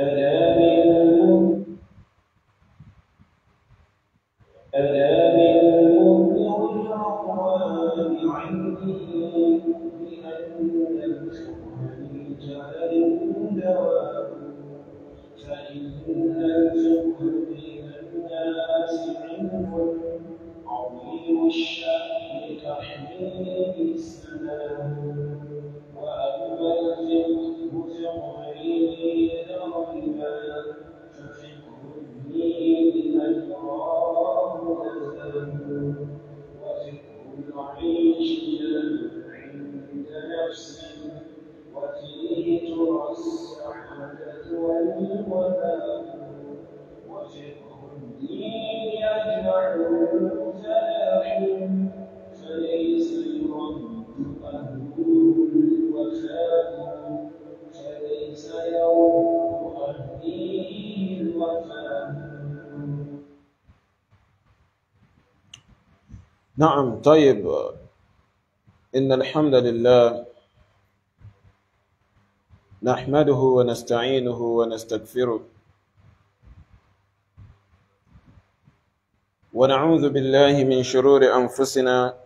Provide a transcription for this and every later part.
ألا من ألا من مبلغ الأقوال عني بأن الحكم للجهل دواء فإن الفقه بين الناس علم عظيم الشأن كحميل السلام وأما الفقه فغير غيبا ففقه الدين أجراه أزل وفقه العيش عند نفسه وفيه ترى السعادة والوباء وفقه الدين يجمع الفلاح فليس يرد أهله الوفاء فليس يرد أهله الوفاء نعم طيب إن الحمد لله نحمده ونستعينه ونستغفره ونعوذ بالله من شرور أنفسنا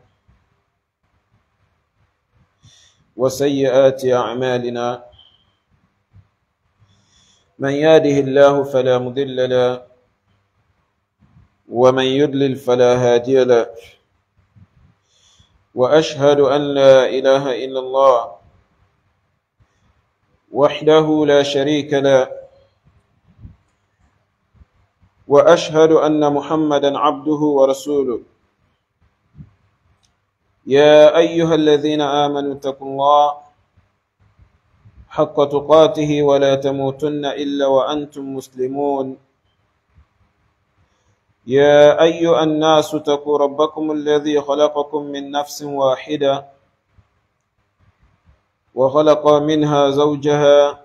وسيئات أعمالنا من يهده الله فلا مضل له ومن يضلل فلا هادي له واشهد ان لا اله الا الله وحده لا شريك له واشهد ان محمدا عبده ورسوله يا ايها الذين امنوا اتقوا الله حق تقاته ولا تموتن الا وانتم مسلمون يا أيها الناس اتقوا ربكم الذي خلقكم من نفس واحدة وخلق منها زوجها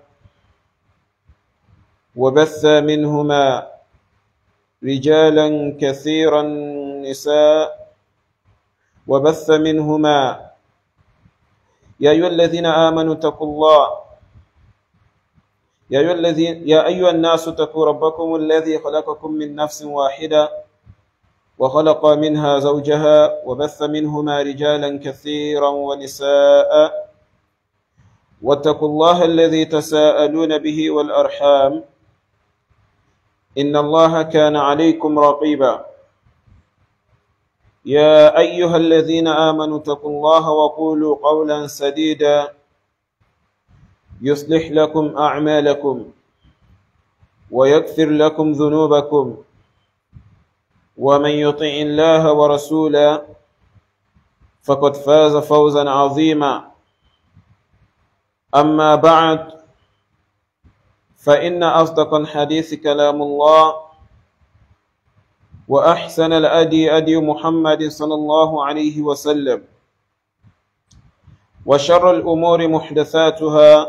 وبث منهما رجالا كثيرا نساء وبث منهما يا أيها الذين آمنوا اتقوا الله يا أيها, الذين يا أيها الناس اتقوا ربكم الذي خلقكم من نفس واحدة وخلق منها زوجها وبث منهما رجالا كثيرا ونساء واتقوا الله الذي تساءلون به والأرحام إن الله كان عليكم رقيبا يا أيها الذين آمنوا اتقوا الله وقولوا قولا سديدا يصلح لكم أعمالكم ويغفر لكم ذنوبكم ومن يطع الله ورسوله فقد فاز فوزا عظيما أما بعد فإن أصدق الحديث كلام الله وأحسن الأدي أدي محمد صلى الله عليه وسلم وشر الأمور محدثاتها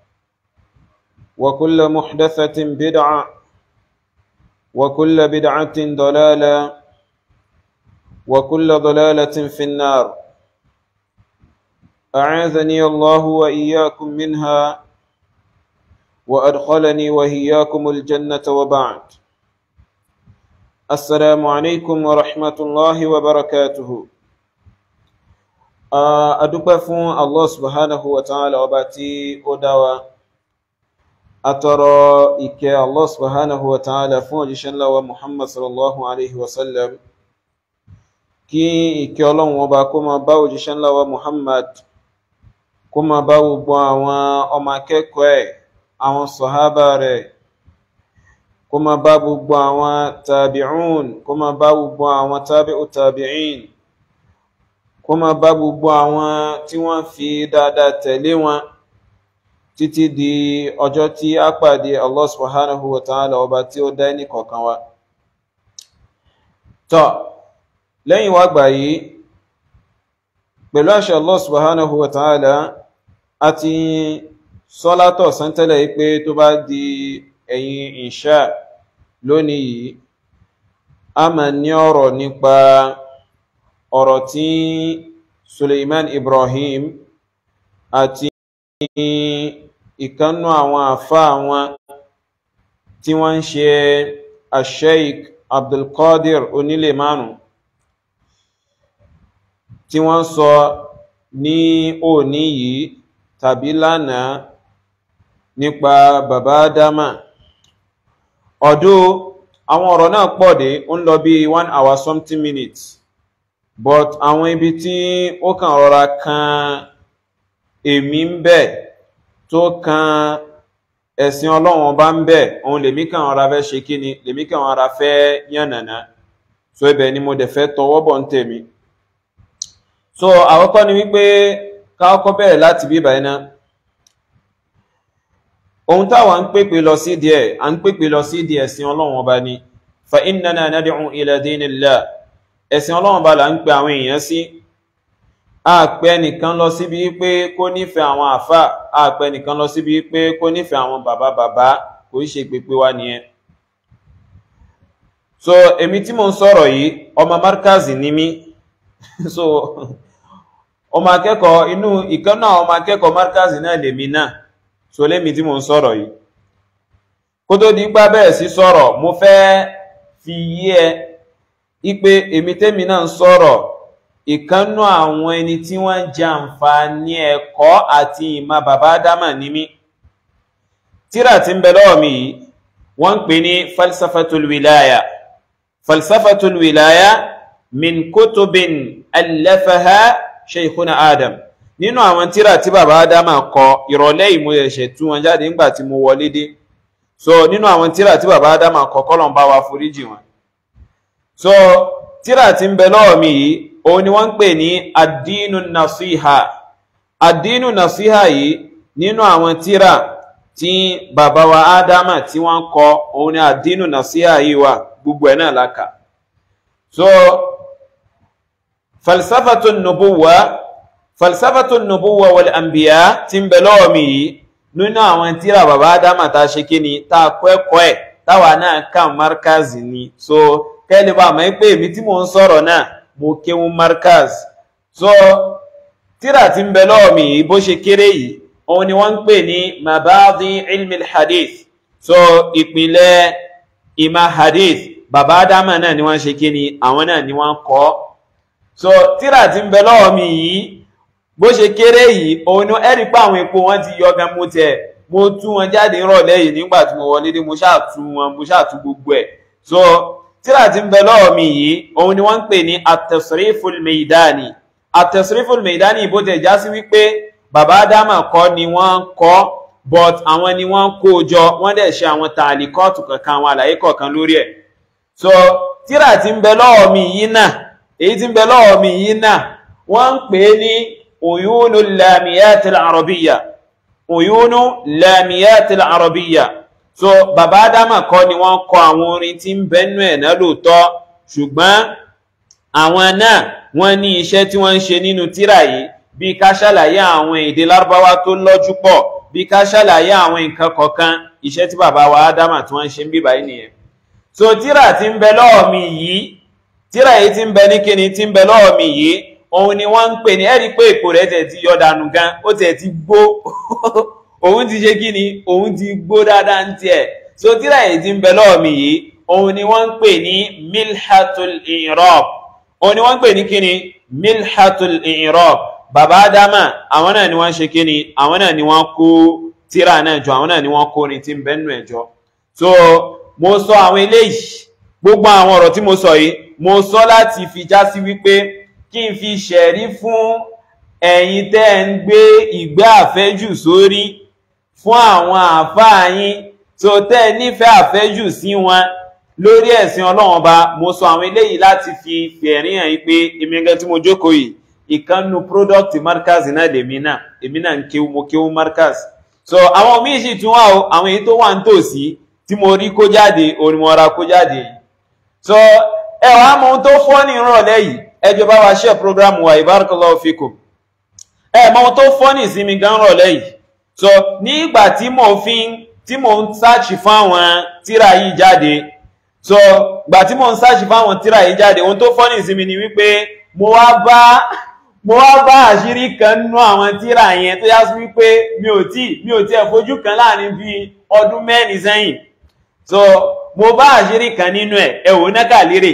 وكل محدثة بدعة وكل بدعة ضلالة وكل ضلالة في النار أعاذني الله وإياكم منها وأدخلني وإياكم الجنة وبعد السلام عليكم ورحمة الله وبركاته adúpẹ́ fún allah subhanahu wa ta'ala ọba tí ó dá wa atọrọ ìkẹ́ allah subhanahu wa ta'ala fún òjíṣẹ́ ńlá wa muhammad sallallahu alaihi wasallam kí ìkẹ́ ọlọ́run ọba kó máa bá òjíṣẹ́ ńlá wa muhammad kó máa bá gbogbo àwọn ọmọ akẹ́kọ̀ọ́ ẹ̀ àwọn sọ̀hábà rẹ̀ kó máa bá gbogbo àwọn tàbí'ún kó máa bá gbogbo àwọn tàbí'u tàbí'in kó máa bá gbogbo àwọn tí wọ́n fi dáadáa tẹ̀lé wọn títí di ọjọ́ tí a pàdé Allah subhanahu wa ta'ala ọba tí ó dá ní kọ̀ọ̀kan wa tọ́ lẹ́yìn wá gbà yìí pẹ̀lú àṣẹ Allah subhanahu wa ta'ala a ti sọ́látọ̀ sántẹ́lẹ̀ pé tó bá di ẹ̀yìn ìṣà lónìí yìí a máa ní ọ̀rọ̀ nípa ọ̀rọ̀ tí Suleiman Ibrahim àti ìkannú àwọn àfá àwọn tí wọ́n ń ṣe asheik abdulkadir onílé márùn tí wọ́n sọ ní òní yìí tàbí lánàá nípa bàbá dámà ọdún àwọn ọ̀rọ̀ náà pọ̀ dé ó ń lọ bí one hour something minutes but àwọn ibi tí ó kàn rọra kan èmi ń bẹ tó kan ẹ̀sìn ọlọ́run ọba ń bẹ òun lèmi kàn rọra fẹ́ ṣe kí ni lèmi kàn rọra fẹ́ yànnàná so ibẹ̀ ni mo dẹ̀ fẹ́ tọwọ́ bọ̀ ń tèmi so àkọ́kọ́ ni wípé ká kọ́kọ́ bẹ̀rẹ̀ láti bí ìbàyẹn náà ohun táwa ń pèpè lọ sí díẹ̀ à ń pèpè lọ sí díẹ̀ ẹ̀sìn ọlọ́run ọba ni fa innana nad'u ila dinillah ẹ̀sìn ọlọ́run ọba là ń pe àwọn èèyàn sí àpẹ nìkan lọ síbi pé kó nífẹ̀ẹ́ àwọn àfà àpẹ nìkan lọ síbi pé kó nífẹ̀ẹ́ àwọn bàbá bàbá kò í ṣe pèpè wa nìyẹn so èmi tí mo ń sọ̀rọ̀ yìí ọmọ markazi ni mí so ọmọ akẹ́kọ̀ọ́ inú ìkan náà ọmọ akẹ́kọ̀ọ́ markazi náà lèmi náà so lémi tí mo ń sọ̀rọ̀ yìí kó tó di gbá bẹ́ẹ̀ sí sọ̀rọ̀ mo fẹ́ fi yí ẹ ipe èmi tẹ́mi náà ń sọ̀rọ̀ ìkánnú àwọn ẹni tí wọ́n ń jẹ àǹfààní ẹ̀kọ́ àti ìmọ̀ bàbá dámà ní mí tíra tí ń bẹ lọ́wọ́ mi yìí wọ́n ń pè ní falsafatul wilaya falsafatul wilaya min kutubin allafaha shaykhuna adam nínú àwọn tíra tí bàbá dámà kọ ìrọ̀lẹ́ ìmú ẹ̀ṣẹ̀ tú wọn jáde nígbà tí mo wọlé dé so nínú àwọn tíra tí bàbá dámà kọ kọ́lọ̀ ń bá wa foríjì wọn so tíra tí ń bẹ lọ́wọ́ mi yìí òun ni wọ́n ń pè ní àdínú nasiha àdínú nasiha yìí nínú àwọn tíra tí bàbá wa ádámà tí wọ́n kọ òun ni àdínú nasiha yìí wà gbogbo ẹ̀ náà láka so falsafatu nubuwa falsafatu nubuwa wal anbiya tí ń bẹ lọ́wọ́ mi yìí nínú àwọn tíra bàbá ádámà tá a ṣe kí ni tá a kọ́ ẹ̀kọ́ ẹ̀ táwa náà kàn markazi ni so kẹ́lẹ́ bá mọ̀ pé èmi tí mò ń sọ̀rọ̀ náà mo kéwú markaz so tíra tí ń bẹ lọ́wọ́ mi yìí bó ṣe kéré yìí òun ni wọ́n ń pè ní mabadi ilmi hadith so ìpìlẹ̀ ìmọ̀ hadith bàbá ádámà náà ni wọ́n ṣe kí ni àwọn náà ni wọ́n kọ́ so tíra tí ń bẹ lọ́wọ́ mi yìí bó ṣe kéré yìí òun ni ẹ̀rí pé àwọn epo wọn ti yọ gan mo tẹ̀ mo tú wọn jáde rọ̀lẹ́ yìí nígbà tí mo wọlé dé mo ṣáà tú wọn mo ṣáà tú gbogbo ẹ̀ so tíra tí ń bẹ lọ́wọ́ mi yìí òun ni wọ́n ń pè ní at-tasriful meidani at-tasriful meidani bó tẹ̀ já sí wípé bàbá ádámà kọ́ ni wọ́n kọ́ but àwọn ni wọ́n kó jọ wọ́n dẹ̀ ṣe àwọn tààlíkọ́ọ̀tù kankan àwọn àlàyé kọ̀ọ̀kan lórí ẹ̀ so tíra tí ń bẹ lọ́wọ́ mi yìí náà èyí tí ń bẹ lọ́wọ́ mi yìí náà wọ́n ń pè ní uyunu lamiyatil arabiyya uyunu lamiyatil arabiyya so bàbá ádámà kọ́ ni wọ́n kọ àwọn orin tí ń bẹ́nu ẹ̀ náà lóòótọ́ ṣùgbọ́n àwọn náà wọ́n ní iṣẹ́ tí wọ́n ń ṣe nínú tírà yìí bí ká ṣàlàyé àwọn èdè lárúbáwá tó lọ́jú pọ̀ bí ká ṣàlàyé àwọn nǹkan kọ̀ọ̀kan iṣẹ́ tí bàbá wa ádámà tí wọ́n ń ṣe ń bíbá yìí nìyẹn so tírà tí ń bẹ lọ́wọ́ mi yìí tírà yìí tí ń bẹ ní kíni tí ń bẹ lọ́wọ́ mi yìí òun ni wọ́n ń pè ní ẹ̀rí pé èkó rẹ̀ tẹ̀ ti yọ dànù gan ó tẹ̀ ti gbó òun ti ṣe kí ni òun ti gbó dáadáa ń tiẹ̀ so tíra èyí tí ń bẹ lọ́wọ́ mi yìí òun ni wọ́n ń pè ní milhatul irab òun ni wọ́n ń pè ní kí ni milhatul irab bàbá ádámà àwọn náà ni wọ́n ṣe kí ni àwọn náà ni wọ́n kó tíra náà jọ àwọn náà ni wọ́n kó ní tí ń bẹ nù ẹ̀jọ́ so mo sọ àwọn eléyìí gbogbo àwọn ọ̀rọ̀ tí mo sọ yìí mo sọ láti fi já sí wípé kí n fi ṣẹ̀rí fún ẹ̀yin tẹ́ ń gbé ìgbé àfẹ́jù sórí fún àwọn àfáà yín tó tẹ́ nífẹ̀ẹ́ àfẹ́jù sí wọn lórí ẹ̀sìn ọlọ́run ọba mo sọ àwọn eléyìí láti fi fẹ̀rí hàn yín pé èmi gẹ́gẹ́ tí mo jókòó yìí ìkànnù product markaz náà lèmi náà èmi náà ń kéwú mo kéwú markaz so àwọn míì sì tún wà o àwọn èyí tó wà ń tòsí tí mo rí kó jáde òní mo ra kó jáde yìí so ẹ wàá mọ ohun tó fọ́ ní ìrọ̀lẹ́ yìí ẹ jọ̀ọ́ bá wa share program wa ibarakallahu fikum ẹ mọ ohun tó fọ́ ní ìsinmi gan rọ̀lẹ́ yìí so ní ìgbà tí mò ń fi tí mò ń sáàchì fún àwọn tíra yìí jáde so ìgbà tí mò ń sáàchì fún àwọn tíra yìí jáde ohun tó fọ́ ní ìsinmi ni wípé mo wá bá mo wá bá àṣírí kan nínú àwọn tíra yẹn tó yá sí wípé mi ò tí mi ò tí ẹ̀ fojú kan láàrin bí ọdún mẹ́rin sẹ́yìn so mo bá àṣírí kan nínú ẹ̀ ẹ̀wò nákàlírè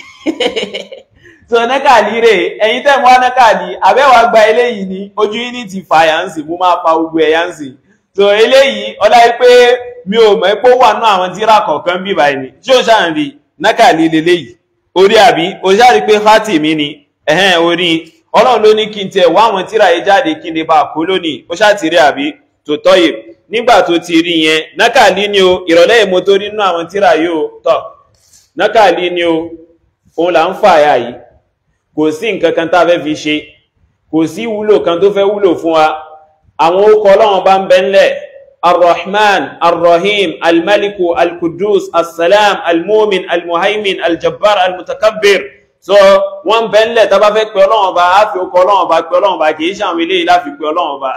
so nákàlírè ẹ̀yin tẹ́ mọ́ nákàlí àbẹ́wà gba eléyìí ní ojú yín ní ti fàyà ń sì mú máa pa gbogbo ẹ̀yà ń sì so eléyìí ọlá pé mi ò mọ̀ pé ó wà náà àwọn tíra kọ̀ọ̀kan bí báyìí ni tí ó ṣáà ń rí nákàlí leléyìí orí àbí o ṣáà rí pé fátì mi ni ẹ̀hẹ́n orí ọlọ́run ló ní kí n tiẹ̀ wá àwọn tíra yìí jáde kí n lè bá a kó lónìí ó ṣáà ti rí àbí tó tọ́yè nígbà tó ti rí yẹn nákàlí ni o ìrọ̀lẹ́ ìmọ̀ tó rí nínú àwọn tíra yìí o tọ̀ nákàlí ni o òun là ń fà yà yìí kò sí nǹkan kan tá a fẹ́ fi ṣe kò sí wúlò kan tó fẹ́ wúlò fún wa àwọn orúkọ ọlọ́run bá ń bẹ ńlẹ̀ arrahman arrahim almaliku alkudus assalam almumin almuhaimin aljabbar almutakabbir so wọ́n bẹ ńlẹ̀ tá bá fẹ́ pè ọlọ́run ọba á fi orúkọ ọlọ́run ọba pè ọlọ́run ọba kì í ṣàwọn eléyìí láfi pè ọlọ́run ọba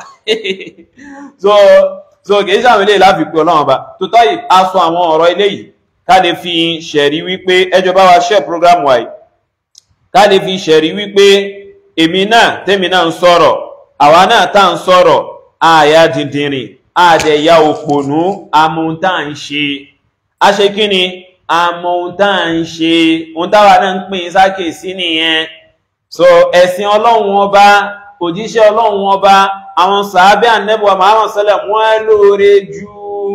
so so kì í ṣàwọn eléyìí láfi pè ọlọ́run ọba tó tọ́ yìí a sọ àwọn ọ̀rọ̀ eléyìí ká lè fi ṣẹ̀rí wípé ẹjọ́ bá wa ṣẹ́ program wa yìí ká lè fi ṣẹ̀rí wípé èmi náà tẹ́mi náà ń sọ̀rọ̀ àwa náà tá ń sọ̀rọ̀ àyà dìndìnrìn àdẹ̀yà òpònú amóhuntá ń ṣe a ṣe kí ni amóhuntá ń ṣe ohun táwa náà ń pín sákè sí nìyẹn so ẹ̀sìn ọlọ́run ọba òjíṣẹ́ ọlọ́run ọba àwọn sàábẹ́ ànẹ́bùwà Muhammad sallam wọ́n lóore ju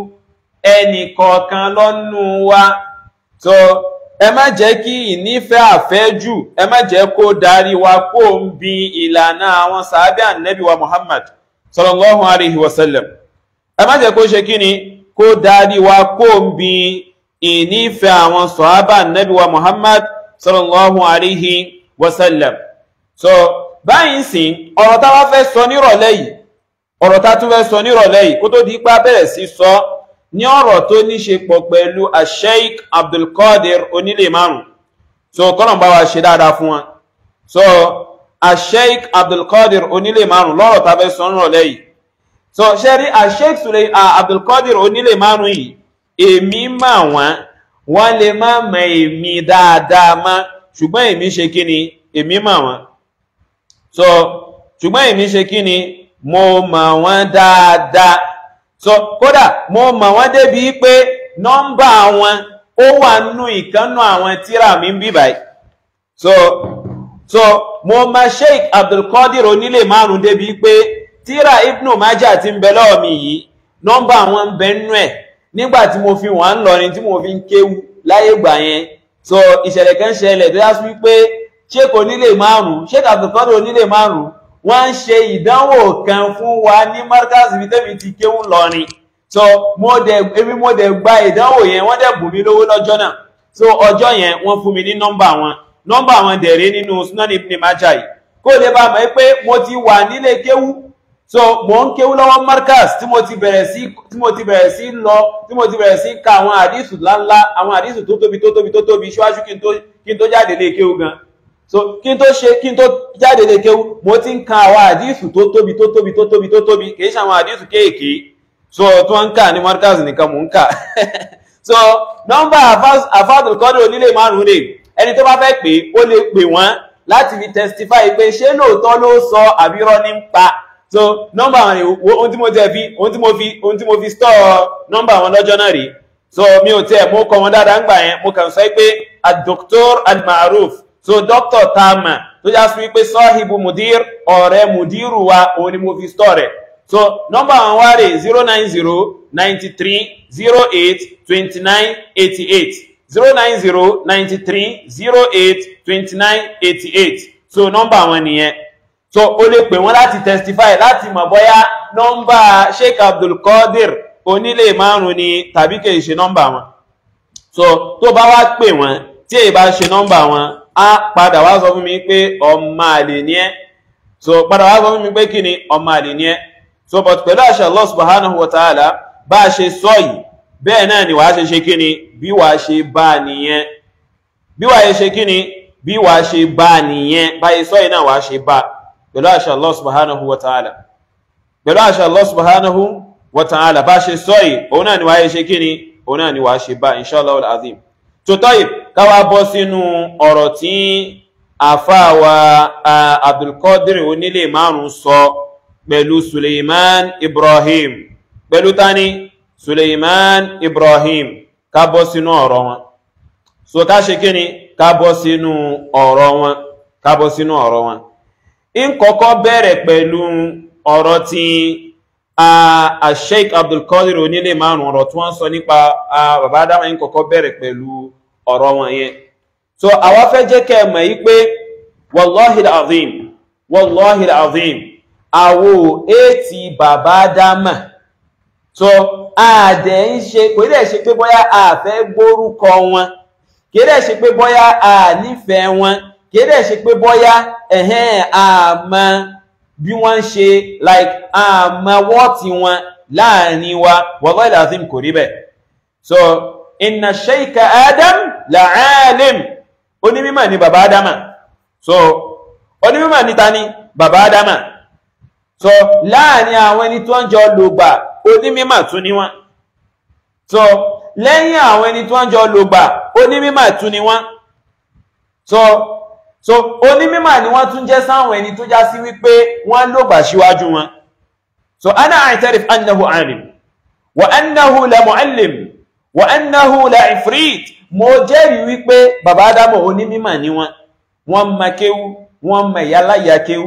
ẹnì kọ̀ọ̀kan lọ́nù wa so ẹ má jẹ́ kí ìnífẹ́ àfẹ́jù ẹ má jẹ́ kó darí wa kó ń bi ìlànà àwọn sàábẹ́ ànẹ́bí wa Muhammad sallallahu alaihi wasallam ẹ má jẹ́ kó ṣe kí ni kó darí wa kó ń bi ìnífẹ́ àwọn sàábẹ́ ànẹ́bí wa Muhammad sallallahu alaihi wasallam so báyìí sìn ọ̀rọ̀ tá wá fẹ́ sọ nírọ̀lẹ́ yìí ọ̀rọ̀ tá tún fẹ́ sọ nírọ̀lẹ́ yìí kó tó di ipá bẹ̀rẹ̀ sí sọ ní ọ̀rọ̀ tó ní ṣe pọ̀ pẹ̀lú asheik abdulkadir onílé márùn so kọ́nà bá wa ṣe dáadáa fún wọn so asheik abdulkadir onílé márùn lọ́rọ̀ tá fẹ́ sọ nírọ̀lẹ́ yìí so ṣe rí asheik sulay abdulkadir onílé márùn yìí èmi mà wọ́n wọ́n lè má mọ èmi dáadáa má ṣùgbọ́n èmi ṣe kí ni èmi mà wọ́n so ṣùgbọ́n èmi ṣe kí ni mo mọ̀ wọ́n dáadáa so kódà mo mọ̀ wọ́n débi pé nọ́mbà wọn ó wà nínú ìkánnú àwọn tíra mi ń bí báyìí so so mo mọ̀ Sheikh Abdulkadir onílé márùn débi pé tíra Ibnu Majah ti ń bẹ lọ́wọ́ mi yìí nọ́mbà wọn ń bẹ nínú ẹ̀ nígbà tí mo fi wọ́n ń lọrin tí mo fi ń kéwu láyé gbà yẹn so ìṣẹ̀lẹ̀ kan ṣẹlẹ̀ tó yá sí wípé Sheikh onílé márùn Sheikh Abdulkadir onílé márùn wọ́n ń ṣe ìdánwò kan fún wa ní markaz ibi tẹ́mi ti kéwú lọ́rin so mo dẹ̀ èmi mo dẹ̀ gba ìdánwò yẹn wọ́n dẹ̀ bù mí lówó lọ́jọ́ náà so ọjọ́ yẹn wọ́n fún mi ní nọ́mbà wọn nọ́mbà wọn dẹ̀rẹ́ nínú Sunan Ibn Majah yìí kó lè bá mọ̀ pé mo ti wà nílé kéwú so mo ń kéwú lọ́wọ́ markaz tí mo ti bẹ̀rẹ̀ sí tí mo ti bẹ̀rẹ̀ sí lọ tí mo ti bẹ̀rẹ̀ sí ka àwọn àdìsù ńláńlá àwọn àdìsù tó tóbi tó tóbi tó tóbi ṣíwájú kí n tó kí n tó jáde lé kéwú gan so kí n tó ṣe kí n tó jáde lè kéwú mo ti ń ka àwọn àdísù tó tóbi tó tóbi tó tóbi tó tóbi kìí ṣe àwọn àdísù kéèké so tó ń kà ní markaz nìkan mò ń kà so nọ́mbà àfáàdùn kọ́dọ̀ onílé márùn-ún rè ẹni tó bá fẹ́ pé ó lè pè wọ́n láti fi testify pé ṣé lóòótọ́ ló sọ àbírọ́ ní ń pa so nọ́mbà wọn rè ohun tí mo tẹ̀ fi ohun tí mo fi ohun tí mo fi store nọ́mbà wọn lọ́jọ́ náà rè so mi ò tẹ̀ mo kọ wọn dáadáa ń gbà yẹn mo kàn sọ pé ad-Doctor al-Ma'ruf so dr tama tó já sí wípé sọ́hìbù mudir ọ̀rẹ́ mudiru wa òun ni mo fi stọ́ rẹ̀ so nọ́mbà àwọn wá rè zero nine zero ninety three zero eight twenty nine eighty eight zero nine zero ninety three zero eight twenty nine eighty eight so nọ́mbà àwọn nìyẹn so o lè pè wọ́n láti testify láti mọ̀ bóyá nọ́mbà sheikh abdulkadir onílé márùn ni tàbí kì í ṣe nọ́mbà wọn so tó bá wá pè wọ́n tí èyí bá ṣe nọ́mbà wọn á padà wá sọ fún mi pé ọmọ àlè ní ẹ́ so padà wá sọ fún mi pé kí ni ọmọ àlè ní ẹ́ so but pẹ̀lú àṣà Allah subhanahu wa ta'ala bá a ṣe sọ yìí bẹ́ẹ̀ náà ni wàá ṣe ṣe kí ni bí wàá ṣe bá a nìyẹn bí wàá ṣe kí ni bí wàá ṣe bá a nìyẹn báyìí sọ yìí náà wàá ṣe bá pẹ̀lú àṣà Allah subhanahu wa ta'ala pẹ̀lú àṣà Allah subhanahu wa ta'ala bá a ṣe sọ yìí òun náà ni wàá ṣe kí ni òun náà ni wàá ṣe bá inshallah al-azim tòtọ́yì káwà bọ́ sínú ọ̀rọ̀ tí àfáàwà Abdulkadir onílé márùn sọ pẹ̀lú Suleiman Ibrahim pẹ̀lú tani Suleiman Ibrahim ká bọ́ sínú ọ̀rọ̀ wọn so ká ṣe kí ni ká bọ́ sínú ọ̀rọ̀ wọn ká bọ́ sínú ọ̀rọ̀ wọn in kọ́kọ́ bẹ̀rẹ̀ pẹ̀lú ọ̀rọ̀ tí a sheik abdulkadir onílé márùn ọ̀rọ̀ tí wọ́n sọ nípa bàbá adama in kọ́kọ́ bẹ̀rẹ̀ pẹ̀lú ọ̀rọ̀ wọn yẹn so àwa fẹ́ jẹ́ kẹ́ mọ̀ yí pé wallahi azim wallahi azim àwo ètì bàbá adama so àdẹ̀ ń ṣe kò dẹ̀ ṣe pé bóyá a fẹ́ gbórúkọ wọn kì í dẹ̀ ṣe pé bóyá a nífẹ̀ẹ́ wọn kì í dẹ̀ ṣe pé bóyá ẹ̀hẹ́n àmọ́ bí wọ́n ń ṣe like àmọ́ wọ́ọ̀tì wọn láàrin wa wallahi lazim kò rí bẹ́ẹ̀ so inna shaykha adam la'alim onímímọ̀ ni bàbá adama so onímímọ̀ ni ta ni bàbá adama so láàrin àwọn ẹni tó ń jọ lògbà onímímọ̀ tún ni wọ́n so lẹ́yìn àwọn ẹni tó ń jọ lògbà onímímọ̀ tún ni wọ́n so so onímímọ̀ ni wọ́n tún jẹ́ sáwọn ẹni tó já sí wípé wọ́n lògbà síwájú wọn so ana a'tarif annahu alim wa annahu la mu'allim wa annahu la ifrit mo jẹ́rìí wípé bàbá Ádámọ̀ onímímọ̀ ni wọ́n wọ́n ma kéwú wọ́n ma ìyáláyà kéwú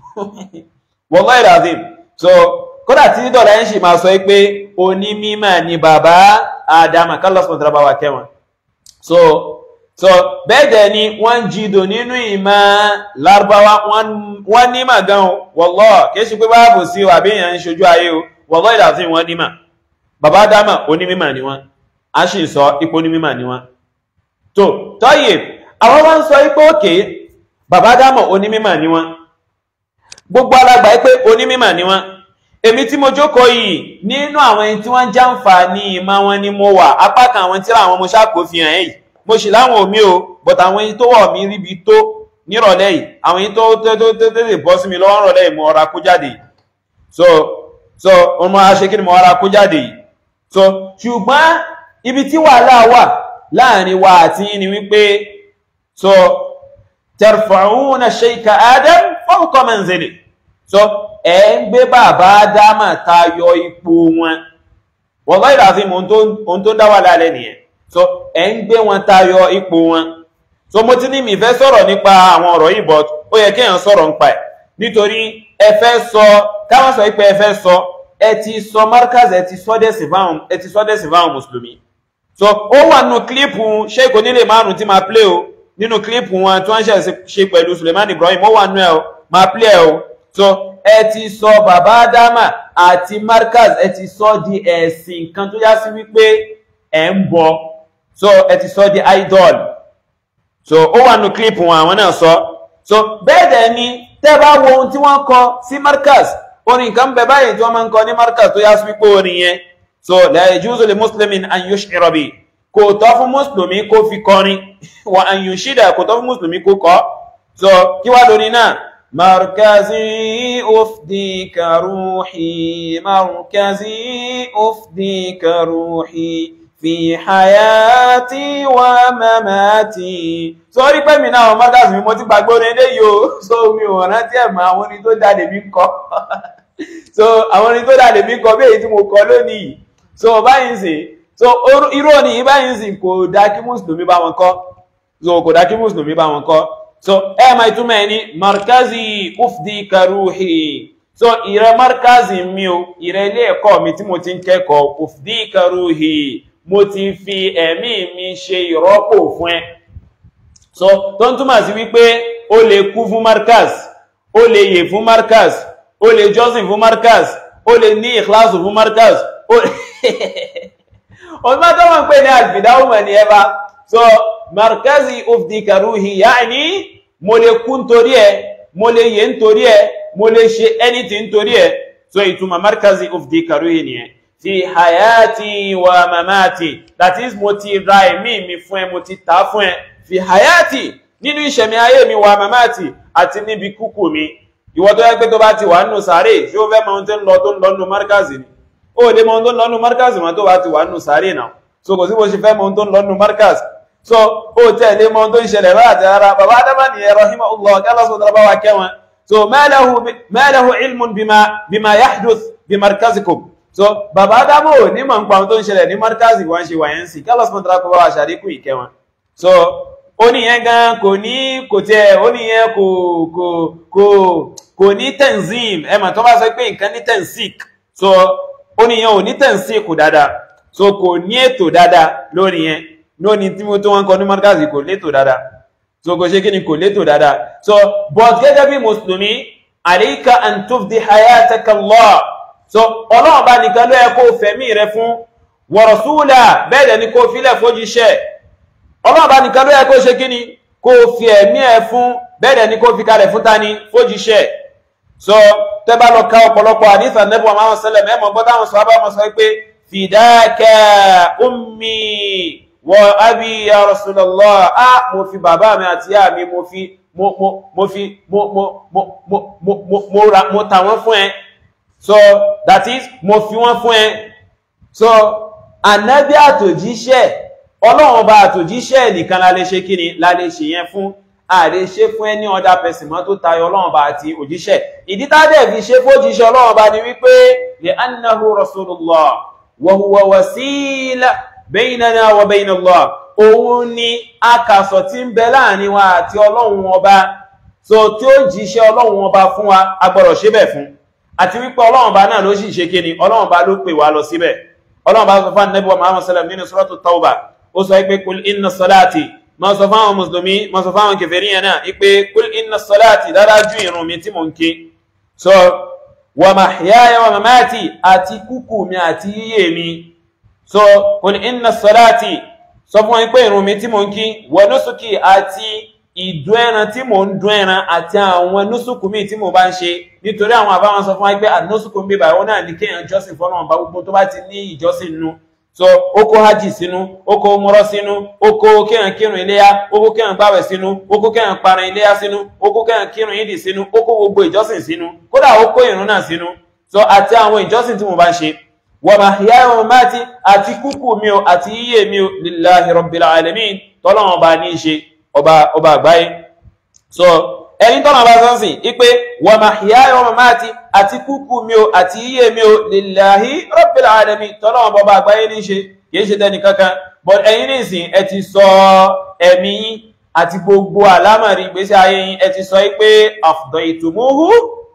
wallahi lazim so kódà tí dọ̀lá ń ṣe máa sọ pé onímímọ̀ ni bàbá Ádámọ̀ kálọ̀ sọ̀tara bá wa kẹwọn so so bẹ́ẹ̀dẹ̀ ni wọ́n jìdò nínú ìmọ̀ lárúbáwá wọ́n nímọ̀ gan wallahi kìí ṣe pé báàbò sí àbí èèyàn ń ṣojú ayé o wallahi lazim wọ́n nímọ̀ bàbá Ádámọ̀ onímímọ̀ ni wọ́n a sì sọ ipò onímímọ̀ ni wọ́n tó tọ́yè àwọn wọ́n ń sọ ipò òkè bàbá Ádámọ̀ onímímọ̀ ni wọ́n gbogbo alágbà pé onímímọ̀ ni wọ́n èmi tí mo jókòó yìí nínú àwọn ẹni tí wọ́n ń jàǹfààní ìmọ̀ wọn ni mo wà apá kan àwọn tíra àwọn mo ṣàkó fi hàn yìí mo sì láwọn omi o but àwọn ẹni tó wọ̀ mí ríbi tó nírọ̀lẹ́ yìí àwọn ẹni tó tó tó tó tètè bọ́ sí mi lọ́wọ́ rọ̀lẹ́ yìí mo ọ̀rá kó jáde yìí so so ọmọ aṣekí ni mo ọ̀rá kó jáde yìí so ṣùgbọ́n ibi tí wàhálà wà láàrin wa àti yín ni wípé so tarfa'una shaykha adam fawqa manzili so ẹ ń gbé bàbá ádámà tayọ ipò wọn wallahi lazim ohun tó dá wà lálẹ́ nìyẹn so ẹ ń gbé wọn tayọ ipò wọn so mo ti ní mi fẹ́ sọ̀rọ̀ nípa àwọn ọ̀rọ̀ yìí but ó yẹ kéèyàn sọ̀rọ̀ nípa ẹ̀ nítorí ẹ fẹ́ sọ káwọn sọ pé ẹ fẹ́ sọ ẹ ti sọ markaz ẹ ti sọ dẹ̀sìn fáwọn ẹ ti sọ dẹ̀sìn fáwọn mùsùlùmí so ó wà nínú kílípù sheik onílé márùn tí máa play o nínú kílípù wọn tí wọ́n ṣe pẹ̀lú Suleiman Ibrahim ó wà nínú ẹ o máa play ẹ o so ẹ ti sọ bàbá Ádámà àti markaz ẹ ti sọ di ẹ̀sìn kan tó yá sí wípé ẹ ń bọ so ẹ ti sọ di idol so ó wà nínú kílípù wọn àwọn náà sọ so bẹ́ẹ̀ dẹ̀ ni tẹ́ bá wo ohun tí wọ́n kọ sí markaz orin kan bẹ báyìí tí wọ́n máa ń kọ ní markaz tó yá sí wípé orin yẹn so la yajuzu li muslimin an yush'ira bi kò tọ́ fún mùsùlùmí kó fi kọrin wa an yushida kò tọ́ fún mùsùlùmí kó kọ so kí wá lórí náà markazi ufdika ruhi markazi ufdika ruhi fi hayati wa mamati so rí pé mi náà àwọn markazi mi mo ti gbàgbọ́ ní ilé yìí o so mi ò rántí ẹ̀mọ́ àwọn orin tó jáde mi kọ́ so àwọn orin tó jáde mi kọ́ bí èyí tí mo kọ lónìí so báyìí sìn so irú òní yìí báyìí sìn kò dá kí mùsùlùmí bá wọn kọ́ so kò dá kí mùsùlùmí bá wọn kọ́ so ẹ máa ìtumọ̀ ẹni markazi ufdi karuhi so ìrẹ markazi mi o ìrẹ ilé ẹ̀kọ́ mi tí mo ti ń kẹ́kọ̀ọ́ ufdi karuhi mo ti fi ẹ̀mí mi ṣe ìrọ́pò fún ẹ so tó ń túmọ̀ sí wípé o lè kú fún markaz o lè yè fún markaz o lè jọ́sìn fún markaz o lè ní ìkláàsù fún markaz ọdún tó wọ́n pè ní àgbìdáwùmọ̀ ní ẹba so markazi ufdi karuhi ya'ni mo lè kú nítorí ẹ mo lè yè nítorí ẹ mo lè ṣe anything nítorí ẹ so ìtumọ̀ markazi ufdi karuhi nìyẹn fi hayati wa mamati that is mo ti ra ẹ̀mí mi fún ẹ mo ti ta fún ẹ fi hayati nínú ìṣẹ̀mí ayé mi wa mamati àti níbi kúkú mi ìwọ tó yẹ pé tó bá ti wà nù sáré tí ó fẹ́ mọ ohun tó ń lọ tó ń lọ nù markazi ni ó lè mọ ohun tó ń lọ nù markazi mọ́ tó bá ti wà nù sáré náà so kò sí bó ṣe fẹ́ mọ ohun tó ń lọ nù markazi so ó tẹ̀lé mọ ohun tó ń ṣẹlẹ̀ rárá àti rárá bàbá adama nìyẹn rahimahullah kálá sọ dára bá wa kẹwọn so ma lahu ma lahu ilmun bima bima yahduth bi markazikum so bàbá Ádámù ò ní mọ̀ nípa ohun tó ń ṣẹlẹ̀ ní markazi wọ́n ṣe wàyẹn sí kálọ̀ sọ́mọ́tara kó bá wa ṣàdínkù ìkẹ́ wọn so ó níyẹn gan kò ní kò tẹ ó níyẹn kò kò kò kò ní tenzim ẹ mà tó bá sọ pé nǹkan ní tensik so ó níyẹn ò ní tensik dáadáa so kò ní ètò dáadáa lórí yẹn lónìí tí mo tó wọn kọ ní markazi kò létò dáadáa so kò ṣe kí ni kò létò dáadáa so but gẹ́gẹ́ bí mùsùlùmí àríkà an tufdi hayataka Allah so ọlọ́run bá nìkan ló yẹ kó fẹ̀mí rẹ fún wa rasula bẹ́ẹ̀ dẹ̀ ni kó filẹ̀ fójíṣẹ́ ọlọ́run bá nìkan ló yẹ kó ṣe kí ni kó fi ẹ̀mí ẹ fún bẹ́ẹ̀ dẹ̀ ni kó fi kalẹ̀ fún tani fójíṣẹ́ so tẹ́ bá lọ ka ọ̀pọ̀lọpọ̀ àdífà nẹ́bù àwọn sẹlẹ̀ mẹ́mọ̀ gbọ́ táwọn sọ abá wọn sọ pé fìdákà ummi wa abi ya rasulallah a mo fi bàbá mi àti ìyá mi mo fi mo mo mo fi mo mo mo mo mo mo mo ra mo ta wọ́n fún ẹ so that is mo fi wọ́n fún ẹ so ànábì àtòjíṣẹ́ ọlọ́run ọba àtòjíṣẹ́ nìkan la lè ṣe kí ni la lè ṣe yẹn fún a lè ṣe fún ẹni ọ̀dà pẹ̀sìn mọ́ tó tayọ ọlọ́run ọba àti òjíṣẹ́ ìdí tádẹ̀ fi ṣe fójíṣẹ́ ọlọ́run ọba ni wípé li annahu rasulullah wa huwa wasila baynana wa bayna Allah òun ni akàsọ̀ tí ń bẹ láàrin wa àti ọlọ́run ọba so tí ó jíṣẹ́ ọlọ́run ọba fún wa agbọ́dọ̀ ṣe bẹ̀ fún àti wípé ọlọ́run ọba náà ló sì ṣe kí ni ọlọ́run ọba ló pè wá lọ síbẹ̀ ọlọ́run ọba sọ fún ànábì wa Muhammad sallam nínú suratu tauba ó sọ pé kul inna salati ma sọ fáwọn mùsùlùmí ma sọ fáwọn kèfèrí yẹn náà pé kul inna salati dárájú ìrun mi tí mò ń ké so wa mahyaya wa mamati àti kúkú mi àti yíyé mi so kul inna salati sọ fún wọn pé ìrun mi tí mò ń kí wa nusuki àti ìdún ẹran tí mò ń dún ẹran àti àwọn nusuku mi tí mo bá ń ṣe nítorí àwọn àbáwọn sọ fún wa pé ànusuku ń bíbà ìwọ náà ní kéèyàn jọ́sìn fọ́nà ọba gbogbo tó bá ti ní ìjọ́sìn nu so ó kó hajj sínú ó kó mọ́rọ́ sínú ó kó kéèyàn kírun iléyá ó kó kéèyàn gbàwẹ̀ sínú ó kó kéèyàn paran iléyá sínú ó kó kéèyàn kírun ìdì sínú ó kó gbogbo ìjọ́sìn sínú kódà ó kó ìrun náà sínú so àti àwọn ìjọ́sìn tí mo bá ń ṣe wa mahyaya wa mamati àti kúkú mi o àti yíyé mi o lillahi rabbil alamin tọ́lọ́wọ́n bá ní í ṣe ọba ọba àgbáyé so ẹni tọ́nà bá sọ́nsìn ipé wa mahyaya wa mamati àti kúkú mi o àti yíyé mi o lillahi rabbil alamin tọ́lọ́wọ́n bọba àgbáyé ní ṣe kìí ṣe tẹ́ni kankan but ẹ̀yin nìsìn ẹ ti sọ ẹ̀mí yín àti gbogbo àlámọ̀rí ìgbésí ayé yín ẹ ti sọ pé afdaytumuhu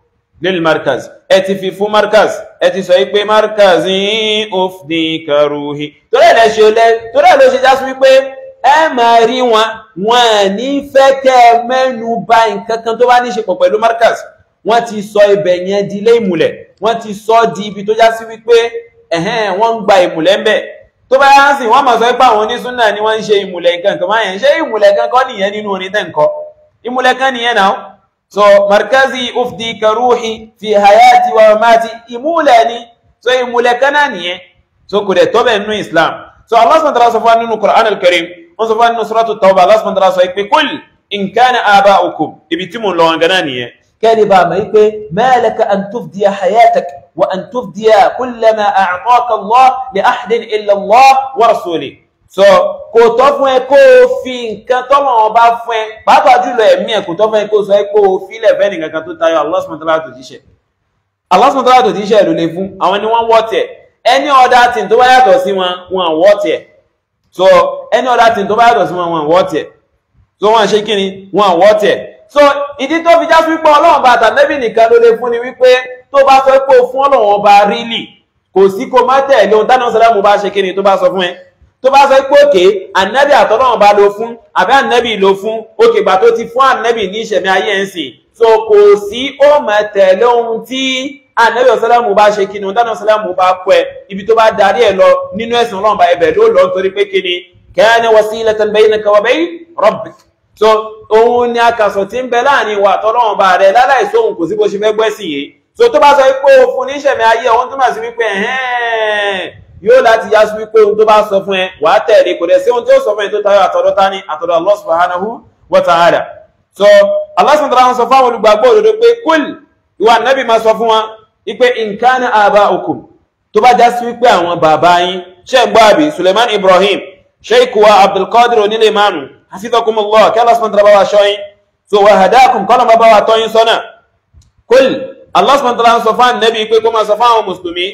lil markaz ẹ ti fi fún markaz ẹ ti sọ pé markaz yín ufdika ruhi torí ẹ̀ lẹ́ṣẹ̀ torí ẹ̀ ló ṣe já sí wípé ẹ máa rí wọn wọn ní fẹ́ kẹ́ ẹ mẹ́nu bà nǹkan kan tó bá ní ṣe pọ̀ pẹ̀lú markaz wọ́n ti sọ ibẹ̀ yẹn di ilé ìmùlẹ̀ wọ́n ti sọ di ibi tó já sí wípé ẹ̀hẹ́n wọ́n ń gba ìmùlẹ̀ ń bẹ̀ tó bá yá sí wọ́n máa sọ pé àwọn onísúnnà ni wọ́n ń ṣe ìmùlẹ̀ nǹkan kan máa yẹn ṣé ìmùlẹ̀ kan kọ́ nìyẹn nínú orin tẹ́ nǹkọ́ ìmùlẹ̀ kan nìyẹn náà so markazi ufdi karuhi fi hayati wa mamati ìmùlẹ̀ ni so ìmùlẹ̀ kan náà nìyẹn so kò dẹ̀ tó bẹ̀ nínú Islam so Allah subhanahu wa ta'ala sọ fún wa nínú Qur'an al-Karim wọ́n sọ fún nínú suratu tawba Allah subhanahu wa ta'ala sọ pé kul in kana aba'ukum ibi tí mo lọ wọn gana nìyẹn kẹ́ni bá mọ̀ pé ma laka an tufdiya hayatak wa an tufdiya kulla ma a'taka Allah li ahadin illa Allah wa rasuli so kò tọ́ fún ẹ kó o fi nǹkan tọ́lọ̀ wọn bá fún ẹ pàápàá jùlọ ẹ̀mí ẹ̀ kò tọ́ fún ẹ kó o sọ ẹ kó o filẹ̀ fẹ́ nìkan kan tó tayọ Allah subhanahu wa ta'ala tó jíṣẹ́ Allah subhanahu wa ta'ala tó jíṣẹ́ ló lè fún àwọn ni wọ́n wọ́ tẹ̀ ẹni ọ̀dà tí tó bá yàtọ̀ sí wọn wọn wọ́ tẹ̀ so any other thing tó bá yàtọ̀ sí wọn wọn wọ́ tẹ̀ so wọ́n ṣe kí ni wọn wọ́ tẹ̀ so ìdí tó fi já sí wípé ọlọ́run bá àtànẹ́bì nìkan ló lè fún ni wípé tó bá sọ pé o fún ọlọ́run ọba rílì kò sí kó má tẹ̀lé ohun dáná sọlámù bá ṣe kí ni tó bá sọ fún ẹ tó bá sọ pé òkè ànẹ́bì àtọ́lọ́run bá lo fún àbí ànẹ́bì lo fún òkè gbà tó ti fún ànẹ́bì ní ìṣẹ̀mí ayé ẹ̀ ń sìn so kò sí ó má tẹ̀lé ohun tí ànẹ́bì ọ̀sálàmù bá ṣe kí ni ohun dáná sọlámù bá kọ ẹ ibi tó bá darí ẹ lọ nínú ẹ̀sìn ọlọ́run bá ẹbẹ̀ ló lọ nítorí pé kí ni kana wasilatan baynaka wa bayn rabbik so òun ni akàsọ̀ tí ń bẹ láàrin wa tọ́lọ́wọ̀n bá rẹ̀ láláìsóhun kò sí bó ṣe fẹ́ gbẹ́sìn yìí so tó bá sọ pé o fún níṣẹ̀mí ayé ohun tó máa sí wípé ẹ̀hẹ́n yóò láti yá sí wípé ohun tó bá sọ fún ẹ wà á tẹ̀lé kò dẹ̀ sí ohun tí ó sọ fún ẹ tó tayọ àtọ̀dọ̀ ta ni àtọ̀dọ̀ Allah subhanahu wa ta'ala so Allah subhanahu wa ta'ala sọ fáwọn olùgbàgbọ́ òdodo pé kúl ìwà nẹ́bì máa sọ fún wa wípé in kana aba'ukum tó bá já sí wípé àwọn bàbá yín ṣe ń gbọ́ àbí Suleiman Ibrahim sheikh wa abdulkadir onílé márùn hafizakumullah kí Allah subhanahu wa ta'ala bá wa ṣọ́yìn so wa hadakum kọ́nà bá bá wa tọ́yìn sọ́nà kul Allah subhanahu wa ta'ala sọ fún nẹ́bí pé kó máa sọ fún àwọn mùsùlùmí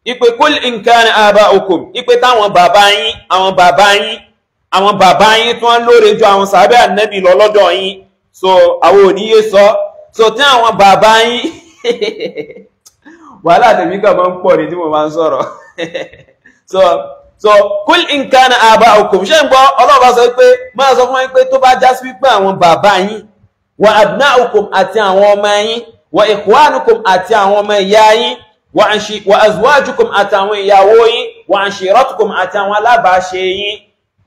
ipe kul in kana aba'ukum ipe táwọn bàbá yín àwọn bàbá yín àwọn bàbá yín tí wọ́n lóore ju àwọn sàábẹ́ ànẹ́bì lọ lọ́dọ̀ yín so àwọn òníyé sọ so tí àwọn bàbá yín wàhálà tèmi kàn máa ń pọ̀ ní tí mo máa ń sọ̀rọ̀ so so kul in kana aba'ukum ṣé ń gbọ́ ọlọ́ọ̀bá sọ pé máa sọ fún yín pé tó bá já sí wípé àwọn bàbá yín wa abna'ukum àti àwọn ọmọ yín wa ikhwanukum àti àwọn ọmọ ìyá yín wa azwajukum àti àwọn ìyàwó yín wa ashiratukum àti àwọn alábàáṣe yín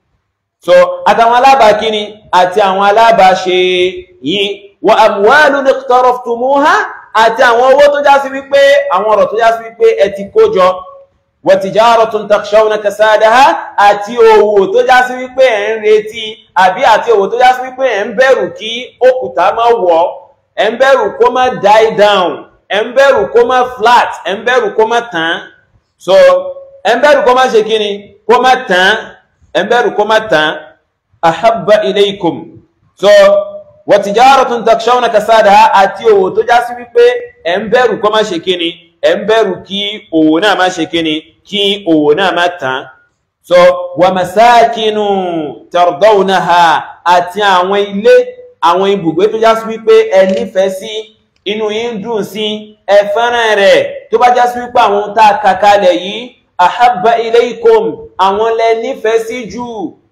so àtàwọn alábàákíní àti àwọn alábàáṣe yín wa amwalun iqtaraftumuha àti àwọn owó tó já sí wípé àwọn ọ̀rọ̀ tó já sí wípé ẹ ti kó jọ wa tijaratun takshawna kasadaha àti òwò tó já sí wípé ẹ̀ ń retí àbí àti òwò tó já sí wípé ẹ̀ ń bẹ̀rù kí òkúta má wọ̀ ẹ̀ ń bẹ̀rù kó má die down ẹ̀ ń bẹ̀rù kó má flat ẹ̀ ń bẹ̀rù kó má tán so ẹ̀ ń bẹ̀rù kó má ṣe kíni kó má tán ẹ̀ ń bẹ̀rù kó má tán ahabba ilaykum so wa tijaratun takshawna kasadaha àti òwò tó já sí wípé ẹ̀ ń bẹ̀rù kó má ṣe kíni ẹ̀ ń bẹ̀rù kí òwò náà má ṣe kíni kí òwò náà má tán so wa masakinu tardawnaha àti àwọn ilé àwọn ibùgbé tó já sí wípé ẹ nífẹ̀ẹ́ sí inú yín dùn sí ẹ fẹ́ràn rẹ̀ tó bá já sí wípé àwọn tá a kà kalẹ̀ yìí ahabba ilaykum àwọn lẹ nífẹ̀ẹ́ sí jù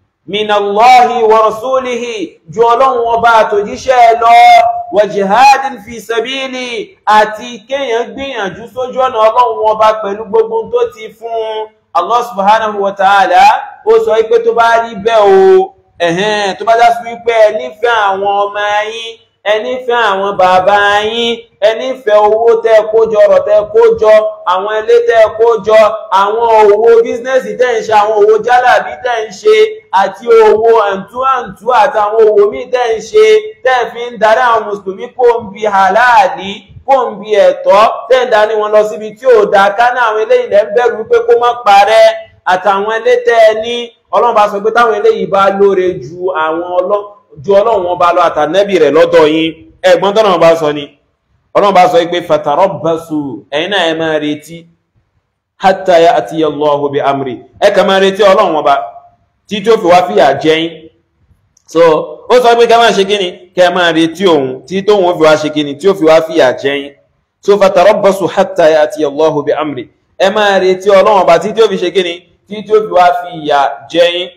minallahi wa rasulihi ju ọlọ́run ọba àtòjíṣẹ́ lọ wa jihadin fi sabili àti kéèyàn gbìyànjú sójú ọ̀nà ọlọ́run ọba pẹ̀lú gbogbo tó ti fún Allah subhanahu wa ta'ala ó sọ wípé tó bá rí bẹ́ẹ̀ o ẹ̀hẹ́n tó bá já sí wípé ẹ nífẹ̀ẹ́ àwọn ọmọ yín ẹ nífẹ̀ẹ́ àwọn bàbá yín ẹ nífẹ̀ẹ́ owó tẹ́ kójọ ọ̀rọ̀ tẹ́ kójọ àwọn ilé tẹ́ kójọ àwọn òwò bísínẹ́sì tẹ́ ń ṣe àwọn òwò jálàbí tẹ́ ń ṣe àti òwò àǹtúàǹtú àtàwọn òwò míì tẹ́ ń ṣe tẹ́ fi ń darí àwọn mùsùlùmí kó ń bi hàláàlì kó ń bi ẹ̀tọ́ tẹ́ ń darí wọn lọ síbi tí ò dáa ká ní àwọn eléyìí lẹ́ ń bẹ̀rù wípé kó má parẹ́ àtàwọn ilé tẹ́ ẹ ní ọlọ́run bá sọ pé táwọn eléyìí bá lóore ju àwọn ju ọlọ́run wọn bá lọ àtànẹ́bì rẹ̀ lọ́dọ̀ yín ẹ̀gbọ́n tọ́nà bá sọ ni ọlọ́run bá sọ pé fatarabbasu ẹ̀yin náà ẹ máa retí hatta ya'tiya Allahu bi amri ẹ kà máa retí ọlọ́run wọn bá tí tó fi wá fìyà jẹ yín so ó sọ pé ká máa ṣe kíni kẹ́ máa retí òun tí tóun ó fi wá ṣe kíni tí ó fi wá fìyà jẹ yín so fatarabbasu hatta ya'tiya Allahu bi amri ẹ máa retí ọlọ́run ọba tí tí ó fi ṣe kíni tí tí ó fi wá fi ìyà jẹ yín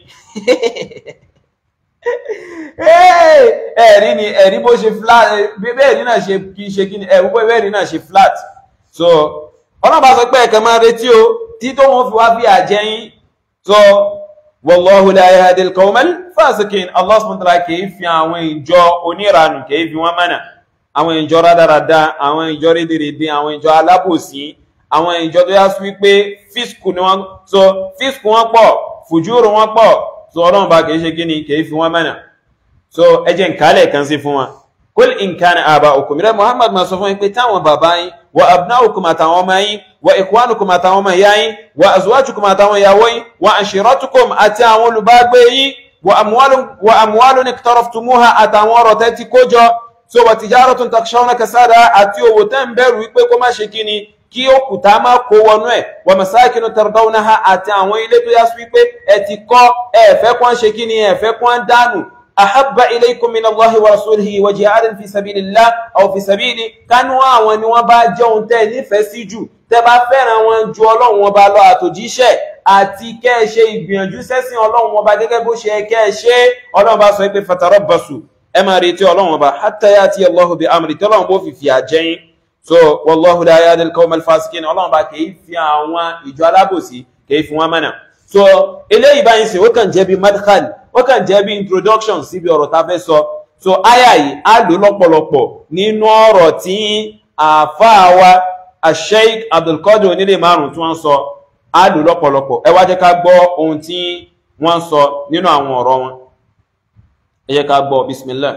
ẹ̀rí ni ẹ̀rí bó ṣe flat bẹ́ẹ̀rí náà ṣe kí ṣe kí ni ẹ̀rú pé bẹ́ẹ̀rí náà ṣe flat so ọlọ́pàá sọ pé ẹ̀kẹ́ máa retí o tí tó wọ́n fi wá fi àjẹyìn so wallahu la yahdil qawmal fasiqin Allah subhanahu wa ta'ala kìí fi àwọn ìjọ oníranù kìí fi wọ́n mọ̀nà àwọn ìjọ rádaràda àwọn ìjọ rédèrèdè àwọn ìjọ alábòsí àwọn ìjọ tó yá sí wípé fíṣkù ni wọ́n so fíṣkù wọn pọ̀ fùjúrù wọn pọ̀ so ọlọ́run bá kìí ṣe kí ni kìí fi wọ́n mọ̀nà so ẹjẹ́ nkálẹ̀ kan sí fún wa kul in kana aba'ukum rẹ̀ muhammad ma sọ fún yín pé táwọn bàbá yín wa abna'ukum àtàwọn ọmọ yín wa ikhwanukum àtàwọn ọmọ ìyá yín wa azwajukum àtàwọn ìyàwó yín wa ashiratukum àti àwọn olùbágbé yín wa amwalun wa amwalun iqtaraftumuha àtàwọn ọrọ̀ tẹ́ ti kó jọ so wa tijaratun takshawna kasada àti owó tẹ́ ń bẹ̀rù wípé kó má ṣe kíni kí òkúta má kó wọnú ẹ̀ wa masakinu tardawnaha àti àwọn ilé tó yá sí wípé ẹ ti kọ́ ẹ̀fẹ́ kwan ṣe kíni ẹ̀fẹ́ kwan dánù أحب إليكم من الله ورسوله وجهاد في سبيل الله أو في سبيله كانوا àwọn ni wọ́n bá jẹ́ ohun tẹ́ nífẹ̀ẹ́ sí jù tẹ́ bá fẹ́ràn wọn ju ọlọ́run wọn bá lọ àtòjíṣẹ́ àti kẹ́ ẹ ṣe ìgbìyànjú sẹ́sìn ọlọ́run wọn bá gẹ́gẹ́ bó ṣe kẹ́ ẹ ṣe ọlọ́run bá sọ pé fatarabbasu ẹ máa retí ọlọ́run ọba hatta ya'ti Allahu bi amri tí ọlọ́run bó fi fìyà jẹ́yìn so wallahu la yahdi al-qawma al-fasiqin ọlọ́run bá kìí fi àwọn ìjọ alábòsí kìí fi wọn mọ́nà so eléyìí báyìí sì ó kàn jẹ́ bí madkhal ó kàn jẹ́ bí introduction síbi ọ̀rọ̀ ta fẹ́ sọ so aya yìí á lò lọ́pọ̀lọpọ̀ nínú ọ̀rọ̀ tí àáfàá wa asheik abdulkadir onílé márùn tí wọ́n sọ á lò lọ́pọ̀lọpọ̀ ẹ wá jẹ́ ká gbọ́ ohun tí wọ́n sọ nínú àwọn ọ̀rọ̀ wọn ẹ jẹ́ ká gbọ́ bismillah.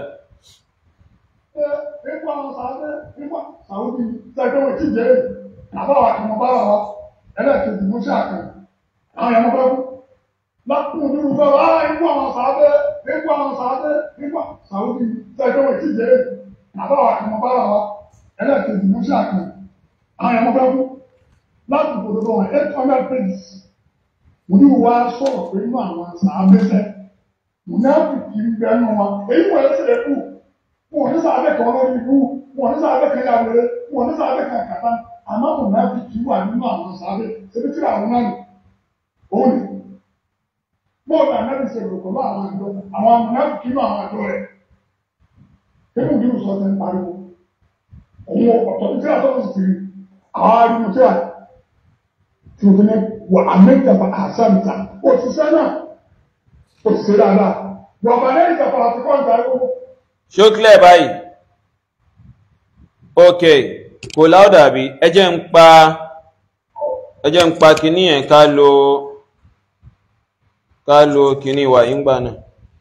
nípa àwọn sàádé nípa sàúdì tẹgbẹ́ wọn ti jẹ́ àbáwá àkàmọ́ bá wà wá ẹlẹ́ẹ̀kejì mú sí àkàn àwọn ẹ̀mọ́ fẹ́ kú lákùn nínú fẹ́ wá nípa àwọn sàádé nípa àwọn sàádé nípa sàúdì tẹgbẹ́ wọn ti jẹ́ àbáwá àkàmọ́ bá wà wá ẹlẹ́ẹ̀kejì mú sí àkàn àwọn ẹ̀mọ́ fẹ́ kú láti gbòdòdó wọn eight hundred pages mo ní wàá sọ̀rọ̀ pé inú àwọn sàábẹ́sẹ̀ mo ní àbùkù ń bẹ nù wọn èyí wọ̀ ẹ́ sẹ̀ kú wọn ò ní sàábẹ́ kan lórí ikú wọn ò ní sàábẹ́ kan yàwèrè wọn ò ní sàábẹ́ kan kàtá àmọ́ mo ní àbùkù wà nínú àwọn sàábẹ́ ṣebí tí àwọn náà nì òun ni bóòlù ànábì ṣe rò pẹ̀lú àwọn àjọ àwọn amúnábìkì nínú àwọn àjọ rẹ̀ kébù bí ìwòsàn ti ń pariwo òun ọ̀tọ̀ tí a tọ́kọ̀ sí àwọn arìnrìn tí a tí o fi ní wà amẹ́jàpá àṣàmìta òṣìṣẹ́ náà òṣìṣẹ́ dáadáa wà bá lẹ́yìn ìjàpá àti kọ́ńtà ẹ̀kọ́ ṣó clear báyìí ok kò láódà bí ẹ jẹ́ ń pa ẹ jẹ́ ń pa kìíní ẹ̀ ká lo ká lo kìíní wà ìgbà náà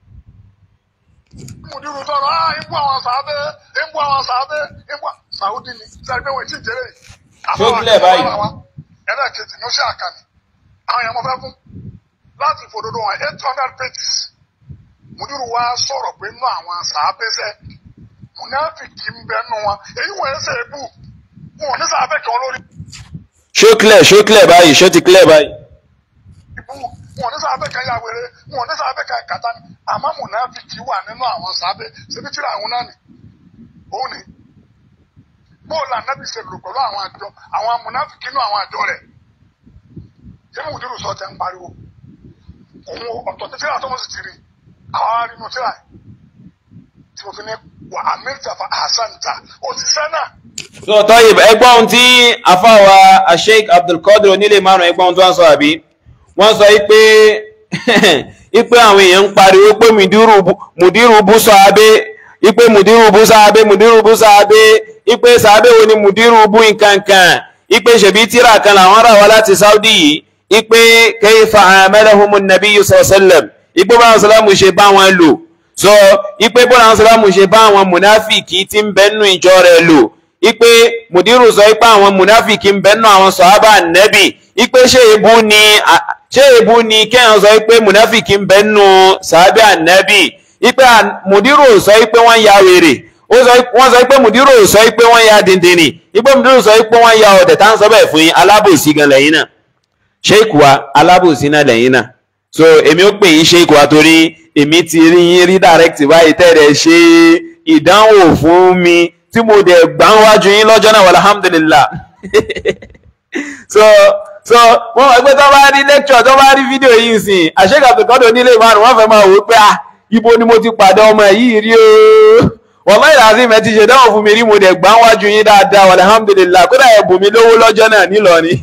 mùdírù tọrọ á ń bú àwọn sàábẹ́ ń bú àwọn sàábẹ́ ń bú sàúdì ni sẹ́ni pé wọ́n ti jẹ́rẹ̀ yìí. Ṣó clear báyìí? ẹlẹ́ẹ̀kejì ni ó ṣe àkànní àwọn èèyàn mọ̀ fẹ́ fún láti fòdodo wọn eight hundred pages mùdírù wa sọ̀rọ̀ pé nínú àwọn sàábẹ́ sẹ́ mùnáfìkì ń bẹ nù wọn èyí wọ́n ẹsẹ̀ ebú wọn ò ní sàábẹ́ kan lórí ṣó clear ṣó clear báyìí ṣó ti clear báyìí ibú wọn ò ní sàábẹ́ kan ya wèrè wọn ò ní sàábẹ́ kan kàtá ni àmọ́ mùnáfìkì wà nínú àwọn sàábẹ́ ṣebí tíra àwọn náà ni òun ni bóòlù ànábì ṣe lò pẹ̀lú àwọn àjọ àwọn mùnáfìkì nínú àwọn àjọ rẹ̀ ṣé mùdírù sọ tẹ́ ń pariwo òun ọ̀tọ̀ tí tíra tó mọ̀ sí ti rí àwọn arínú tíra yìí tí mo fi ní wà amẹ́jàfà àṣàǹtà òṣìṣẹ́ náà so tọ́yìb ẹgbọ́n ohun tí afáwa asheik abdulkadir onílé márùn ẹgbọ́n ohun tó wọ́n sọ àbí wọ́n sọ pé ipe àwọn èèyàn ń pariwo pé mùdírù bú sọ abé ipe mùdírù bú sọ abé mùdírù bú sọ abé ipe sàbẹ wo ni mùdírù bú nkankan ipe ṣèbí tíra kan làwọn rà wá láti saudi yìí ipe kayfa amalahumu nabiyyu sallam ipe báwọn sọlámù ṣe bá wọn lò so ipe báwọn sọlámù ṣe bá àwọn mùnáfìkì tí ń bẹ́nu ìjọ rẹ̀ lò ipe mùdírù sọ ipe àwọn mùnáfìkì ń bẹ́nu àwọn sọ̀hábà nẹ́bì ipe ṣé èébú ni ṣé èébú ni kẹ́hìn sọ ipe mùnáfìkì ń bẹ́nu sọ̀hábà nẹ́bì ipe mùdírù sọ ipe wọ́n ya wèrè wọ́n sọ pé mùdírù sọ pé wọ́n ya dìndìnrìn ipe mùdírù sọ pé wọ́n ya ọ̀dẹ̀ tá ń sọ bẹ́ẹ̀ fún yín alábòsí gan lẹ́yìn náà ṣéèkù wa alábòsí náà lẹ́yìn náà so èmi ó pè yín ṣéèkù wa torí èmi ti rí yín rí direct báyìí tẹ́lẹ̀ ṣe ìdánwò fún mi tí mo dẹ̀ gbà ń wájú yín lọ́jọ́ náà alhamdulillah so so wọ́n wọ́n pé tó bá rí lecture tó bá rí fídíò yìí sìn àṣekà àbùkọ́dọ̀ nílé ìmárùn wọ́n fẹ́ máa wò ó pé ah ibo ni mo ti pàdé ọmọ yìí rí o wallahi lazim ẹ ti ṣe dáhùn fún mi rí mo dẹ̀ gbà ń wájú yín dáadáa alhamdulillah kódà ẹ bù mí lówó lọ́jọ́ náà nílọrin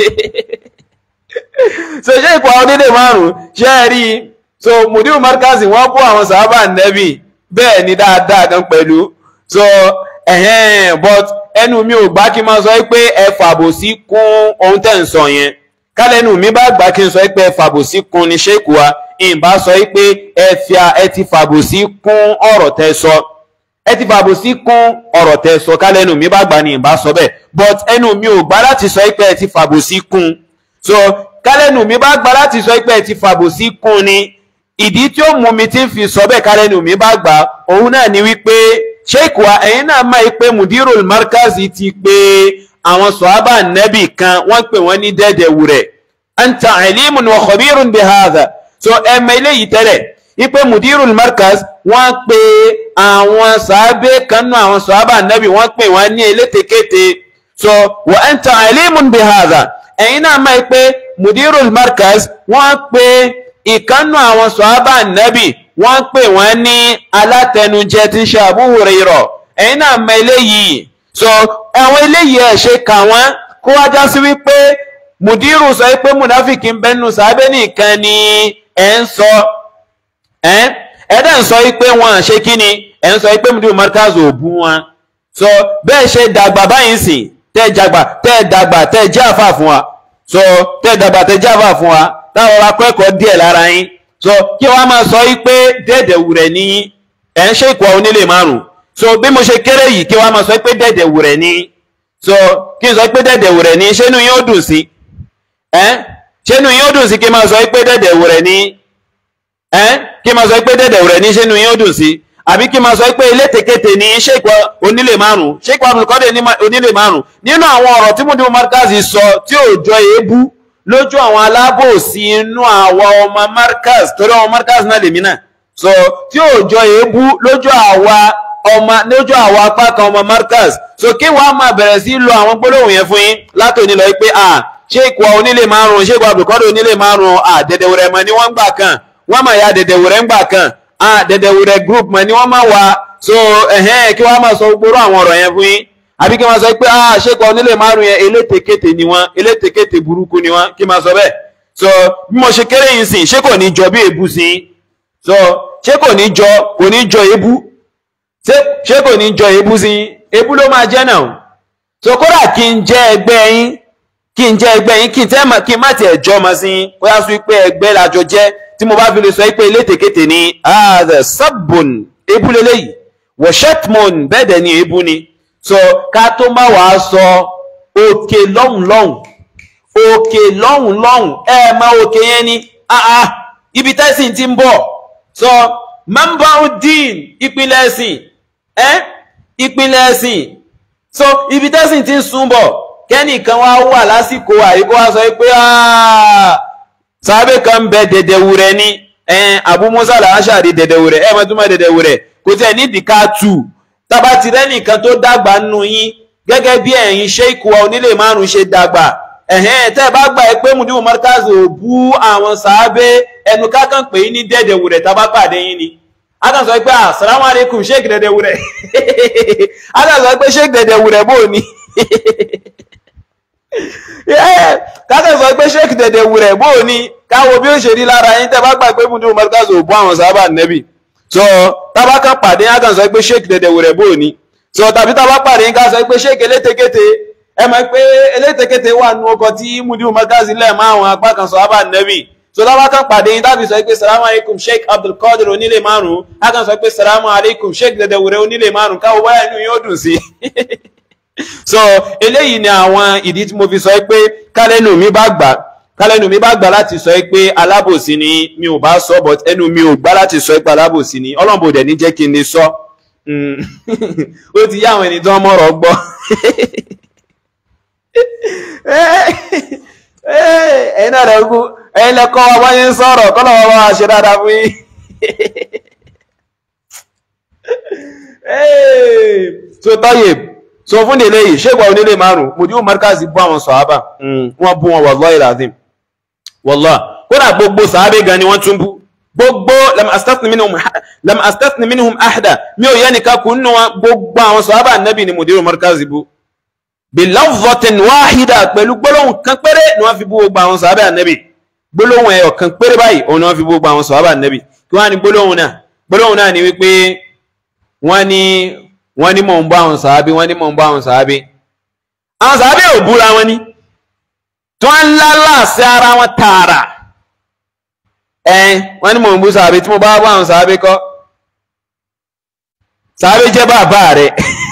so ṣé ipò àwọn onílé márùn ṣe é rí i so mudiru markazi wọ́n bú àwọn sàábà nẹ́bì bẹ́ẹ̀ ni dáadáa gan pẹ̀lú so ẹ̀hẹ́n but ẹnu mi ò gbá kí n máa sọ pé ẹ fàbòsí kún ohun tẹ́ ń sọ yẹn kálẹ́nu mi bá gbà kí n sọ pé ẹ fàbòsí kún ní ṣéèkù wa ìbá sọ pé ẹ fi ẹ ti fàbòsí kún ọ̀rọ̀ tẹ́ sọ ẹ ti fàbòsí kún ọ̀rọ̀ tẹ́ sọ kálẹ́nu mi bá gbà ní ìbá sọ bẹ́ẹ̀ but ẹnu mi ò gbà láti sọ pé ẹ ti fàbòsí kún so kálẹ́nu mi bá gbà láti sọ pé ẹ ti fàbòsí kún ni ìdí tí ó mú mi ti ń fi sọ bẹ́ẹ̀ kálẹ́nu mi bá gbà òun náà ni wípé sheik wa ẹ̀yin náà máa pé mudirul markazi ti pé àwọn sọ̀hábà nẹ́bì kan wọ́n pè wọ́n ní dẹ́dẹ̀wù rẹ̀ anta alimun wa khabirun bi hadha so ẹ̀mọ eléyìí tẹ́lẹ̀ ipe mudirul markaz wọ́n pè àwọn sàábé kan náà àwọn sọ̀hábà nẹ́bì wọ́n pè wọ́n ní elétekéte so wa anta alimun bi hadha ẹ̀yin náà máa pé mudirul markaz wọ́n pè ìkànnù àwọn sọ̀hábà nẹ́bì wọ́n pè wọ́n ní alátẹnujẹ tí ń ṣe Abu Hurairah ẹ̀yin náà mọ eléyìí so àwọn eléyìí ẹ̀ ṣe kà wọ́n kó wá já sí wípé mùdírù sọ pé mùnáfìkì ń bẹnu sàábẹ́ nìkan ni ẹ̀ ń sọ ẹ̀ dẹ̀ ń sọ pé wọ́n ṣe kí ni ẹ̀ ń sọ pé mùdírù markaz ò bú wọn so bẹ́ẹ̀ ṣe dàgbà báyìí sìn tẹ́ dàgbà tẹ́ dàgbà tẹ́ jẹ́ àfà fún wa so tẹ́ dàgbà tẹ́ jẹ́ àfà fún wa táwọn akẹ́kọ̀ọ́ díẹ̀ lára yín so kí wọ́n máa sọ wípé dẹ́dẹ̀wù rẹ̀ ní ẹ̀ ń ṣe ìkọ̀ onílé márùn so bí mo ṣe kéré yìí kí wọ́n máa sọ pé dẹ́dẹ̀wù rẹ̀ ní so kí n sọ pé dẹ́dẹ̀wù rẹ̀ ní ṣé inú yín ó dùn sí ẹ́ ṣé inú yín ó dùn sí kí n máa sọ pé dẹ́dẹ̀wù rẹ̀ ní ẹ́ kí n máa sọ pé dẹ́dẹ̀wù rẹ̀ ní ṣé inú yín ó dùn sí àbí kí n máa sọ pé elétekéte ní sheik onílé márùn sheik abdulkadir onílé márùn nínú àwọn ọ̀rọ̀ tí mudimu markazi sọ tí ò jọ èébú lójú àwọn alábòsí inú àwọn ọmọ markaz torí ọmọ markaz náà lèmi náà so tí ò jọ èébú lójú àwa ọmọ lójú àwọn apá kan ọmọ markaz so kí wàá máa bẹ̀rẹ̀ sí lo àwọn gbólóhùn yẹn fún yín látòní lọ pé à sheik wa onílé márùn sheik abdulkadir onílé márùn à dẹ̀dẹ̀wẹ̀rẹ̀ mọ̀ ni wọ́n ń gbà kan wọ́n máa ya dẹ̀dẹ̀wẹ̀rẹ̀ ń gbà kan à dẹ̀dẹ̀wẹ̀rẹ̀ group mọ̀ ni wọ́n máa wà so ẹ̀hẹ́n kí wọ́n máa sọ gbóró àwọn ọ̀rọ̀ yẹn fún yín àbí kí wọ́n sọ pé ah sheik wa onílé márùn yẹn elétekéte ni wọ́n elétekéte burúkú ni wọ́n kí máa sọ bẹ́ẹ̀ so bí mo ṣe kéré yìí sìn ṣé kò ní jọ bí èébú sí so ṣé kò ní jọ kò ní jọ èébú ṣé kò ní jọ èébú sí èébú ló máa jẹ́ náà so kódà kí n jẹ́ ẹgbẹ́ yín kí n jẹ́ ẹgbẹ́ yín kí n tẹ́ kí n má tiẹ̀ jọ ọmọ sí yín kó yá sọ pé ẹgbẹ́ làjọ jẹ́ tí mo bá fi lè sọ pé elétekéte ni ààrẹ sábùn èébú lélẹ́yìí wọ̀ṣẹ́tmọ̀n bẹ́ẹ̀ dẹ̀ ni èébú ni so ká tó má wàá sọ òkè lọ́hùn lọ́hùn òkè lọ́hùn lọ́hùn ẹ máa òkè yẹn ni àà ibi tẹ́sìn ti ń bọ̀ so mambaudin ìpínlẹ̀ ẹ̀sìn ẹ́ ìpínlẹ̀ ẹ̀sìn so ibi tẹ́sìn ti ń sún bọ̀ kẹ́nìkan wá wà lásìkò àríkó wá sọ pé sábẹ́ kan bẹ dẹ̀dẹ̀wù rẹ̀ ní Abu Musa al-Ash'ari dẹ̀dẹ̀wù rẹ̀ ẹ̀ mọ́ túmọ̀ dẹ̀dẹ̀wù rẹ̀ kò tẹ̀ nídìí ká tù tába ti rẹ́nìkan tó dàgbà nù yín gẹ́gẹ́ bí ẹ̀yin ṣéìkù wa onílé márùn-ún ṣe dàgbà ẹ̀hẹ́n tẹ́ ẹ bá gbà ẹ pé mudimu markaz ò bú àwọn sàábé ẹnu kákan pé ní dẹ̀dẹ̀wù rẹ̀ tábà pàdé yín ni a kàn sọ pé assalamu alaikum sheik dẹ̀dẹ̀wù rẹ̀ a kàn sọ pé sheik dẹ̀dẹ̀wù rẹ̀ bò ní kákan sọ pé sheik dẹ̀dẹ̀wù rẹ̀ bò ní káwo bí ó ṣe rí lára yín tẹ́ bá gbà pé mudimu markaz ò bú àwọn sàábà nẹ́bì so tábà kan pàdé a kàn sọ pé sheik dẹ̀dẹ̀wù rẹ̀ bò ní so tàbí tábà pàdé yín ká sọ pé sheik elétekéte ẹ mọ̀ pé elétekéte wà nù ọkọ̀ tí mudimu markaz lẹ̀ mọ́ àwọn apá kan sàábà nẹ́bì so tábà kan pàdé yín tábì sọ pé salamu alaikum sheik abdulkadir onílé márùn a kàn sọ pé salamu alaikum sheik dẹ̀dẹ̀wù rẹ̀ onílé márùn káwọ báyà inú yóò dùn sí so eléyìí ni àwọn ìdí tí mo fi sọ pé kálẹ́nu mi bá gbà kálẹ́nu mi bá gbà láti sọ pé alábòsí ni mi ò bá sọ but ẹnu mi ò gbà láti sọ pé alábòsí ni ọlọ́mọbò dẹ̀ ní jẹ́ kí n lè sọ ó ti yá àwọn ẹni tó ń mọ̀rọ̀ gbọ́ ẹ̀yin náà rẹ̀ kú ẹ̀yin lẹ́kọ́ wa wọ́n yín sọ̀rọ̀ kọ́ lọ́wọ́ wa ṣe dáadáa fún yín so tọ́yè so fún délé yìí ṣégbà onílé márùn mùdíwò markazi bú àwọn sọ̀hábà wọ́n bú wọn wallahi lazim wallahi kódà gbogbo sàábé gan ni wọ́n tún bú gbogbo lam astathni minhum lam astathni minhum ahada mi ò yẹ nìkan kù nínú wọn gbogbo àwọn sọ̀hábà nẹ́bì ni mùdíwò markazi bú bilafzotin wahida pẹ̀lú gbólóhùn kan péré ni wọ́n fi bú gbogbo àwọn sọ̀hábà nẹ́bì gbólóhùn ẹ̀yọ̀ kan péré báyìí òun ni wọ́n fi bú gbogbo àwọn sọ̀hábà nẹ́bì kí wọ́n á ní gbólóhùn náà gbólóhùn náà ni wípé wọ́n ní wọ́n ní mọ̀ ń bá àwọn sàábí wọ́n ní mọ̀ ń bá àwọn sàábí àwọn sàábí ò búra wọn ní tí wọ́n ń lálà sí ara wọn tààrà ẹ wọ́n ní mọ̀ ń bú sàábí tí mo bá bá àwọn sàábí kọ́ sàábí jẹ́ bàbá rẹ̀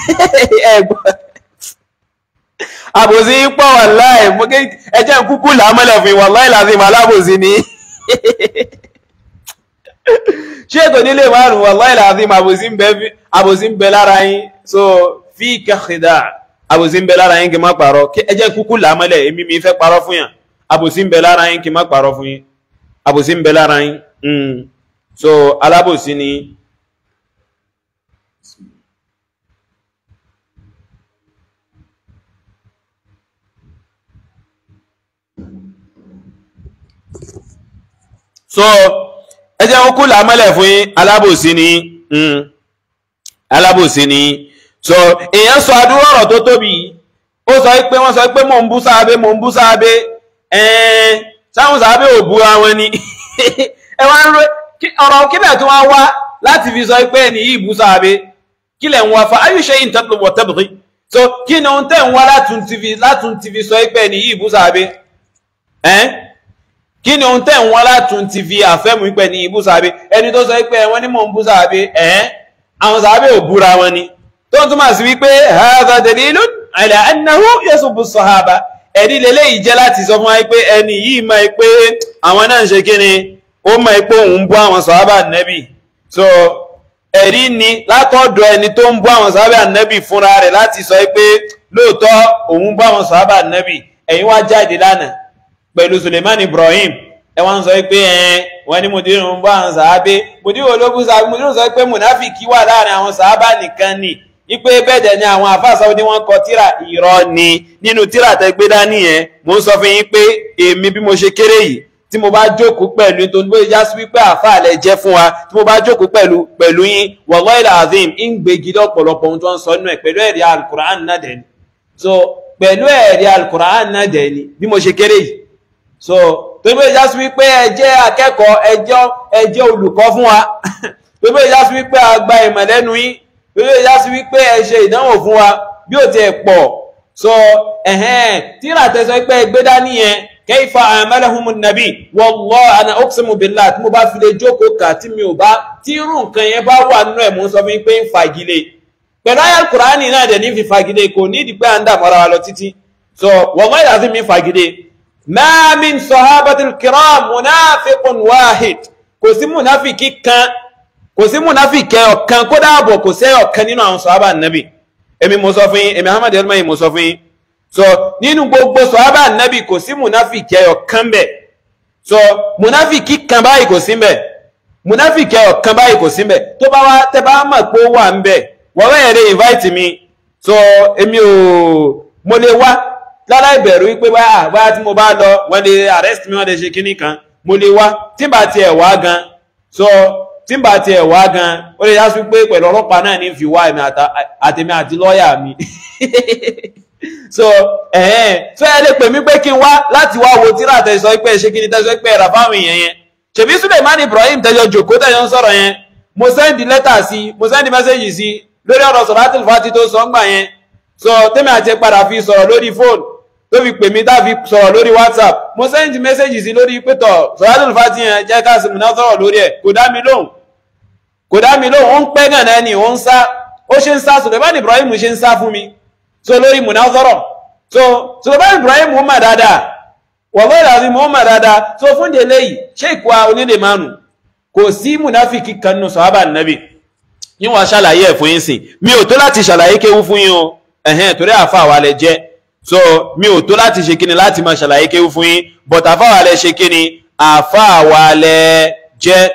àbòsí pọ̀ wàláì ẹjẹ́ kúkú làámọ́lẹ̀ fún wàláì láti mọ̀ alábòsí ni ṣé ètò nílé márùn wàláì láti mọ̀ àbòsí ń bẹ lára yín so fi kẹ́kẹ̀dá àbòsí ń bẹ lára yín kí n má parọ́ ẹ jẹ́ kúkú làámọ́lẹ̀ èmi mi fẹ́ parọ́ fún yàn àbòsí ń bẹ lára yín kí n má parọ́ fún yín àbòsí ń bẹ lára yín so alábòsí ni so ẹ jẹ́ kúkú làámọ́lẹ̀ fún yín alábòsí ni alábòsí ni so èèyàn sọ àdúrà ọ̀rọ̀ tó tóbi ó sọ pé wọ́n sọ pé mò ń bú sáábé mò ń bú sáábé ẹ̀ẹ́n sáwọn sáábé ò bú àwọn ni ẹ wá ń ro ọ̀rọ̀ kílẹ̀ tí wọ́n wá láti fi sọ pé ẹni yìí bú sáábé kílẹ̀ ń wá fa ayúṣe yìí ń tẹ́tù wọ̀ tẹ́bùtì so kí ni ohun tẹ́ ń wá látún ti fi látún ti fi sọ pé ẹni yìí bú sáábé ẹ̀ẹ́n kí ni ohun tẹ́ ń wá látún ti fi àfẹ́mú pé ẹni yìí bú sáábé ẹni tó sọ pé wọ́n ní mò ń bú sáábé ẹ̀ẹ́n àwọn sàábé ò búra wọn ni tó ń túmọ̀ sí wípé hadha dalilun ala annahu yasubbu sahaba ẹ̀rí lélẹ́yìí jẹ́ láti sọ fún wa pé ẹni yìí mọ̀ pé àwọn náà ń ṣe kí ni ó mọ̀ pé òun bú àwọn sàhábà nẹ́bì so ẹ̀rí ni látọ̀dọ̀ ẹni tó ń bú àwọn sàábà ànábì fúnra rẹ̀ láti sọ pé lóòótọ́ òun bú àwọn sàábà ànábì ẹ̀yin wá jáde lánàá pẹ̀lú Suleiman Ibrahim ẹ wá ń sọ pé ẹ wọn ní mùdírù ń bú àwọn sàábé mùdírù ológun sàábé mùdírù sọ pé mùnáfìkì wà láàrin àwọn sàábà nìkan ni ipe bẹ́ẹ̀dẹ̀ ni àwọn àfáàsáwọ́ ní wọ́n kọ tíra irọ́ ni nínú tíra tẹ́gbé dání yẹn mo ń sọ fún yín pé èmi bí mo ṣe kéré yìí tí mo bá jókòó pẹ̀lú tó ń gbé já sí wípé àfáà lẹ jẹ́ fún wa tí mo bá jókòó pẹ̀lú pẹ̀lú yín wallahi azim ń gbégi lọ́pọ̀lọpọ̀ ohun tó ń sọ nínú ẹ̀ pẹ̀lú ẹ̀rí alukur'an náà dẹ̀ ni so pẹ̀lú ẹ̀rí alukur'an náà dẹ̀ ni bí mo ṣe kéré yìí so tó ń gbé já sí wípé ẹ jẹ́ akẹ́kọ̀ọ́ ẹ jẹ́ ẹ jẹ́ olùkọ́ fún wa tó ń gbé já sí wípé a gba ìmọ̀ lẹ́nu yín lórí ìyá sí wípé ẹ ṣe ìdánwò fún wa bí ó ti ẹ̀ pọ̀ so ẹ̀hẹ́n tíra tẹ́sọ pé ẹgbẹ́ dání yẹn kayfa amalahum nàbí wallahi ana uqsimu billah tí mo bá fi lè jókòó kà tí mi ò bá tí irú nǹkan yẹn bá wà nínú ẹ̀ mú sọ fún mi pé ń fagilé pẹ̀lú ayé kùránì náà dẹ̀ ní fi fagilé kò ní ìdí pé à ń dà mọ́ra wa lọ títí so wallahi láti mi fagilé ma min sahabatil kiram munafiqun wahid kò sí munafiki kan kò sí múnáfìkẹ́ ọ̀kan kó dáàbọ̀ kò sẹ́ ọ̀kan nínú àwọn sọ̀hábà nàbì èmi mo sọ fún yín èmi ahmad elmayi mo sọ fún yín so nínú gbogbo sọ̀hábà nàbì kò sí múnáfìkẹ́ ọ̀kan bẹ̀ so múnáfìkí kan báyìí kò sí bẹ̀ múnáfìkẹ́ ọ̀kan báyìí kò sí bẹ̀ tó bá wá tẹ́ bá mọ̀ pé ó wà ń bẹ̀ wọ́n wẹ́ẹ̀ rẹ̀ invite mi so èmi ò mo lè wá lára ìbẹ̀rù wípé báyà báyà tí mo bá lọ wọ́n lè arrest mi wọ́n lè ṣe kíní kan mo lè wá tí bá tiẹ̀ wá gan so tí n bá tiẹ̀ wá gan ó lè yásí pé pẹ̀lú ọlọ́pàá náà ní fi wá ẹ̀mí àtẹ̀mí àti lọ́ọ̀yà mi so ẹ̀hẹ́n so ẹ lè pè mí pé kí n wá láti wá wo tíra tẹ̀sọ́ pé ṣe kí ni tẹ̀sọ́ pé ẹ̀rà fáwọn èèyàn yẹn ṣèbí Suleiman Ibrahim tẹjọ jòkó tẹjọ ń sọ̀rọ̀ yẹn mo sẹ́ndì lẹ́tà sí mo sẹ́ndì mẹ́sẹ̀jì sí lórí ọ̀rọ̀ Salatul Fati tó sọ ń gbà yẹn so tẹ́mi àti padà fi sọ̀rọ̀ lórí fóònù tó fi pè mí tá fi sọ̀rọ̀ lórí WhatsApp mo sẹ́ndì mẹ́sẹ̀jì sí lórí pétọ̀ Salatul Fati yẹn jẹ́ ká sì múná sọ̀rọ̀ lórí ẹ̀ kò dá mi lóhùn kò dá mi lóhùn ó ń pẹ́ gàn náà ni ó ń sá ó ṣe ń sá Suleiman Ibrahim ṣe ń sá fún mi so lórí munazara so Suleiman Ibrahim ó mà dáadáa wọ̀gbọ́n ìdàbí mo mà dáadáa so fún délé yìí ṣé ìkọ́ onílé mánu kò sí munafiki kan nù sọ́hábà nàbì yín wàá ṣàlàyé ẹ̀ fún yín sìn mi ò tó láti ṣàlàyé kéwú fún yín o ẹ̀hẹ́n torí àfa àwa lẹ jẹ́ so mi ò tó láti ṣe kíni láti máa ṣàlàyé kéwú fún yín but àfa àwa lẹ ṣe kíni àfa àwa lẹ jẹ́.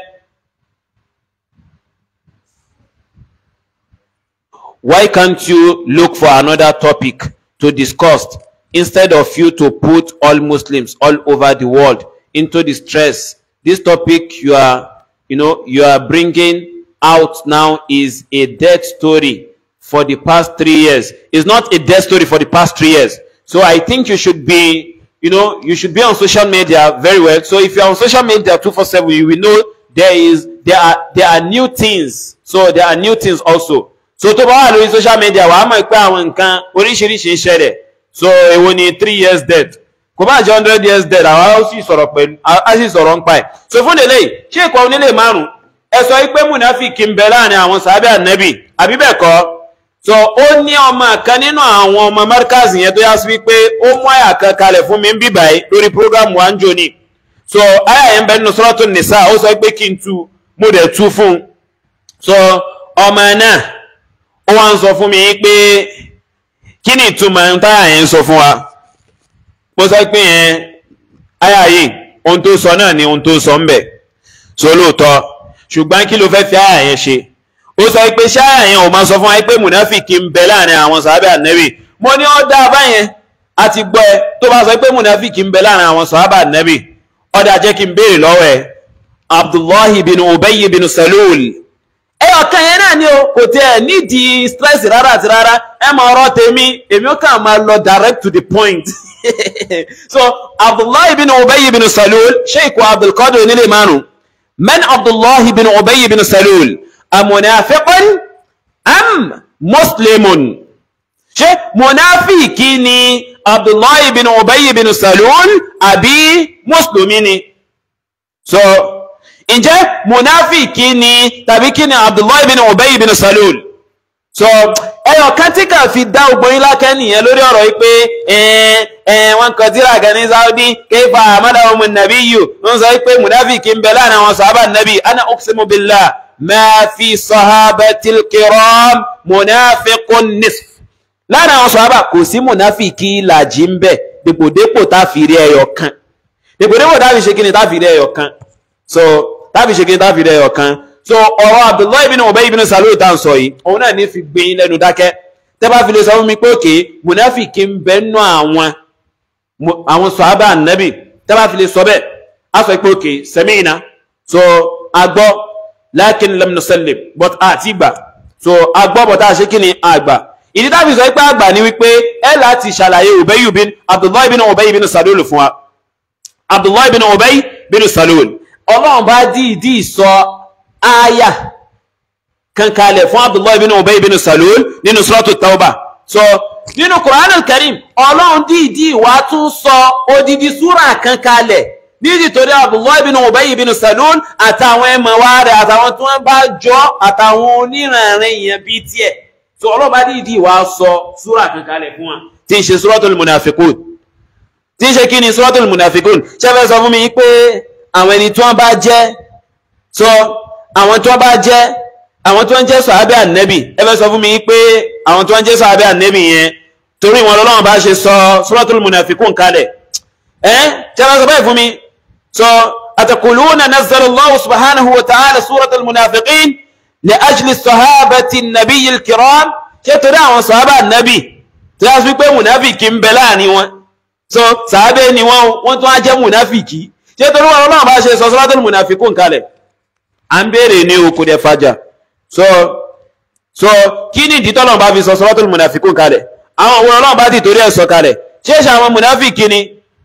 why can't you look for another topic to discuss instead of you to put all Muslims all over the world into distress? This topic you are, you know, you are bringing out now is a dead story for the past three years. It's not a dead story for the past three years. So I think you should be, you know, you should be on social media very well. So if you're on social media 247, you will know there is, there are, there are new things. So there are new things also. so tó bá wà lórí social media wàá mọ̀ pé àwọn nǹkan oríṣiríṣi ń ṣẹlẹ̀ so èwo ni three years dead kò bá jẹ́ hundred years dead àwa ó sì sọ̀rọ̀ pẹ̀lú a sì sọ̀rọ̀ ń pa ẹ̀ so fún délé ṣé ìkọ́ onílé márùn ẹ sọ pé múnáfíkì ń bẹ láàrin àwọn sàábẹ́ ànẹ́bì àbí bẹ́ẹ̀ kọ́ so ó ní ọmọ kan nínú àwọn ọmọ Markaz yẹn tó yá sí wípé ó mú àyà kan kalẹ̀ fún mi ń bíbà yìí lórí program wa ń jò ní so àyà yẹn bẹ nínú Suratun Nisa ó sọ pé kí n tu mo dẹ̀ tu fún un so ọmọ náà ó wá ń sọ fún mi pé kí ni ìtumọ̀ táyà yẹn ń sọ fún wa mo sọ pé yẹn àyà yìí ohun tó sọ náà ni ohun tó sọ ń bẹ̀ so lóòótọ́ ṣùgbọ́n kí ló fẹ́ fi àyà yẹn ṣe ó sọ pé ṣé àyà yẹn ò máa sọ fún wa pé mùnáfìkì ń bẹ láàrin àwọn sàábà nẹ́bì mo ní ó dá báyẹn a ti gbọ́ ẹ tó bá sọ pé mùnáfìkì ń bẹ láàrin àwọn sàábà nẹ́bì ọ̀dà jẹ́ kí n béèrè lọ́wọ́ ẹ Abdullahi bin Ubayy bin Salul ẹyọ kan yẹn náà ni o kò tẹ ẹ nídìí stress rárá àti rárá ẹ máa ọ̀rọ̀ tèmi èmi ó kàn máa lọ direct to the point so abdullahi bin ubayy bin salul sheikh abdulkadir onílé márùn man abdullahi bin ubayy bin salul amunafiqun am muslimun ṣé munafiki ni abdullahi bin ubayy bin salul àbí mùsùlùmí ni so ǹjẹ́ munafiki ni tàbí kí ni abdullahi bin ubayi bin salul so ẹyọ kan tí kà fi dá ogbon yín lákẹ́ nìyẹn lórí ọ̀rọ̀ yìí pé wọn kàn tíra kan ní saudi kéfà amadawo mu nàbí yìí wọn sọ pé munafiki ń bẹ láàrin àwọn sàhábà nàbí ana uqsimu billah ma fi sahabatil kiram munafiqun nisf lára àwọn sọ̀hábà kò sí mùnáfìkì ìlàjì ń bẹ̀ dèpòdépò tá fi rí ẹyọ kan dèpòdépò tá fi ṣe kí ni tá fi rí ẹyọ kan so tá fi ṣe kí ni tá fi rí ẹyọ kan so ọ̀rọ̀ Abdullahi ibn Ubay ibn Salul tá ń sọ yìí òun náà ní fi gbẹ̀yìn lẹ́nu dákẹ́ tẹ́ bá fi lè sọ fún mi pé òkè mùnáfìkì ń bẹ nú àwọn àwọn sọ̀hábà nẹ́bì tẹ́ bá fi lè sọ bẹ́ẹ̀ á sọ pé òkè sami'na so agbọ́ lakin lam nusallim but àti gbà so agbọ́ bọ̀ tá a ṣe kí ni àgbà ìdí tàbí sọ pé àgbà ní wípé ẹ láti ṣàlàyé Ubayy bin Abdullahi bin Ubay bin Salul fún wa Abdullahi bin Ubay bin Salul ọlọ́run bá dìídì sọ ááyà kankalẹ̀ fún Abdullahi bin Ubay bin Salul nínú suratu Tawbah so nínú Qur'an al-Karim ọlọ́run dìídì wá tún sọ odidi súra kankalẹ̀ nídìí torí Abdullahi bin Ubay bin Salul àtàwọn ẹmọ̀wá rẹ̀ àtàwọn tí wọ́n bá jọ àtàwọn oníranrin èèyàn bíi tiẹ̀ so ọlọ́ba dìídì wá sọ súrà kan kalẹ̀ fún wa tí ń ṣe suratul munafiqun tí ń ṣe kí ni suratul munafiqun ṣẹ́fẹ́ sọ fún mi pé àwọn ẹni tí wọ́n bá jẹ́ sọ àwọn tí wọ́n bá jẹ́ àwọn tí wọ́n jẹ́ sàhábẹ́ ànẹ́bì ẹfẹ́ sọ fún mi pé àwọn tí wọ́n jẹ́ sàhábẹ́ ànẹ́bì yẹn torí wọn lọ́wọ́n bá ṣe sọ suratul munafiqun kalẹ̀ ẹ́ ṣẹ́fẹ́ sọ bẹ́ẹ̀ fún mi sọ ataquluna nazzala Allahu subhanahu wa ta'ala suratul munafiqin لأجل الصحابة النبي الكرام ṣé torí àwọn sàhábà nàbì tí a fi pé mùnáfìkì ń bẹ láàrin wọn so sàhábà ni wọn wọn tún á jẹ́ mùnáfìkì ṣé torí wọn náà bá ṣe sọ suratul munafiqun kalẹ̀ à ń béèrè ní oko dẹ fàjà so so kí ni ìdí tọ́lọ̀ bá fi sọ suratul munafiqun kalẹ̀ àwọn òun ọlọ́run bá ti torí ẹ̀ sọ kalẹ̀ ṣé ṣe àwọn mùnáfìkì ni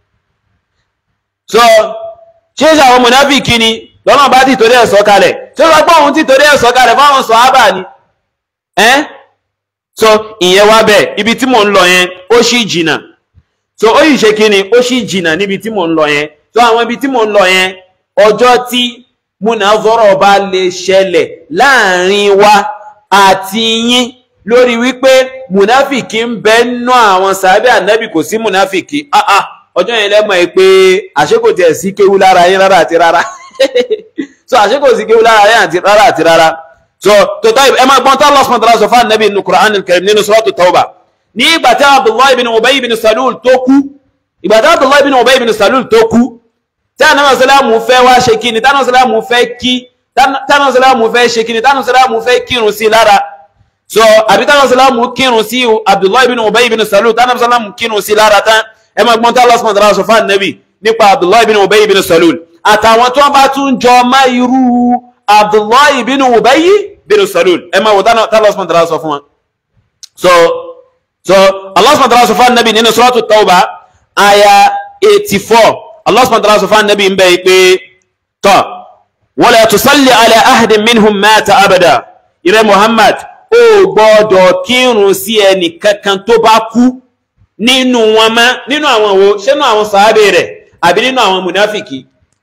so ṣé ṣe àwọn mùnáfìkì ni lọ́nà bá ti torí ẹ̀ sọ kalẹ̀ tí ó sọ pé òun ti torí ẹ̀ sọ kalẹ̀ fáwọn sàhábà ni ẹ́ so ìyẹn wá bẹ́ẹ̀ ibi tí mò ń lọ yẹn ó sì jìnà so ó yìí ṣe kí ni ó sì jìnà níbi tí mò ń lọ yẹn so àwọn ibi tí mò ń lọ yẹn ọjọ́ tí múnazọ́rọ̀ bá lè ṣẹlẹ̀ láàrin wa àti yín lórí wípé múnáfìkì ń bẹ nú àwọn sàhábà ànábì kò sí múnáfìkì ah ah ọjọ́ yẹn lẹ́mọ̀ ẹ pé àṣekò tiẹ̀ sí kéwú lára yín rárá àti rárá so àṣekò sí kéwú lára yín àti rárá àti rárá so tó tọ́ ẹ máa gbọ́n tó Allah subhanahu wa ta'ala sọ fún ànábì nínú Qur'an al-Karim nínú suratu Tawbah ní ìgbà tí Abdullahi bin Ubay bin Salul tó kú ìgbà tí Abdullahi bin Ubay bin Salul tó kú tí ànábì sàlámù fẹ́ wá ṣe kíni tí ànábì sàlámù fẹ́ kí tí ànábì sàlámù fẹ́ ṣe kíni tí ànábì sàlámù fẹ́ kírun sí lára so àbí tí ànábì sàlámù kírun sí Abdullahi bin Ubay bin Salul tí ànábì sàlámù kírun sí lára tán ẹ máa gbọ́n tí Allah subhanahu wa ta'ala sọ fún ànábì nípa Abdullahi bin Ubay bin Salul àtàwọn tí wọ́n bá tún jọ má irú Abdullahi bin Ubay bin Salul ẹ máa wò tí Allah subhanahu wa ta'ala sọ fún wọn so so Allah subhanahu wa ta'ala sọ fún ànábì nínú suratu Tawbah aya 84 Allah subhanahu wa ta'ala sọ fún ànábì ń bẹ́ pé tọ́ wala tusalli ala ahadin minhum mata abada ìrẹ́ Muhammad ó gbọ́dọ̀ kírun sí ẹnì kankan tó bá kú nínú wọn mọ́ nínú àwọn wo ṣé nínú àwọn sàábé rẹ̀ àbí nínú àwọn mùnáfìkì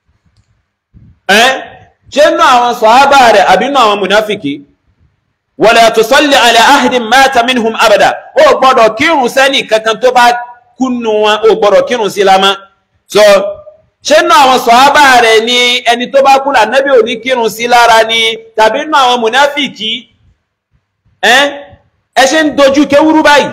ẹ́ ṣé nínú àwọn sàábà rẹ̀ àbí nínú àwọn mùnáfìkì wala tusalli ala ahadin mata minhum abada ó gbọ́dọ̀ kírun sẹ́nì kankan tó bá kúnnú wọn ó gbọ́dọ̀ kírun sí lámá so ṣé nínú àwọn sàábà rẹ̀ ni ẹni tó bá kú lànàbí ò ní kírun sí lára ni tàbí nínú àwọn mùnáfìkì ẹ́ ẹ ṣe ń dojú kéwúrú báyìí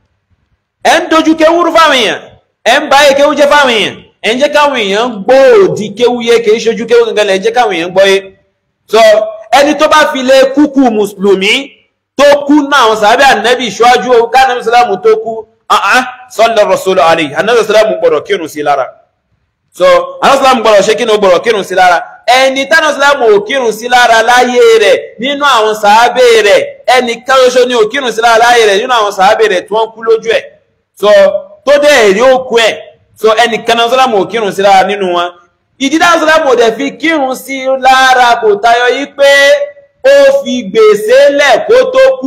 ẹ ń dojú kéwúrú fáwọn èèyàn ẹ ń bá yẹ kéwú jẹ́ fáwọn èèyàn ẹ ń jẹ́ káwọn èèyàn gbọ́ òdì kéwú yé kìí ṣojú kéwú gangan lẹ ń jẹ́ káwọn èèyàn gbọ́ yé so ẹni tó bá fi lé kúkú mùsùlùmí tó kú náà àwọn sàbẹ̀ ànábì ṣáájú owó kánábì sàlámù tó kú ahán sọlọ rọṣọlọ àlè ànábì sàlámù gbọ́dọ̀ kírun sí lára so ànábì sàlámù gbọ́dọ̀ ṣe kí ni ó gbọ́dọ̀ kírun sí lára ẹni tánà sàlámù ò kírun sí lára láyé rẹ̀ nínú àwọn sàábẹ̀ rẹ̀ ẹni káyọṣọ ni ò kírun sí lára láyé rẹ̀ nínú àwọn sàábẹ̀ rẹ̀ tí wọ́n kú lójú ẹ̀ so tó dẹ̀ èrè òkú ẹ̀ so ẹni kanáà sọ́lámù ò kírun sí lára nínú wọn ìdídá sọ́lámù ò dẹ̀ fi kírun sí lára kò tayọ yí pé ó fi gbèsè lẹ̀ kó tó kú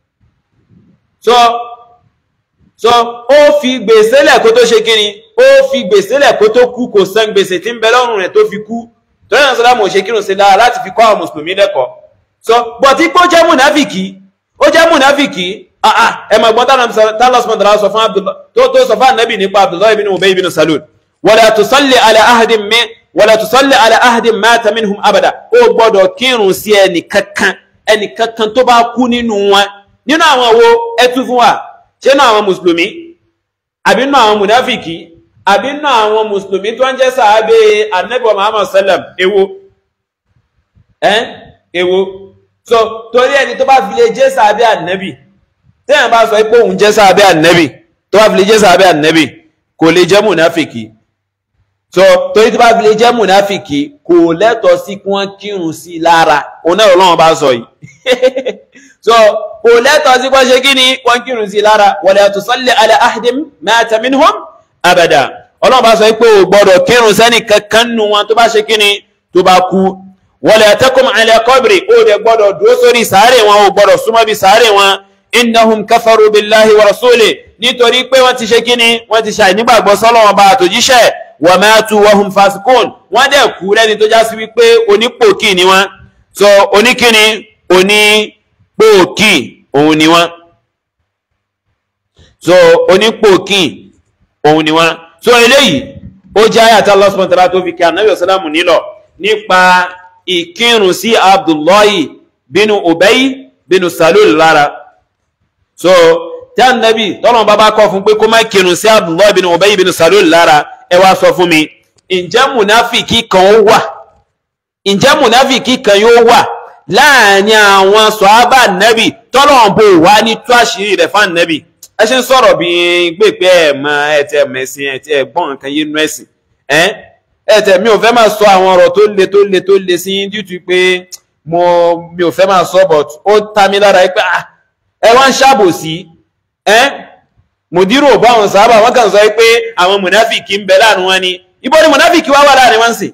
so so ó fi gbèsè lẹ̀ kó tó ṣe kíni ó fi gbèsè lẹ̀ kó tó kú kò san gbèsè tí ń bẹ lọ́rùn rẹ̀ tó fi kú tó yẹn sọ́lámù ò ṣe kírun sí lára láti fi kọ́ àwọn mùsùlùmí lẹ́kọ̀ọ́ so bọ̀tí pé ó jẹ́ múnáfìkì ó jẹ́ múnáfìkì ẹ ma gbọ́n tánà sọ́mọ̀dára sọ fún tó tó sọ fún ànábì nípa abdullahi bin ubay bin salul wala tusalli ala ahadin min wala tusalli ala ahadin mata minhum abada ó gbọ́dọ̀ kírun sí ẹnì kankan ẹnì kankan tó bá kú nínú wọn nínú àwọn wo ẹtú fún wa ṣé nínú àwọn mùsùlùmí àbí nínú àwọn mùnáfìkì àbí nínú àwọn mùsùlùmí tó ń jẹ́ sàábé anabi wa muhammad sallam èwo ẹ́n èwo so torí ẹni tó bá fi lè jẹ́ sàábé anabi tẹ́yàn bá sọ pé òun jẹ́ sàábé anabi tó bá fi lè jẹ́ sàábé anabi kò lè jẹ́ mùnáfìkì so torí tó bá fi lè jẹ́ mùnáfìkì kò lẹ́tọ̀ọ́ sí kí wọ́n kírun sí lára òun náà Ọlọ́run bá sọ yìí so kò lẹ́tọ̀ọ́ sí kọ́ṣe kí ni wọ́n kírun sí lára wala tusalli ala ahdim mata minhum abada ọlọ́run bá sọ pé o gbọ́dọ̀ kírun sẹ́ni kankan nù wọn tó bá ṣe kí ni tó bá kú wala takum ala qabri ó dẹ̀ gbọ́dọ̀ dúró sórí sàárè wọn o gbọ́dọ̀ súnmọ́ bí sàárè wọn innahum kafaru billahi wa rasuli nítorí pé wọ́n ti ṣe kí ni wọ́n ti ṣàì nígbàgbọ́ sọ́lọ́wọ́n bá àtòjíṣẹ́ wa matu wa hum fasikun wọ́n dẹ̀ kú lẹ́ni tó já sí wípé onípòkì ni wọ́n so oníkíni onípòkì òun ni wọ́n so onípòkì òun ni wọ́n so eléyìí ó jẹ́ àyàtà Allah subhanahu wa ta'ala tó fi kí anábì ọ̀sálàmù nílọ̀ nípa ìkírun sí abdullahi bínú ubay bínú salul lára so tí anábì tọ́lọ̀n bá bá kọ́ fún pé kó má kírun sí abdullahi bínú ubay bínú salul lára ẹ wá sọ fún mi ǹjẹ́ mùnáfìkì kan ó wà ǹjẹ́ mùnáfìkì kan yóò wà láàrin àwọn sọ̀hábà nẹ́bì tọ́lọ̀n bò wá ní tó àṣírí rẹ̀ fún nẹ́bì ẹ ṣe ń sọ̀rọ̀ bí gbèpé ẹ̀ mọ ẹ̀tẹ̀ mẹ̀sìn ẹ̀tẹ̀ ẹ̀gbọ́n nǹkan yé nú ẹ̀sìn ẹ̀tẹ̀ mi ò fẹ́ máa sọ àwọn ọ̀rọ̀ tó le tó le tó le sí yín dútú pé mo mi ò fẹ́ máa sọ but ó ta mi lára pé ẹ wá ń ṣàbòsí mùdírò bá àwọn sábà wọ́n kàn sọ pé àwọn mùnáfìkì ń bẹ láàrin wọn ni ibo ni mùnáfìkì wá wà láàrin wọn sì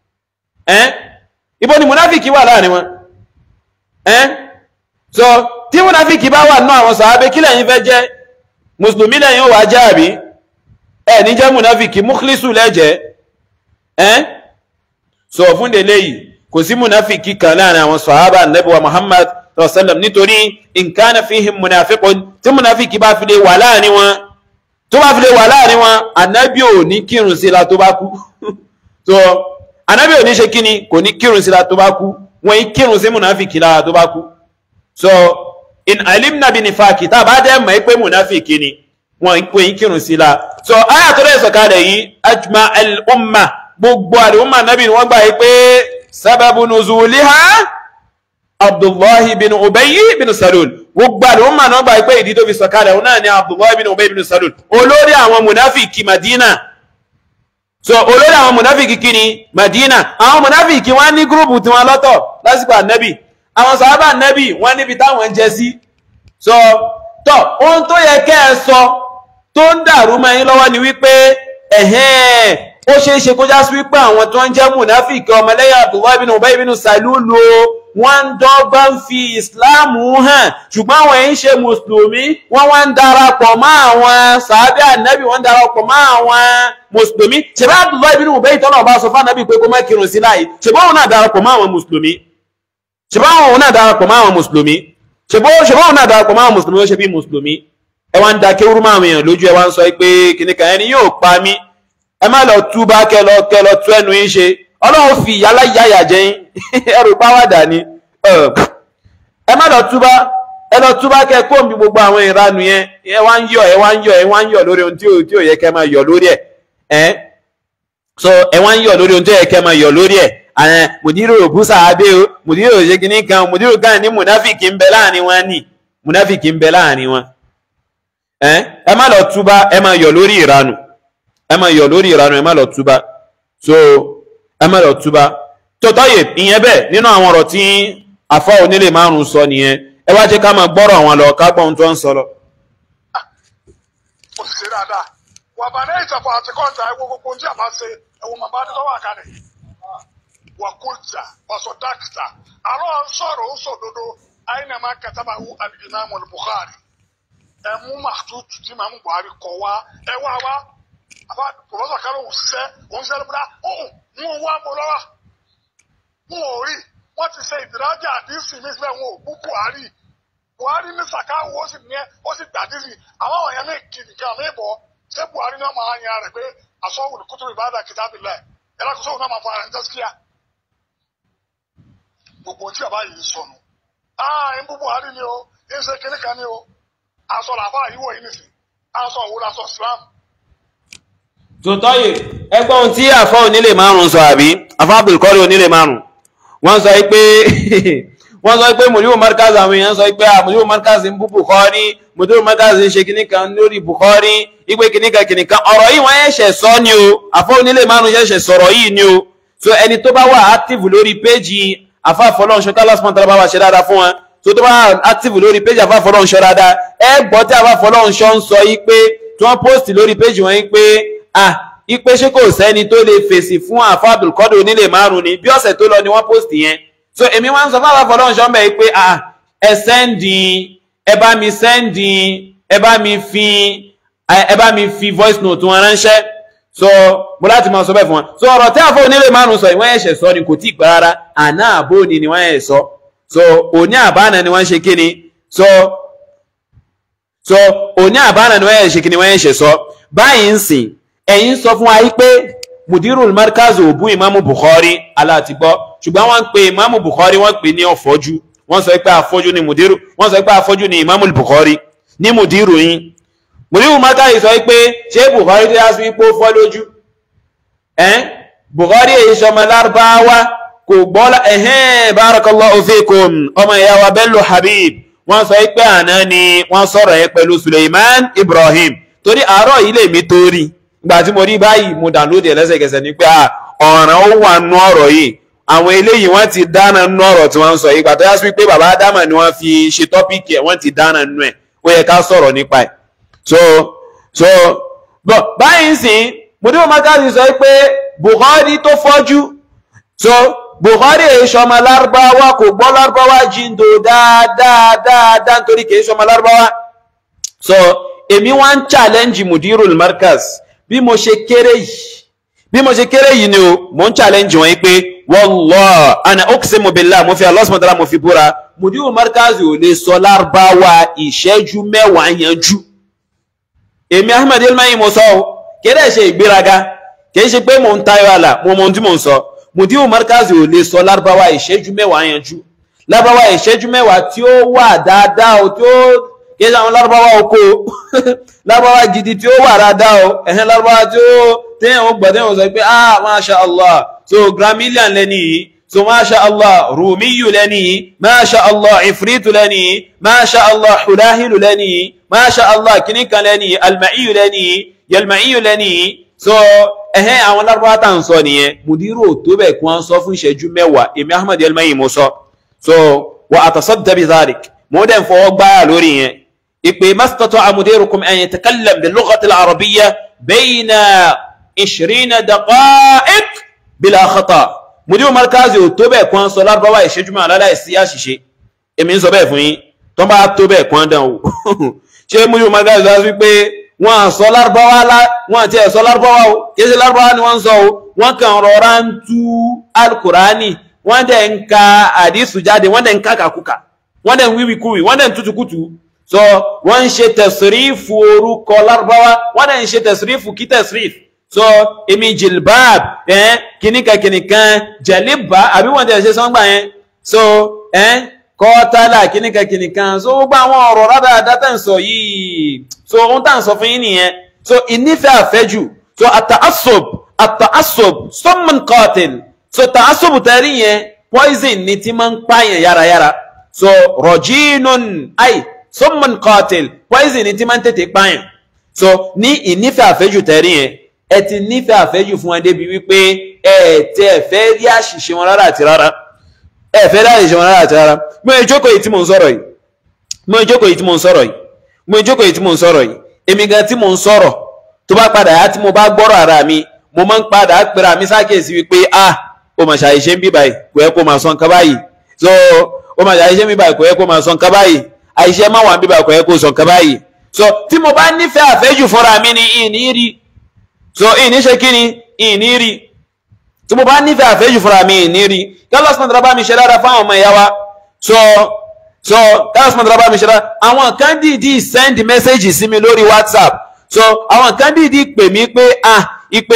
ibo ni mùnáfìkì wà láàrin wọn so tí mùnáfìkì bá wà nínú àwọn sàábé kí lẹ́yìn fẹ́ jẹ́ mùsùlùmí lẹ́yìn ó wà jẹ́ àbí ẹ̀ ní jẹ́ mùnáfìkì múkhlísù lẹ́jẹ́ ẹ́n sọ fún délé yìí kò sí mùnáfìkì kan láàrin àwọn sàhábà nẹ́bíwa muhammad sallam nítorí in kana fihim munafiqun tí mùnáfìkì bá fi lè wà láàrin wọn tó bá fi lè wà láàrin wọn ànábì ò ní kírun sí la tó bá kú so ànábì ò ní ṣe kíni kò ní kírun sí la tó bá kú wọn yí kírun sí mùnáfìkì lára tó bá kú so in alimna bi nifaki tá a bá dẹ́ mọ̀ pé munafiki ni wọ́n ń pè kírun sí la so aya tó lè sọ̀kalẹ̀ yìí ajma al-umma gbogbo al-umma nabi ni wọ́n gbà yí pé sábàbù nuzuliha abdullahi bin ubayy bin salul gbogbo al-umma náà gbà yí pé ìdí tó fi sọ̀kalẹ̀ òun náà ni abdullahi bin ubayy bin salul olórí àwọn munafiki madina so olórí àwọn munafiki kini madina àwọn munafiki wọ́n ní gúrùpù tiwọn lọ́tọ̀ lásìkò ànábì àwọn sàábà nẹ́bì wọ́n níbi táwọn jẹ sí so tọ́ ohun tó yẹ kẹ́ ẹ sọ tó ń dàrú mọ́ yín lọ́wọ́ ni wípé ẹ̀hẹ́n ó ṣeé ṣe kó já sí wípé àwọn tó ń jẹ́ mùnáfíkì ọmọlẹ́yà Abdullahi bin Ubay bin Salulu wọ́n ń dọ́gba ń fi ìsìláàmù hàn ṣùgbọ́n àwọn èyí ṣe mùsùlùmí wọ́n wá ń darapọ̀ mọ́ àwọn sàábì ànábì wọ́n ń darapọ̀ mọ́ àwọn mùsùlùmí ṣèbá Abdullahi bin Ubay tọ́lọ̀ bá sọ fún ànábì pé kó má kírun sí láàyè ṣèbá òun náà darapọ̀ mọ́ àwọn mùsùlùmí ṣebá wọn náà darapọ̀ máa wọn mùsùlùmí ṣebá wọn náà darapọ̀ máa wọn mùsùlùmí ó ṣe bí mùsùlùmí ẹ wá ń da kéwúrú máa wọn èèyàn lójú ẹ wá ń sọ pé kìnnìkan ẹni yóò pa mí ẹ má lọ túbá kẹ lọ kẹ lọ tú ẹnu yín ṣe ọlọ́run fi ìyá láyà jẹ yín ẹrù báwàdà ni ẹ má lọ túbá ẹ lọ túbá kẹ kó mi gbogbo àwọn ìranù yẹn ẹ wá ń yọ ẹ wá ń yọ ẹ wá ń yọ lórí ohun tí ò yẹ kẹ máa yọ lórí ẹ ẹ so ẹ wá ń yọ lórí ohun tí ò yẹ kẹ máa yọ lórí ẹ àwọn mùdírò òbúsà abẹ́ o mùdírò òṣèkìní kan mùdírò kan ní mùnáfìkì ń bẹ láàrin wọn ní mùnáfìkì ń bẹ láàrin wọn ẹ má lọ túbá ẹ má yọ lórí ìranù ẹ má yọ lórí ìranù ẹ má lọ túbá so ẹ má lọ túbá tó tọ́yè ìyẹn bẹ́ẹ̀ nínú àwọn ọ̀rọ̀ tí àfọ́ onílé márùn sọ nìyẹn ẹ wá jẹ́ ká máa gbọ́rọ̀ àwọn lọ ká gbọ́n tó ń sọ lọ. ó sì ṣe dáadáa wà bá ní ìtàkùn àti kọ́ńtà ẹ̀wọ̀n gbogbo ohun tí a bá ṣe ẹ̀wọ̀n màbá ní tọ́wọ́ àkàlẹ̀ wakulta wasodakta alo sọ̀rọ̀ ó sòdodo aina ma katabahu al-imam al-bukhari ẹ mú màtútù tí màmú buhari kọ wá ẹ wá wá àbá pọfẹsọ kálọ òṣìṣẹ òṣìṣẹ ló bá ọhún mú wá mú lọ́wọ́ mú ò rí wọn ti ṣe ìdírájà àdísì mi sílẹ̀ wọn ò bú buhari buhari ní sàkáwó ó sì ní ó sì gbà àdísì àwọn ọ̀yàn mi kì nìkan mi bọ̀ ṣé buhari náà máa yan rẹ̀ pé àsọ̀wò ní kútùbù ìbáradà kìtàbí lẹ̀ ẹ̀rọ kò sóhun náà máa fọ ara ẹ̀ tẹ́síkíà gbogbo tí bàbá yìí sọnù ah ń bú Buhari ni o ń ṣe kíní kan ni o aṣọ làbá yìí wọ̀ yìí nìsín aṣọ òwúrọ̀ aṣọ Islam tòótọ́ yìí ẹgbọ́n ohun tí àfọ́ onílé márùn-ún sọ àbí àfọ́ Abdulkari onílé márùn-ún wọ́n sọ pé wọ́n sọ pé mùdíwò markaz àwọn èèyàn sọ pé mùdíwò markaz ń bú Bukhari mùdíwò markaz ń ṣe kíní kan lórí Bukhari ìpè kíní kan kíní kan ọ̀rọ̀ yìí wọ́n ṣẹ̀ṣẹ̀ sọ ni o àfọ́ onílé márùn-ún ṣẹ̀ṣẹ̀ sọ̀rọ̀ yìí ni o so ẹni tó bá wà active lórí péjì àfáàfọlọ́nṣọ́ tálásmọ́ tàbí bá wà ṣe dáadáa fún wọn tó tó bá active lórí péjì àfáàfọlọ́nṣọ́ dáadáa ẹ gbọ́ tí àfáàfọlọ́nṣọ́ ń sọ yìí pé tí wọ́n post lórí péjì wọn yìí pé ah ipe ṣé kò sẹ́ni tó lè fèsì fún àfa Abdulkadir onílé márùn ni bí ọ̀sẹ̀ tó lọ ni wọ́n post yẹn so èmi wá ń sọ fáwọn afọlọ́nṣọ́ mbẹ́ pé ah ẹ sẹ́ndì ẹ bá mi sẹ́ndì ẹ bá mi fi ẹ bá mi fi voice note wọn ránṣẹ́ so mo láti máa sọ bẹ́ẹ̀ fún wọn so ọ̀rọ̀ tí àfọ onílé márùn sọ ìwọ́n ẹ̀ṣẹ̀ sọ ni kò tí ì pẹ́ rárá àná àbó ni ni wọ́n ẹ̀ sọ so òní àbáná ni wọ́n ṣe kí ni so so òní àbáná ni wọ́n ẹ̀ ṣe kí ni wọ́n ẹ̀ṣẹ̀ sọ báyìí ń sìn ẹ̀yin sọ fún wa yí pé mudirul markaz ò bú ìmáàmù bukhari aláàtìgbọ́ ṣùgbọ́n wọ́n ń pe ìmáàmù bukhari wọ́n pè ní ọ̀fọ́jú wọ́n sọ pé afọ́jú ni mudiru wọ́n sọ pé afọ́jú ni ìmáàmù bukhari ní mudiru yín mudirul markaz sọ pé ṣé bukhari tó yá sí pé ó fọ́ lójú ẹ̀ẹ́n bukhari èyí sọmọ lárúbáwá kò gbọ́ ẹ̀hẹ́n barakallahu fikum ọmọ ìyá wa bello habib wọ́n sọ pé àná ni wọ́n sọ̀rọ̀ yẹn pẹ̀lú suleiman ibrahim torí àárọ̀ yìí lèmi torí gbà tí mo rí báyìí mo download ẹ̀ lẹ́sẹ̀kẹsẹ̀ ní pé ọ̀ràn ó wà nú ọ̀rọ̀ yìí àwọn eléyìí wọ́n ti dáná nú ọ̀rọ̀ tí wọ́n ń sọ yìí gbà tó yá sí pé bàbá ádámà ni wọ́n fi ṣe tọ́pìkì ẹ̀ wọ́n ti dáná nú ẹ̀ ó yẹ ká sọ̀rọ̀ nípa ẹ̀ so so bọ̀ báyìí sìn mo ní mo máa káàdì sọ pé Bukhari tó fọ́jú so Bukhari èyí sọmọ lárúbáwá kò gbọ́ lárúbáwá jíndò dáadáa dáadáa nítorí kì í sọmọ lárúbáwá so èmi wá ń challenge mudirul markaz bí mo ṣe kéré yìí bí mo ṣe kéré yìí ni o mo ń challenge wọn pé wallah ana uqsimu billah mo fi Allah subhanahu wa ta'ala mo fi búra mudiru markazi ò lè sọ lárúbáwá ìṣẹ́jú mẹ́wàá yanjú èmi ahmed elmayi mo sọ o kéde ṣe ìgbéraga kìí ṣe pé mo ń tayọ àlà mo mọ ohun tí mo ń sọ mudiru markazi ò lè sọ lárúbáwá ìṣẹ́jú mẹ́wàá yanjú lárúbáwá ìṣẹ́jú mẹ́wàá tí ó wà dáadáa o tí ó kìí ṣe àwọn lárúbáwá oko lárúbáwá gidi tí ó wà dáadáa o ẹ̀hẹ́n lárúbáwá tí ó téèyàn ó gbọ́ téèyàn ó sọ pé ah masha allah so gramilian lẹ́ni yìí so masha allah rumiyu lẹ́ni yìí masha allah ifritu lẹ́ni yìí masha allah hulahilu lẹ́ni yìí masha allah kìnnìkan lẹ́ni yìí almaiyu lẹ́ni yìí yalmaiyu lẹ́ni yìí so ẹ̀hẹ́n àwọn lárúbáwá tá à ń sọ nìyẹn mudiru tó bẹ̀ kí wọ́n sọ fún ìṣẹ́jú mẹ́wàá èmi ahmed yalmayi mo sọ so wa atasadda bi dhalik mo dẹ̀ ń fọwọ́ gbáyà lórí yẹn ìpè mastata mudirukum an yatakallam bil lughati al arabiyya bayna ishirina daqa'iq bila khata mudiru markazi ò tó bẹ́ẹ̀ kwan sọ lárúbáwá ìṣẹ́jú máa láláì sí àṣìṣe èmi ń sọ bẹ́ẹ̀ fún yín tó bá tó bẹ́ẹ̀ kwan dán o ṣé mudiru markazi sọ wípé wọ́n à sọ lárúbáwá wọ́n àti ẹ̀ sọ lárúbáwá o kìí ṣe lárúbáwá ni wọ́n ń sọ o wọ́n kàn rọra ń tú alukurani wọ́n dẹ̀ ń ka àdìsù jáde wọ́n dẹ̀ ń kàkàkùkà wọ́n dẹ̀ ń wíwíkúwì wọ́n dẹ̀ ń tútukùtù so wọ́n ń ṣe tẹ̀sírífù orúkọ lárúbáwá wọ́n dẹ̀ ń ṣe tẹ̀sírífù kí tẹ̀sírífù so èmi jilbab ẹ̀ kìnìkan kìnìkan jẹ̀líbà àbí wọ́n tẹ̀ ṣe sọ́ngbà yẹn so ẹ̀ kọ́tàlá kìnìkan kìnìkan so gbogbo àwọn ọ̀rọ̀ rádàdà tẹ̀ ń sọ yìí so ohun tá à ń sọ fún yín nìyẹn so ìnífẹ̀ àfẹ́jù so àtàásọ̀b àtàásọ̀b sọ́mọ̀n kọ́tìl so tàásọ̀b tẹ̀rí yẹn poison ni ti máa ń pààyàn yárayára so rọ̀jínún àì sọ́mọ̀n kọ́tìl poison ni ti máa ń tètè pààyàn so ní ìnífẹ̀ àfẹ́jù tẹ̀rí yẹn ẹ ti nífẹ̀ẹ́ àfẹ́jù fún wọn débi wípé ẹ tẹ ẹ fẹ́ rí àṣìṣe wọn rárá àti rárá ẹ fẹ́ rí àṣìṣe wọn rárá àti rárá mo ìjókòó yìí tí mo ń sọ̀rọ̀ yìí mo ìjókòó yìí tí mo ń sọ̀rọ̀ yìí mo ìjókòó yìí tí mo ń sọ̀rọ̀ yìí èmi gan tí mo ń sọ̀rọ̀ tó bá padà yá tí mo bá gbọ́rọ̀ ara mi mo máa ń padà pera mi sákèsí wípé ah o mà ṣàìṣe ń bí báyìí kò yẹ kó máa sọ nǹkan báyìí so o mà ṣàìṣe ń bí báyìí kò yẹ kó máa sọ nǹkan báyìí àìṣe má wà ń bí báyìí kò yẹ kó sọ nǹkan báyìí so tí mo bá nífẹ̀ẹ́ àfẹ́jù fúnra mi ni ìní rí so ìní ṣe kí ni ìní rí tí mo bá nífẹ̀ẹ́ àfẹ́jù fúnra mi ìní rí kálọ́sì náà bá mi ṣe dára fáwọn ọmọ ìyá wa so so kálọ́sì náà bá mi ṣe dára àwọn kan dìídì send message sí mi lórí whatsapp so àwọn kan dìídì pè mí pé ah ipe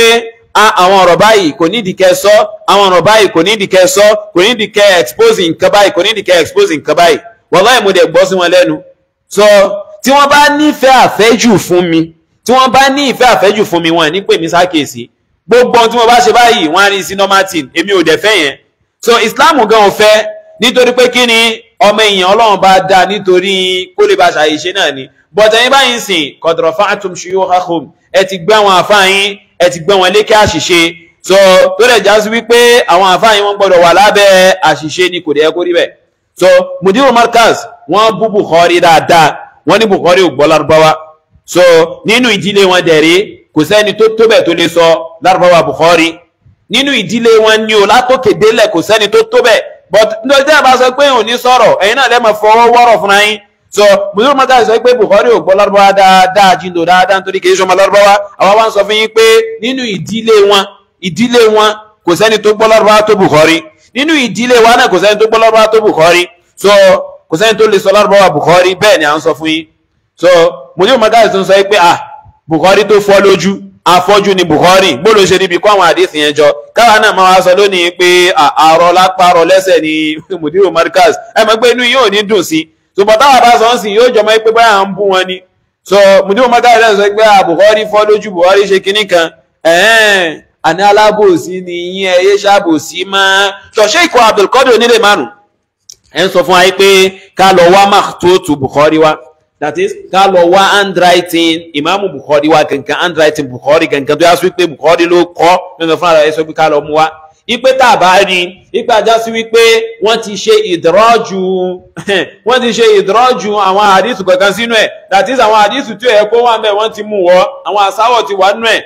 àwọn ọ̀rọ̀ báyìí kò nídìí kẹ́ sọ àwọn ọ̀rọ̀ báyìí kò nídìí kẹ́ sọ kò nídìí kẹ́ expose nǹkan báyìí kò nídìí kẹ́ expose nǹkan báyìí wallahi mo dẹ̀ gbọ́ sí wọn lẹ́nu so tí wọ́n bá nífẹ̀ẹ́ àfẹ́jù fún mi tí wọ́n bá ní ìfẹ́ àfẹ́jù fún mi wọn ní pè mí sákèsí gbogbo ohun tí mo bá ṣe báyìí wọ́n á rí sí normal thing èmi ò dẹ̀ fẹ́ yẹn so Islam gan ò fẹ́ nítorí pé kí ni ọmọ èèyàn Ọlọ́run bá dá nítorí kó lè bá ṣàyèṣe náà ni but ẹ̀yin báyìí ń sìn qad rafa'tum shuyukhakum ẹ ti gbé àwọn àfáàyín ẹ ti gbé wọn lékè àṣìṣe so tó lè já sí wípé àwọn àfáàyín wọn gbọ́dọ̀ wà lábẹ́ àṣìṣe ni kò dẹ̀ kó rí bẹ́ẹ̀ so mudiru markaz wọ́n bú Bukhari dáadáa wọ́n ní Bukhari ò gbọ́ lárúbáwá so nínú ìdílé wọn dẹ̀rẹ́ kò sẹ́ni tó tó bẹ̀ tó lè sọ lárúbáwá Bukhari nínú ìdílé wọn ní o látòkè délẹ̀ kò sẹ́ni tó tó bẹ̀ but nítorí tí a bá sọ pé òun ní sọ̀rọ̀ ẹ̀yin náà lẹ́mọ̀ fọwọ́ wọ́rọ̀ fúnra yín so mudiru markaz sọ pé Bukhari ò gbọ́ lárúbáwá dáadáa jíndò dáadáa nítorí kì í ṣọmọ lárúbáwá àwa wá ń sọ fún yín pé nínú ìdílé wọn ìdílé wọn kò sẹ́ni tó gbọ́ lárúbáwá tó Bukhari nínú ìdílé wa náà kò sẹ́ni tó gbọ́ lárúbáwá tó Bukhari so kò sẹ́ni tó lè sọ lárúbáwá Bukhari bẹ́ẹ̀ ni à ń sọ fún yín so mudiru markaz tó ń sọ pé ah Bukhari tó fọ́ lójú afọ́jú ni Bukhari gbọ́dọ̀ ṣe níbi kó àwọn àdìsí yẹn jọ káwa náà máa wá sọ lónìí pé àárọ̀ lápárọ̀ lẹ́sẹ̀ ni mudiru markaz ẹ mọ̀ pé inú yóò ní dùn sí ṣùgbọ́n táwa bá sọ ń sìn yóò jọmọ́ pé báyà ń bú wọn ni so mudiru markaz náà sọ pé Bukhari fọ́ lójú Bukhari ṣe kinní kan ẹ̀ẹ́n àní alábòsí ni yín ẹyẹ ṣàbòsí mọ́ ṣọ̀ṣẹ́ ikọ̀ Abdulkadir onílé márùn ẹ̀ ń sọ fún wa pé ká lọ wá makhtutu Bukhari wa that is ká lọ wá handwriting ìmáàmù Bukhari wa gangan handwriting Bukhari gangan tó yá sí wípé Bukhari ló kọ́ nínú fún ara ẹ̀ sọ pé ká lọ mú wa ipe tá a bá rí ipe ajá sí wípé wọ́n ti ṣe ìdọ́rọ́jù wọ́n ti ṣe ìdọ́rọ́jù àwọn àdìsù kankan sínú ẹ̀ that is àwọn àdìsù tí ẹ̀ kó wà ń bẹ̀ wọ́n ti mú wọ́ àwọn àsáwọ̀ ti wà nú ẹ̀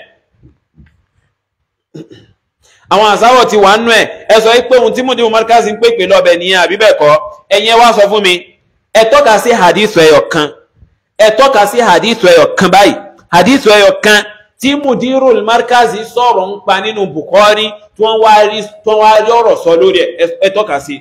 àwọn àsáwọ̀ ti wà nú ẹ̀ ẹ sọ pé ohun tí Mudiru Markaz ń pèpè lọ́bẹ̀ nìyẹn àbí bẹ́ẹ̀ kọ́ ẹ̀yin ẹ wá sọ fún mi ẹ tọ́ka sí hadith ẹyọ kan ẹ tọ́ka sí hadith ẹyọ kan báyìí hadith ẹyọ kan tí Mudiru Markaz sọ̀rọ̀ ń pa nínú Bukhari tí wọ́n wá rí tí wọ́n wá rí ọ̀rọ̀ sọ lórí ẹ̀ ẹ tọ́ka sí.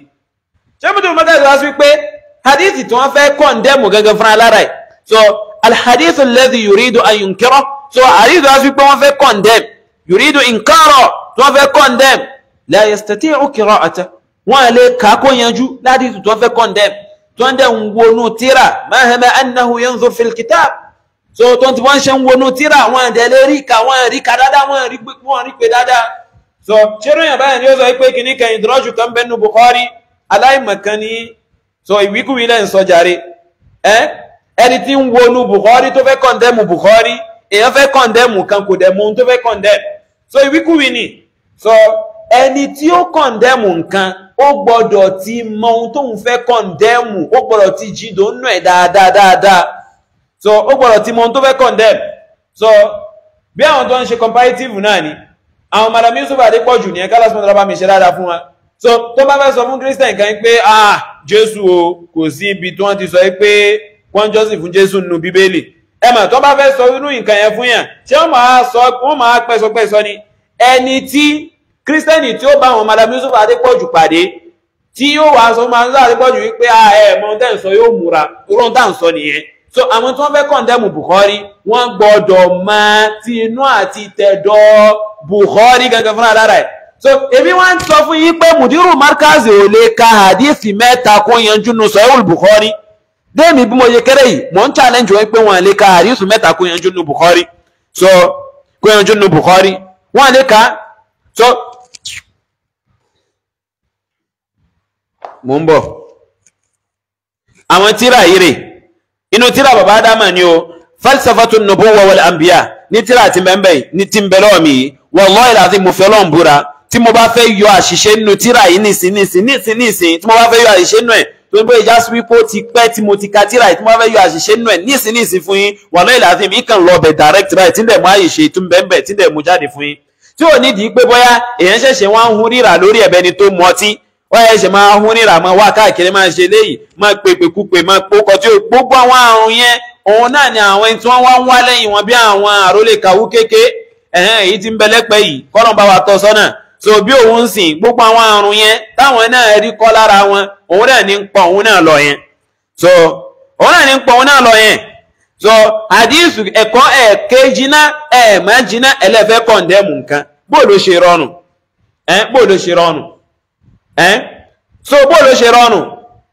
ṣé Mudiru Markaz wá sí pé hadith tí wọ́n fẹ́ kọ́ndẹ́mù gẹ́gẹ́ fúnra lára ẹ̀ so alhadith alladhi yuridu an yunkira so hadith wá sí pé wọ́n fẹ́ kọ́ndẹ́mù yuridu inkara tí wọ́n fẹ́ kọ́ndẹ́mù la yastati'u qira'ata wọ́n lè kàákó yanjú láti tí wọ́n fẹ́ kọ́ndẹ́mù tí wọ́n dẹ̀ ń wọnú tíra mahama annahu yanzur fil kitab so tó ti wọ́n ṣe ń wọnú tíra wọn dẹ̀ lè rí ka wọn rí ka dáadáa wọn rí pé wọn rí pé dáadáa so ṣeré yàn báyìí ni ó sọ pé kìíní kan ìdúrọ́jù kan bẹ́ẹ̀ nu Bukhari aláìmọ̀kan ni so ìwíkúwí lẹ́ ń sọ jàre ẹ ẹni tí ń wọnú Bukhari tó fẹ́ kọ̀ndẹ́mù Bukhari èèyàn fẹ́ kọ̀ndẹ́mù kan kò dẹ̀ mú ohun tó fẹ́ kọ̀ndẹ́mù so ìwíkúwí ni so ẹni tí ó kọ̀ndẹ́mù nǹkan ó gbọ́dọ̀ ti mọ ohun tóun fẹ́ kọ̀ndẹ́mù ó gbọ́dọ̀ ti jìdó nù ẹ̀ dáadáa dáadáa so ó gbọ́dọ̀ ti mọ ohun tó fẹ́ condemn so bí àwọn tó ń ṣe comparative náà ni àwọn madam Yusuf Adépọ̀jù ní ẹ̀ka lásìmọ̀ tó bá mi ṣe dáadáa fún wa so tó bá fẹ́ sọ fún Christian kan pé ah Jésù o kò sí ibi tí wọ́n ti sọ pé wọ́n jọ́sìn fún Jésù nínú Bíbélì ẹ mà tó bá fẹ́ sọ irú nǹkan yẹn fún yàn ṣé wọ́n máa sọ wọ́n máa pẹ́sọ pẹ́sọ ni ẹni tí Christian tí ó bá àwọn madam Yusuf Adépọ̀jù pàdé tí yóò wá sọ máa ń sọ Adépọ̀jù wípé ah ẹ mọ ohun tẹ́ ń sọ yóò múra irú ohun tá à ń sọ nìyẹn so àwọn tí wọ́n fẹ́ kọ̀ndẹ́mù Bukhari wọ́n gbọ́dọ̀ máa ti inú àti tẹ̀dọ̀ Bukhari gangan fúnra lára ẹ̀ so èmi wọ́n sọ fún yín pé Mudiru Markaz ò lè ka hadithi mẹ́ta kó yanjú nu Sahih Bukhari déèmì bí mo yẹ kéré yìí mò ń challenge wọn pé wọ́n lè ka hadithi mẹ́ta kó yanjú nu Bukhari so kó yanjú nu Bukhari wọ́n lè ka so mò ń bọ̀ àwọn tíra yìí rè inú tíra bàbá adama ni o falsafatu nubuwa wal anbiya ní tíra ti bẹ́ẹ̀ ní ti ń bẹ lọ́wọ́ mi yìí wallahi láti mo fẹ́ lọ́n búra tí mo bá fẹ́ yọ àṣìṣe nínú tíra yìí nìsín nìsín nìsín nìsín tí mo bá fẹ́ yọ àṣìṣe nínú ẹ̀ tó ń bọ́ ìjà sí wípé ó ti pẹ́ tí mo ti ka tíra yìí tí mo bá fẹ́ yọ àṣìṣe nínú ẹ̀ nìsín nìsín fún yín wallahi láti mi kàn lọ bẹ̀ direct báyìí tí ń dẹ̀ mú àyèṣe tó ń bẹ́ẹ̀ bẹ́ẹ̀ tí ń dẹ̀ mú jáde fún yín tí ò nídìí pé bóyá èèyàn ṣẹ̀ṣẹ̀ wá ń hun ríra lórí ẹ̀bẹ̀ ni tó mu ọtí wọ́n yẹ ṣe máa hún níra máa wá káàkiri máa ṣe léyìí máa pèpè kúpè máa pòkọ tí ó gbogbo àwọn àrùn yẹn òun náà ni àwọn ẹni tí wọ́n wá ń wá lẹ́yìn wọn bí àwọn àrólé kàwú kéke ẹ̀hẹ́n èyí tí ń bẹ lẹ́pẹ́ yìí kọ́nà bá wa tọ́ sọ́nà so bí òun ń sìn gbogbo àwọn àrùn yẹn táwọn náà rí kọ́ lára wọn òun náà ní ń pọ̀ òun náà lọ yẹn so òun náà ní ń pọ̀ òun náà lọ yẹn so àdísù ẹ̀kọ́ ẹ̀ẹ́kẹ́ jiná ẹ̀ẹ̀má jiná ẹlẹ́fẹ́ kọ̀ǹdẹ́mù nǹkan bó ló ṣe rọrùn ẹ́n bó ló ṣe rọrùn ẹ́n so bó ló ṣe rọrùn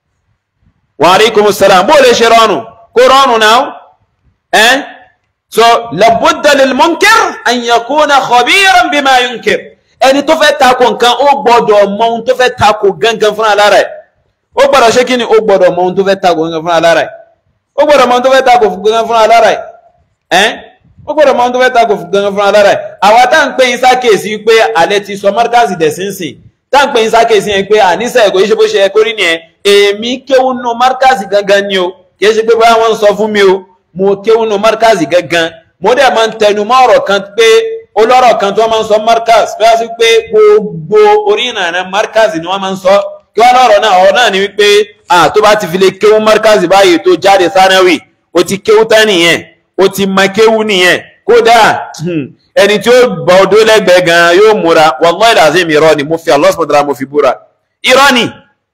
wa alaikumus salam bó ló ṣe rọrùn kó rọrùn náà ẹ́n so labudda lil munkir an yakuna khabiran bima yunkir ẹni tó fẹ́ tako nǹkan ó gbọ́dọ̀ mọ ohun tó fẹ́ tako gangan fúnra lára ẹ̀ ó gbọ́dọ̀ ṣé kí ni ó gbọ́dọ̀ mọ ohun tó fẹ́ tako gangan fúnra lára ẹ̀ ó gbọ́dọ̀ mọ ohun tó fẹ́ tako gangan fúnra lára ẹ̀ ẹ́n ó gbọ́dọ̀ mọ ohun tó fẹ́ tako gangan fúnra lára ẹ̀ àwa tá à ń pè yín sákèsí pé alẹ́ ti sọ mọ́ríkàsì dẹ̀sínsìn tá à ń pè yín sákèsí yẹn pé àníṣe ẹ̀kọ́ yìí ṣe bó ṣe ẹ̀kọ́ rí nìyẹn èmi kéwù nù mọ́ríkàsì gangan ni o kì í ṣe pé báyà wọ́n ń sọ fún mi o mo kéwù nù mọ́ríkàsì gangan mo dẹ̀ máa ń tẹnu mọ́ ọ̀rọ̀ kan pé olórọ̀ kan tí wọ́n máa ń sọ markaz tó yá sí pé gbogbo orí ìrìnà markaz ni wọ́n máa ń sọ kí wọ́n lọ́rọ̀ náà ọ̀rọ̀ náà ni wípé tó bá ti fi lè kéwú markaz báyìí tó jáde sanawi ó ti kéwú tán nìyẹn ó ti ma kéwú nìyẹn kódà ẹni tí ó bá ọdún lẹ́gbẹ̀ẹ́ gan yóò múra wallahi lazim irọ́ ni mo fi Allah subhanahu wa ta'ala mo fi búra irọ́ ni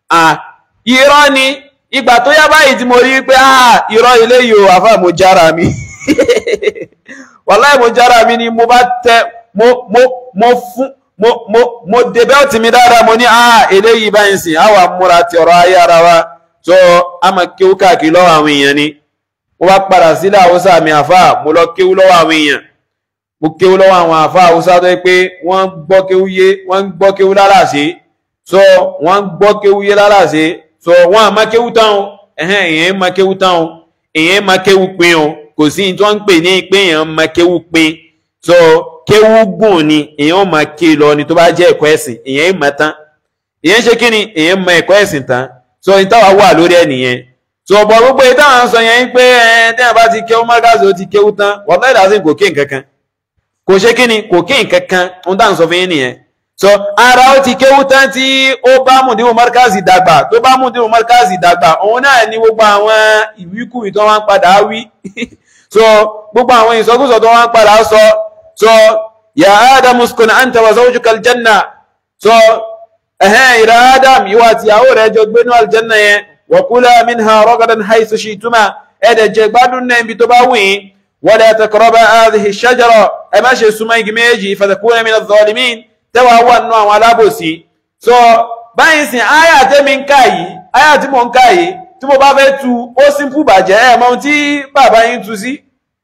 irọ́ ni ìgbà tó yá báyìí tí mo rí pé irọ́ ilé yìí ò àfà mo jára mi wàláì mo jára mi ni mo bá tẹ mo mo mo fún mo mo mo de bẹ́ẹ̀tì mi dáadáa mo ní ah eléyìí báyìí sìn àwa múra ti ọ̀rọ̀ ayé ara wa tó a máa kéwú káàkiri lọ́wọ́ àwọn èèyàn ni mo bá padà sílẹ̀ haúsá mi àfà mo lọ kéwú lọ́wọ́ àwọn èèyàn mo kéwú lọ́wọ́ àwọn àfà haúsá tó yẹ pé wọ́n gbọ́ kéwú yé wọ́n gbọ́ kéwú lálàsé so wọ́n gbọ́ kéwú yé lálàsé so wọ́n àmá kéwú táwọn ẹ̀hẹ́n èèyàn má kéwú táwọn èèyàn má kéwú pin o kò sí tó ń pè ní pé èèyàn máa kéwú pin so kéwú gùn ni èèyàn máa ké lọ ni tó bá jẹ́ ẹ̀kọ́ ẹ̀sìn èèyàn máa tán èèyàn ṣe kí ni èèyàn máa ẹ̀kọ́ ẹ̀sìn tán so ìtawà wà lórí ẹ̀ nìyẹn so ọ̀pọ̀ gbogbo ìtawà ń sọ yẹn pé ẹ̀ tẹ́yà bá ti kéwú márkàsì ó ti kéwú tán wọ́n fẹ́ dàsí kò ké nǹkan kan kò ṣe kí ni kò ké nǹkan kan ń dà ń sọ fún yín nìyẹn so ara ó ti kéwú tán tí ó bá mùdíwò márkàsì dàgbà tó bá mùdíwò márkàsì dàgbà òun náà ni gbogbo àwọn ìwíkúwì tó wá ń padà wí so gbogbo àwọn ìsọkúsọ tó wọ́n padà sọ so ya adam uskun anta wa zawjuka aljanna so ẹ̀hẹ́n ìrà adam ìwà àti ìyàwó rẹ̀ jọ gbénú aljanna yẹn wa kula minha ragadan haythu shi'tuma ẹ̀dẹ̀ jẹ gbádùn náà ibi tó bá wù yín wala taqraba hadhihi shajara ẹ má ṣe súnmọ́ igi méjì fatakuna min adh-dhalimin tẹ́wàá wà nínú àwọn alábòsí so báyìí sìn áyà tẹ́mi ń ká yìí áyà tí mò ń ká yìí tí mo bá fẹ́ tu ó simple bàjẹ́ ẹ̀ mọ́ tí bàbá yín tu sí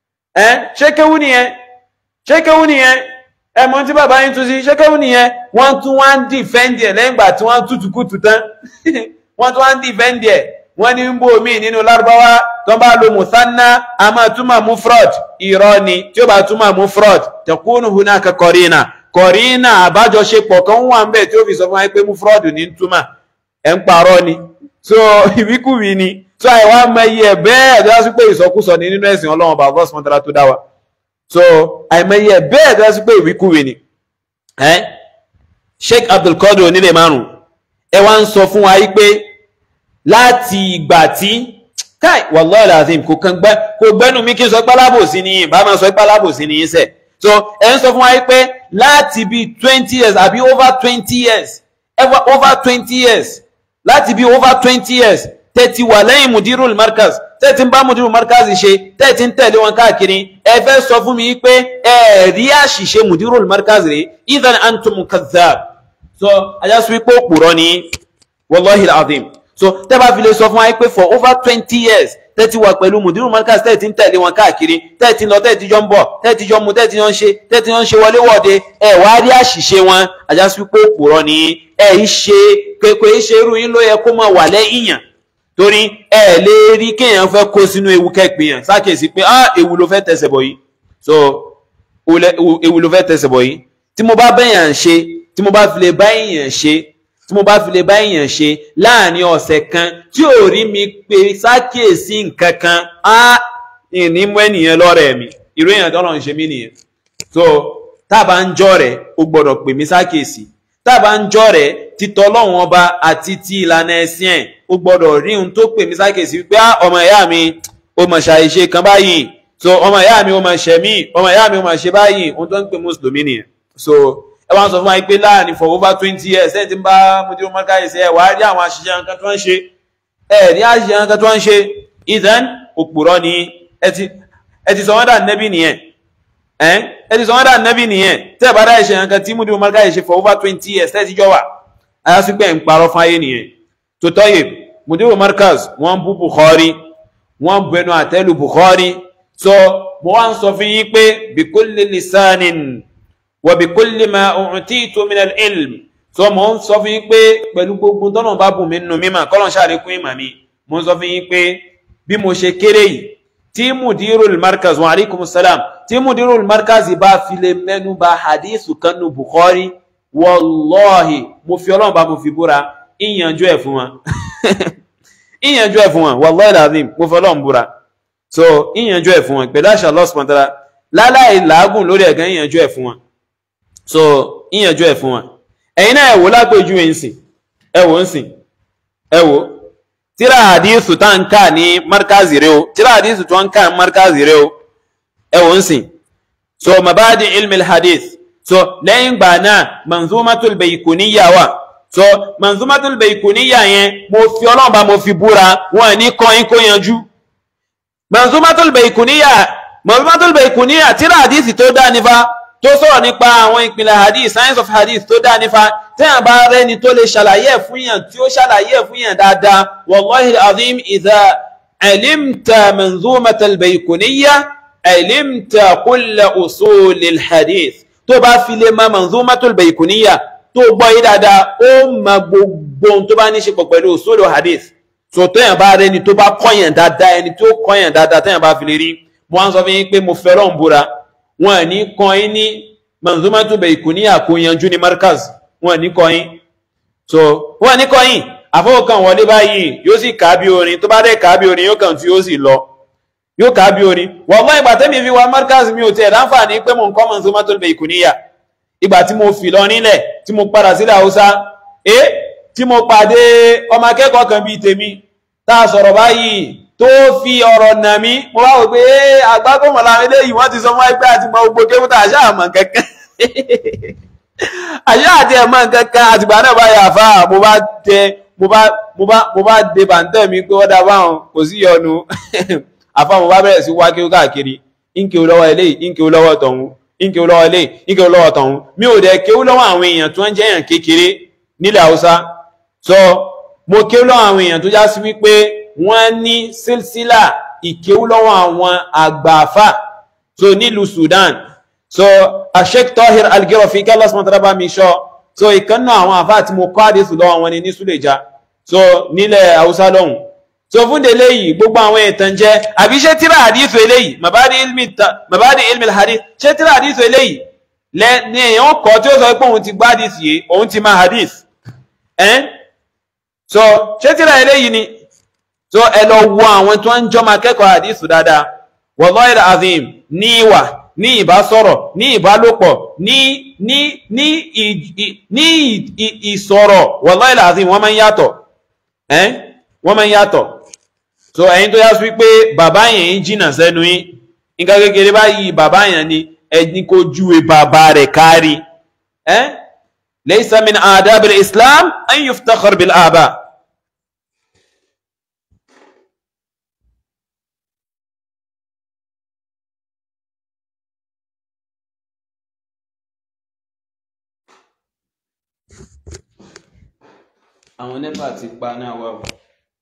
ẹ́ ṣé kéwú nìyẹn ṣé kéwú nìyẹn ẹ̀ mọ́ tí bàbá yín tu sí ṣé kéwú nìyẹn wọ́n tún wá ń dìfẹ́ǹdì ẹ̀ lẹ́yìn ìgbà tí wọ́n tútù kùtù tán wọ́n tún wá ń dìfẹ́ǹdì ẹ̀ wọ́n ní ń bò mí nínú lárúbáwá tó bá lo mùsánná a máa túmọ̀ mú fraud irọ́ ni tí ó bá túmọ̀ mú fraud takunu hunaka kọ̀rínà kọ̀rínà àbájọṣepọ̀ kan wà ń bẹ̀ tí ó fi sọ fún wa pé mú fraud ní túmọ̀ ẹ̀ ń parọ́ ni so ìwíkúwí ni so àìwá mẹyẹ ẹ bẹ́ẹ̀ tó yá sí pé ìsọkúsọ ni nínú ẹ̀sìn Ọlọ́run bá bọ sọmọtara tó dá wa so àìmẹyẹ ẹ bẹ́ẹ̀ tó yá sí pé ìwíkúwí ni ẹ Sheikh Abdulkadir onílé márùn ẹ wá ń sọ fún wa yí pé láti ìgbà tí káì wallahi alazim kò kàn gbẹ kò gbẹnu mi kí n sọ pálábòsí ni yìí bá máa sọ pálábòsí ni yìí sẹ so ẹ ń sọ fún wa yí pé láti bíi twenty years àbí over twenty years over twenty years láti bí over twenty years tẹ́tí wà lẹ́yìn mudirul markaz tẹ́tí ń bá mudirul markaz ṣe tẹ́tí ń tẹ̀lé wọn káàkiri ẹ fẹ́ sọ fún mi pé ẹ rí àṣìṣe mudirul markaz rẹ̀ idan antum kadhab so ajásù wípé òpùrọ̀ ni wallahi alazim so tẹ́ bá fi lè sọ fún wa pé for over twenty years tẹ́tí wà pẹ̀lú mudirul markaz tẹ́tí ń tẹ̀lé wọn káàkiri tẹ́tí lọ tẹ́tí jọ ń bọ̀ tẹ́tí jọ mu tẹ́tí jọ ń ṣe tẹ́tí jọ ń ṣe wọléwọ̀de ẹ wá rí àṣìṣe wọn ajásù wípé òpùrọ̀ ni ẹ ń ṣe pépé ṣe irú yín ló yẹ kó máa wà lẹ́yìn yàn torí ẹ lè rí kéèyàn fẹ́ kó sínú ewu kẹ́pìn yàn sákèsí pé ah ewu ló fẹ́ tẹ̀sẹ̀ bọ̀ yìí so ewu ló fẹ́ tẹ̀sẹ̀ bọ̀ yìí tí mo bá bẹ́yàn ṣe tí mo bá fi lè bá èèyàn ṣe tí mo bá fi lè bá èèyàn ṣe láàrin ọ̀sẹ̀ kan tí ò rí mi pé sákèsí nǹkan kan á ní mú ènìyàn lọ́rẹ̀ mi irú èèyàn tọ́lọ̀ ń ṣe mí nìyẹn so tá a bá ń jọ́ rẹ̀ ó gbọ́dọ̀ pè mí sákèsí tá a bá ń jọ́ rẹ̀ títọ́ lọ́wọ́n ọba àti ti ìlànà ẹ̀sìn ẹ̀ ó gbọ́dọ̀ rí ohun tó pè mí sákèsí wípé á ọmọ ìyá mi ó mọ̀ ṣàìṣe kan báyìí so ọmọ ìyá mi ó mọ̀ ṣẹ̀mí ọmọ ìyá mi ó mọ̀ ṣe báyìí ohun tó ń pè mùsùlùmí nìyẹn so ẹ wá ń sọ fún wa pé láàrin for over twenty years ẹ ti ń bá mùdírù mọ́káyèsí ẹ wàá rí àwọn àṣìṣe nǹkan tó ń ṣe ẹ rí àṣìṣe nǹkan tó ń ṣe ìdán òpùrọ́ ni ẹ ti sọ wọ́n dà nẹ́bí nìyẹn ẹ ẹ ti sọ wọn dà nẹ́bí nìyẹn tẹ́ ẹ bá dá ìṣe nǹkan tí múdìmọ̀ markaz ṣe for over twenty years tẹ́ ẹ ti jọ wà ayásí pé ń parọ́ fún ayé nìyẹn tó tọ́yè múdìmọ̀ markaz wọ́n bú Bukhari wọ́n bu ẹnu àtẹ́lù Bukhari so mo wá ń sọ fún yín pé bikulli lisanin wa bikulli ma u'titu min al-ilm so mo ń sọ fún yín pé pẹ̀lú gbogbo tọ́nà bá bùn mí nínú mímọ̀ kọ́lọ̀ ṣàlékún ìmọ̀ mi mo ń sọ fún yín pé bí mo ṣe kéré yìí tí mudirul markaz wa alaikum salam tí mudirul markaz bá fi lè mẹ́nu bà hadithu kanu Bukhari wallahi mo fi ọlọ́run bá mo fi búra ìyànjú ẹ̀ fún wọn ìyànjú ẹ̀ fún wọn wallahi lazim mo fi ọlọ́run búra so ìyànjú ẹ̀ fún wọn pẹ̀lú àṣà Allah subhanahu wa ta'ala láláì làágùn lórí ẹ̀gán ìyànjú ẹ̀ fún wọn so ìyànjú ẹ̀ fún wọn ẹ̀yin náà ẹ̀wò lápèjú ẹ̀ ń sìn ẹ̀wò ń sìn ẹ̀wò tíra àdísù tá ń ká ní markazi rẹ o tíra àdísù tó ń ká ní markazi rẹ o ẹ̀wò ń sìn so mabadi ilmi hadith so lẹ́yìn gbà náà manzumatul baykuniya wà so manzumatul baykuniya yẹn mo fi ọlọ́run bá mo fi búra wọn ní kọ́yìn kó yanjú manzumatul baykuniya manzumatul baykuniya tíra àdísì tó dá nífa tó sọ̀rọ̀ nípa àwọn ìpìlẹ̀ hadith science of hadith tó dá nífa tẹ́yàn bá rẹ́ni tó lè ṣàlàyé ẹ̀ fún yàn tí ó ṣàlàyé ẹ̀ fún yàn dáadáa wallahi azim idha alimta manzumatul baykuniya alimta kulla usulil hadith tó bá fi lè ma manzumatul baykuniya tó gbọ́ yí dáadáa ó ma gbogbo ohun tó bá ní ṣe pọ̀ pẹ̀lú usulul hadith so tẹ́yàn bá rẹ́ni tó bá kọ́yàn dáadáa ẹni tó kọ́yàn dáadáa tẹ́yàn bá fi lè rí mo wá ń sọ fún yín pé mo fẹ́ràn búra wọn ní kọyín ní manzumatu baykuniya kò yanjú ní markaz wọn ní kọyín so wọn ní kọyín àfọwọ́kàn wọlé báyìí yóò sì kà á bí orin tó bá dẹ̀ kà á bí orin yóò kàn tí yóò sì lọ yóò kà á bí orin wọ́n mọ́ ìgbà tẹ́mi fi wá markaz mi ò tiẹ̀ láǹfààní pé mo ń kọ́ manzumatu baykuniya ìgbà tí mo fi lọ nílẹ̀ tí mo padà sílẹ̀ haúsá ẹ tí mo pàdé ọmọ akẹ́kọ̀ọ́ kan bíi tèmi tá a sọ̀rọ̀ báyìí tó fi ọ̀rọ̀ nà mí mo wá wò pé àgbákòmọ̀ láwọn eléyìí wọ́n ti sọ fún ẹgbẹ́ àti mọ gbogbo kéwútà àṣà àmọ̀ kankan àṣà àti ẹ̀mọ̀ kankan àtìgbà náà bá yà fà mo bá tẹ mo bá mo bá mo bá de bàǹtẹ̀ mi pé wọ́n dá báwọn kò sí yọnu àfa mo bá bẹ̀rẹ̀ sí wá kéwú káàkiri ìǹkéwú lọ́wọ́ eléyìí ìǹkéwú lọ́wọ́ tọ̀hún ìǹkéwú lọ́wọ́ eléyìí ìǹkéwú lọ́wọ́ tọ̀hún mi ò dẹ̀ kéwú lọ́wọ́ àwọn èèyàn tó ń jẹ́ èèyàn kékeré nílẹ̀ haúsá so mo kéwú lọ́wọ́ àwọn èèyàn tó já sí wípé wọ́n ní sílsílà ìkéwú lọ́wọ́ àwọn àgbààfà so nílùú Sudan so Sheikh Tahir Al-Girafi kí Allah subhanahu wa ta'ala bá mi sọ so ìkànnà àwọn àfà tí mo kọ́ àdéṣù lọ́wọ́ wọn ni ní Suleja so nílẹ̀ Haúsá lọ́hùn so fún délé yìí gbogbo àwọn ìtàn jẹ́ àbí ṣé tíra àdíṣù eléyìí mabadi ilmi mabadi ilmi hadith ṣé tíra àdíṣù eléyìí lẹ ní èèyàn kọ́ tí ó sọ pé òun ti gbá àdíṣù yìí òun ti máa hadith ẹ́n so ṣé tíra eléyìí ni so ẹ lọ wo àwọn tó ń jọmọ akẹ́kọ̀ọ́ àdìsù dáadáa wallahi azim ní ìwà ní ìbásọ̀rọ̀ ní ìbálòpọ̀ ní ní ní ní ìsọ̀rọ̀ wallahi azim wọ́n máa ń yàtọ̀ ẹ́n wọ́n máa ń yàtọ̀ so ẹ̀yin tó yá sí wípé bàbá yẹn ń jìnà sẹ́nu yín nǹkan kékeré báyìí bàbá yẹn ni ẹni kó júwe bàbá rẹ̀ kárí ẹ́n laysa min adabil islam an yuftakhar bil aba. àwọn nẹ́pà ti pa náà wà ó.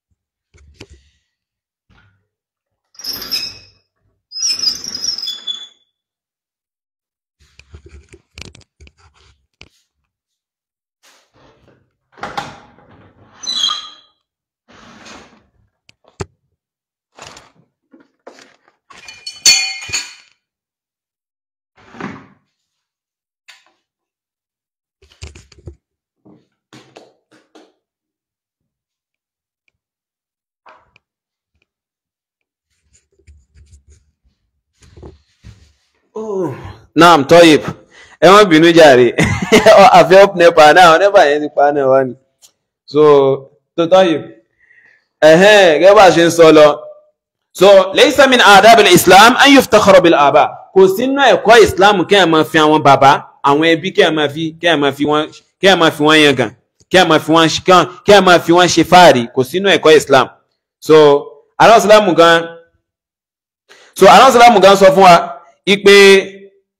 naam tọ́yìb ẹ wọ́n bínú jàre àfẹ́ up nepa náà nepa yẹn ti pa náà wá ní so tó tọ́yìb ẹ̀hẹ́n gẹ́gẹ́ bá ṣe ń sọ lọ so laysa min adabil islam an yuftakhara bil aba kò sínú ẹ̀kọ́ islam kẹ́ ẹ̀ máa fi àwọn bàbá àwọn ẹbí kẹ́ ẹ̀ máa fi kẹ́ ẹ̀ máa fi wọ́n kẹ́ ẹ̀ máa fi wọ́n yangàn kẹ́ ẹ̀ máa fi wọ́n kẹ́ ẹ̀ máa fi wọ́n ṣe fáàrí kò sínú ẹ̀kọ́ islam so aláwọ̀ sílámù gan so aláwọ̀ sílámù gan sọ fún wa ipe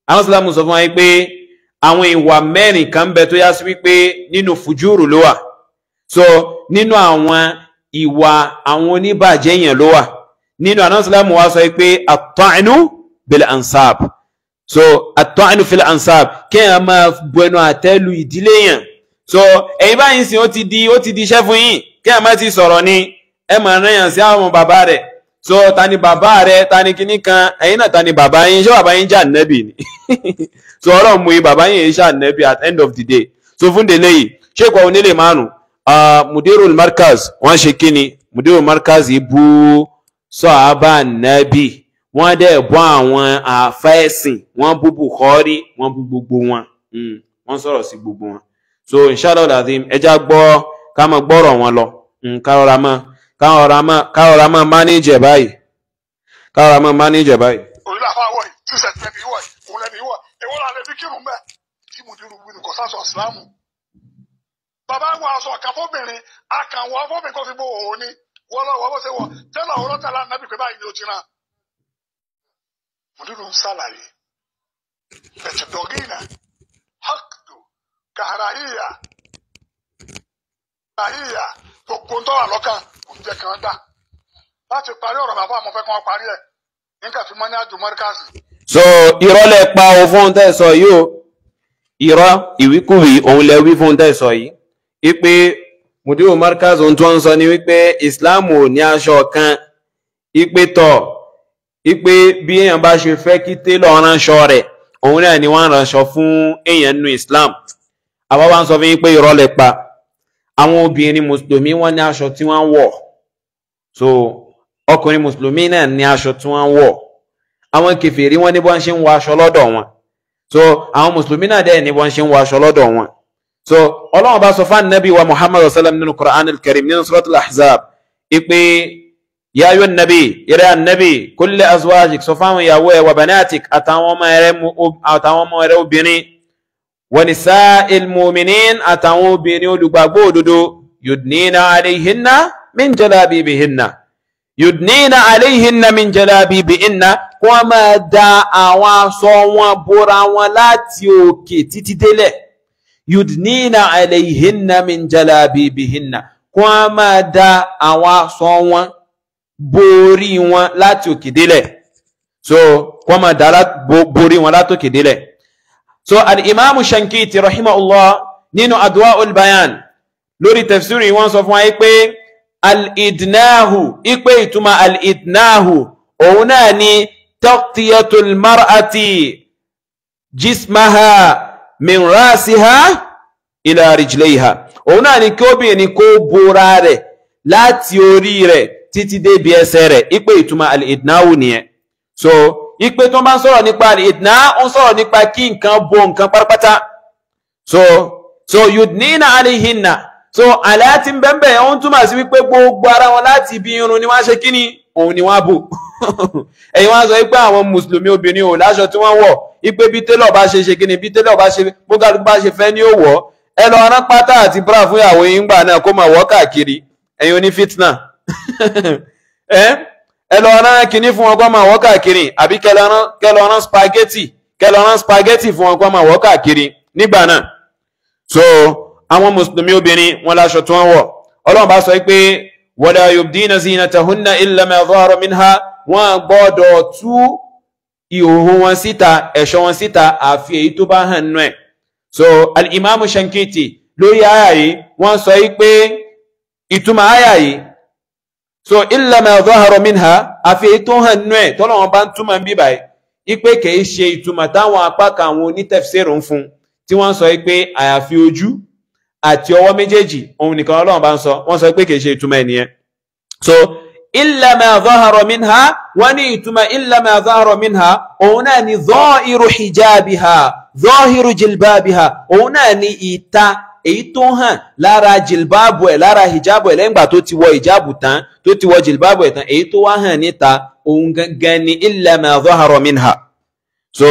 àwọn ìsìlámù sọ fún wa pé àwọn ìwà mẹ́rin kan bẹ tó yá sí wípé nínú fùjúrù ló wà so nínú àwọn ìwà àwọn oníbàjẹ́ yẹn ló wà nínú àwọn ìsìlámù wa sọ pé at-ta'nu bil ansab so at-ta'nu fil ansab kéèyàn máa bu ẹnu àtẹ́lu ìdílé yẹn so ẹ̀yin báyìí sìn ó ti di ó ti di iṣẹ́ fún yín kéèyàn má ti sọ̀rọ̀ ni ẹ máa rán yàn sí àwọn bàbá rẹ̀ so ta ni bàbá rẹ̀ ta ni kinní kan ẹ̀yin náà ta ni bàbá yín ṣé bàbá yín jẹ́ ànẹ́bì ni so ọlọ́run mú yín bàbá yín yìí ṣe ànẹ́bì at end of the day so fún délé yìí ṣé ìkọ̀ onílé márùn mudirul markaz wọ́n ṣe kíni mudirul markaz yìí bú sọ́ọ̀bà ànẹ́bì wọ́n dẹ̀ bọ́ àwọn àfẹ́sìn wọ́n bú Bukhari wọ́n bú gbogbo wọn wọ́n sọ̀rọ̀ sí gbogbo wọn so inshallah lazim ẹja gbọ́ ká máa gbọ́rọ̀ wọn lọ kárọ̀ra mọ́ kárọ̀ra mọ́ mánéjì ẹ̀ báyìí kárọ̀ra mọ́ mánéjì ẹ̀ báyìí. òun làfa wọ̀ yìí tí sẹ̀ tẹ̀lé wọ̀ yìí òun lẹ́bi wọ̀ èwo là lè fi kírun bẹ́ẹ̀ tí mo dirun wí ni kò sásọ ìsìlámù. bàbá wa aṣọ kan fóbìnrin akànwọ́ fóbìnrin kò fi bó òun ni wọ́n lọ wọ́n bó ṣe wọ̀ tẹ́lẹ̀ òwúrọ̀ tẹ́lẹ̀ ànábì pé báyìí ni ó ti rán. mo dirun sálàyé ẹ̀tẹ̀ dọ̀gínà hakdu kàràhíyà kàràhíyà gbogbo ń tọ́wà lọ́kàn kò ń jẹ́ kí wọ́n gbà láti parí ọ̀rọ̀ bàbá àmọ́ fẹ́ kí wọ́n parí ẹ̀ nígbà tí wọ́n ní àjò mọ́ríkàsì. so irọ́ lẹ pa o fún tẹ́ sọ yìí o irọ́ ìwíkúwì òun lẹ wí fún tẹ́ sọ yìí wípé mudiru markaz ohun tí wọ́n ń sọ ni wípé islam ò ní aṣọ kan wípé tọ̀ wípé bí èèyàn bá ṣe fẹ́ kí télọ̀ ránṣọ rẹ̀ òun náà ni wọ́n ránṣọ fún èèyàn nínú islam àwa wá ń sọ fún yín pé irọ́ lẹ pa àwọn obìnrin mùsùlùmí wọ́n ní aṣọ tí wọ́n ń wọ̀ so ọkùnrin mùsùlùmí náà ní aṣọ tí wọ́n ń wọ̀ àwọn kèfèrí wọ́n ní bọ́n ṣe ń wọ aṣọ lọ́dọ̀ wọn so àwọn mùsùlùmí náà dẹ̀ ní bọ́n ṣe ń wọ aṣọ lọ́dọ̀ wọn so ọlọ́run bá sọ fún anabi wa muhammad sallam nínú quran al-karim nínú suratul ahzab ipe ya ayyuhan nabi yẹrẹ anabi kulli azwajik sọ fáwọn ìyàwó ẹ wa banatik àtàwọn ọmọ rẹ àtàwọn ọmọ rẹ obìnrin wa nisa'il mu'minin àtàwọn obìnrin olùgbàgbọ́ òdodo yudnina alayhinna min jalabibihinna yudnina alayhinna min jalabibihinna kí wọ́n máa da àwọn aṣọ wọn bora wọn láti òkè títí délẹ̀ yudnina alayhinna min jalabibihinna kí wọ́n máa da àwọn aṣọ wọn borí wọn láti òkè délẹ̀ so kí wọ́n máa da borí wọn láti òkè délẹ̀ so al-imamu shankiti rahimahullah nínú adwa'ul bayan lórí tafsiri wọ́n sọ fún wa pé al-idnahu ipe ìtumọ̀ al-idnahu òun náà ni taqtiyatul mar'ati jismaha min rasiha ila rijlayha òun náà ni kí obìnrin kó bora rẹ̀ láti orí rẹ̀ títí débi ẹsẹ̀ rẹ̀ ipe ìtumọ̀ al-idnahu nìyẹn so ipe tó bá ń sọ̀rọ̀ nípa al-idna ó ń sọ̀rọ̀ nípa kí nǹkan bo nǹkan pátápátá so so yudnina alayhinna so àlàyé bẹ́ẹ̀ ó ń túmọ̀ sí wípé gbogbo ara wọn láti ibi irun ni wọ́n ṣe kíni òun ni wọ́n bò ẹ̀yin wọ́n sọ wípé àwọn mùsùlùmí obìnrin ò láṣọ tí wọ́n wọ̀ wípé bí télọ̀ bá ṣe ṣe kíni bí télọ̀ bá ṣe bókàlù bá ṣe fẹ́ ní òwò ẹ lọ rán pátá àti bra fún ìyàwó yín gbà náà kó máa wọ̀ káàkiri ẹ̀yin oní fitna ẹ lọ rán kíní fún wọn kó máa wọ̀ káàkiri àbí kẹ lọ rán spaghetti kẹ lọ rán spaghetti fún wọn kó máa wọ̀ káàkiri nígbà náà so àwọn mùsùlùmí obìnrin wọn láṣọ tí wọ́n wọ̀ ọlọ́run bá sọ pé wala yubdina zinatahunna illa ma dhahara minha wọ́n gbọ́dọ̀ tú ìhòhò wọn síta ẹ̀ṣọ́ wọn síta àfi èyí tó bá hàn nú ẹ̀ so al-imamu shankiti lórí àyà yìí wọ́n sọ pé ìtumọ̀ àyà yìí so illa ma dhahara minha àfi èyí tó hàn nú ẹ̀ tọ́lọ́wọ́n bá ń túmọ̀ ń bíbà yìí ipe kìí ṣe ìtumọ̀ táwọn apá kan àwọn onítẹ̀fsẹ̀rù ń fún tí wọ́n sọ pé àyàfi ojú àti ọwọ́ méjèèjì òun nìkan ọlọ́run bá ń sọ wọ́n sọ pé kìí ṣe ìtumọ̀ ẹnìyẹn so illa ma zahara minha wọ́n ní ìtumọ̀ illa ma zahara minha òun náà ni zahiru hijabiha zahiru jilbabiha òun náà ni ìta èyí tó hàn lára jilbabu ẹ̀ lára hijabu ẹ̀ lẹ́yìn ìgbà tó ti wọ hijabu tán tó ti wọ jilbabu ẹ̀ tán èyí tó wá hàn níta òun gangan ni illa ma zahara minha so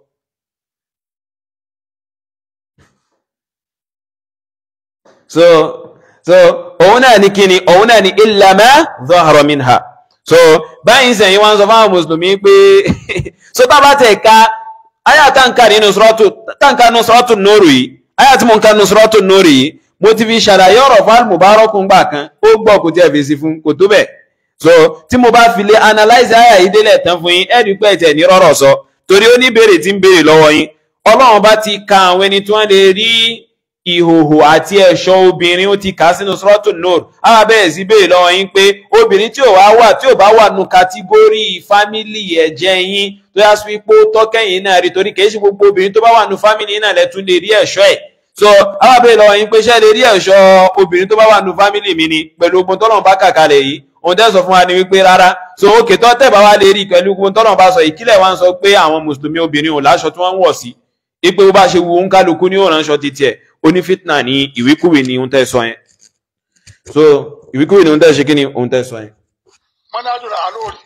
so so òun náà ní kíni òun náà ní illa ma zahara minha so báyìí sẹ́yìn wọ́n sọ fáwọn mùsùlùmí pé so tá bá tẹ̀ ka aya táǹkà nínú sọ́rọ́tù táǹkà nínú sọ́rọ́tù nóòrù yìí aya tí mo ń ka nínú sọ́rọ́tù nóòrù yìí mo ti fi ṣàlàyé ọ̀rọ̀ fún almubarakun gbà kan ó gbọ́ kò tí ẹ fèsì fún kò tó bẹ̀ so tí mo bá fi lè analyze aya yìí délẹ̀ tán fún yín ẹ̀rí pé ẹ̀tẹ̀ ní rọ́rọ̀ sọ torí ó ní béèrè tí ń béèrè lọ́wọ́ yín ọlọ́run bá ti ka àwọn ẹni tí wọ́n lè rí ìhòhò àti ẹ̀ṣọ́ obìnrin ó ti kà á sínú sọ́rọ́tù nóòrù á bẹ̀rẹ̀ sí béèrè lọ́wọ́ yín pé obìnrin tí ò wá wà tí ò bá wà nù kátígórì fámìlì ẹ̀jẹ̀ yín tó yá sí pé ó tọ́kẹ́yìn náà rí torí kìí ṣe gbogbo obìnrin tó bá wà nù fámìlì náà lẹ́tún lè rí ẹ̀ṣọ́ ẹ̀ so á bẹ̀rẹ̀ lọ́wọ́ yín pé ṣé lè rí ẹ̀ṣọ́ obìnrin tó bá wà nù fámìlì mi ni pẹ̀lú ogun tọ́lọ́run bá kàkalẹ̀ yìí òun tẹ́ sọ fún wa ni wípé rárá so òkè tó tẹ̀ bá wá lè rí pẹ̀lú ogun tọ́lọ́run bá sọ ìkílẹ̀ wa ń sọ pé àwọn mùsùlùmí obìnrin ò láṣọ tí wọ́n ń wọ̀ sí ipe bó bá ṣe wu ń kálukú ní òrànṣọ ti tiẹ̀ onífitna ní ìwíkúwì ní ohun tẹ́ sọ yẹn so ìwíkúwì ní ohun tẹ́ ṣe kí ni ohun tẹ́ sọ yẹn. منهج العلوري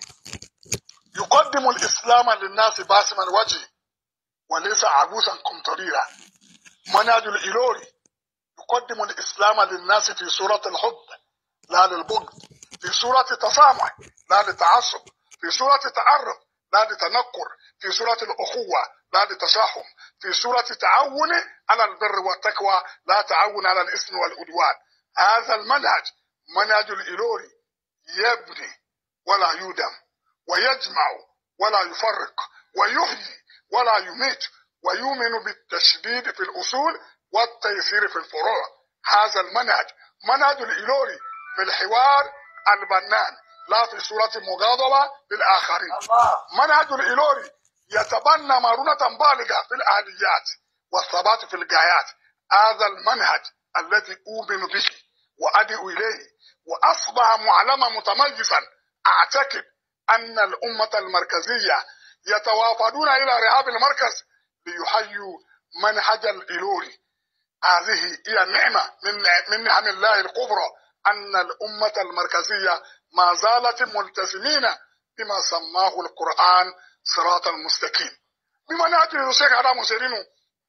يقدم الإسلام للناس باسما وجهه وليس عبوسا قمطريرا منهج الإلوري يقدم الإسلام للناس في صورة الحب لا للبغض في صورة تسامح لا لتعصب في صورة تعرف لا لتنكر في صورة الأخوة لا لتشاحم في صورة تعاون على البر والتقوى لا تعاون على الإثم والعدوان هذا المنهج منهج الإلوري يبني ولا يودم ويجمع ولا يفرق ويحيي ولا يميت ويؤمن بالتشديد في الأصول والتيسير في الفروع هذا المنهج منهج الإلوري في الحوار البنان لا في صورة مغاضبة للآخرين منهج الإلوري يتبنى مرونة بالغة في الآليات والثبات في الغايات هذا المنهج الذي أؤمن به وأدعو إليه وأصبح معلما متميزا أعتقد أن الأمة المركزية يتوافدون إلى رهاب المركز ليحيوا منهج الإلوري هذه هي نعمة من من نعم الله الكبرى أن الأمة المركزية ما زالت ملتزمين بما سماه القرآن صراط المستقيم بمنهج الشيخ هذا مسيرينو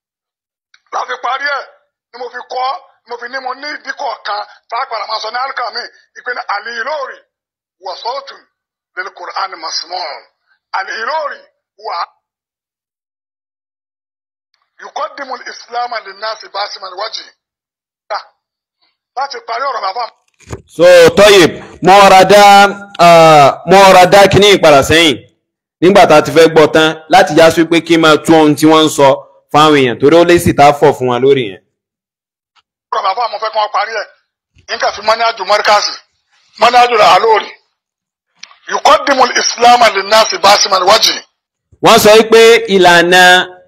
لا في قارئة ni mo fi kọ́ mo fi ní mo ní ìdíkọ̀ kan táàpàrà máa sọ ní alkami ìpinnu àlìlórí wọ̀sọ́ọ̀tù lil Qur'an masmọ́ọ̀n àlìlórí wà. yukọ́dìmù islam linnasi basiman wajhi. láti parí ọ̀rọ̀ bàbá. so Toyib mo ra dá mo ra dá kíní ìpadà sẹ́yìn nígbà tá a ti fẹ́ gbọ́ tán láti já sí pé kí n máa tún ohun tí wọ́n ń sọ fáwọn èèyàn torí ó lè sì tá a fọ̀ fún wa lórí yẹn. ọ̀rọ̀ bàbá mo fẹ́ kí wọ́n parí ẹ̀ nígbà tí mọ́nájú mọ́ríkàsì mọ́nájú rà á lórí yukọ́dìmù islam linnasi basiman wajhi. wọ́n sọ pé ìlànà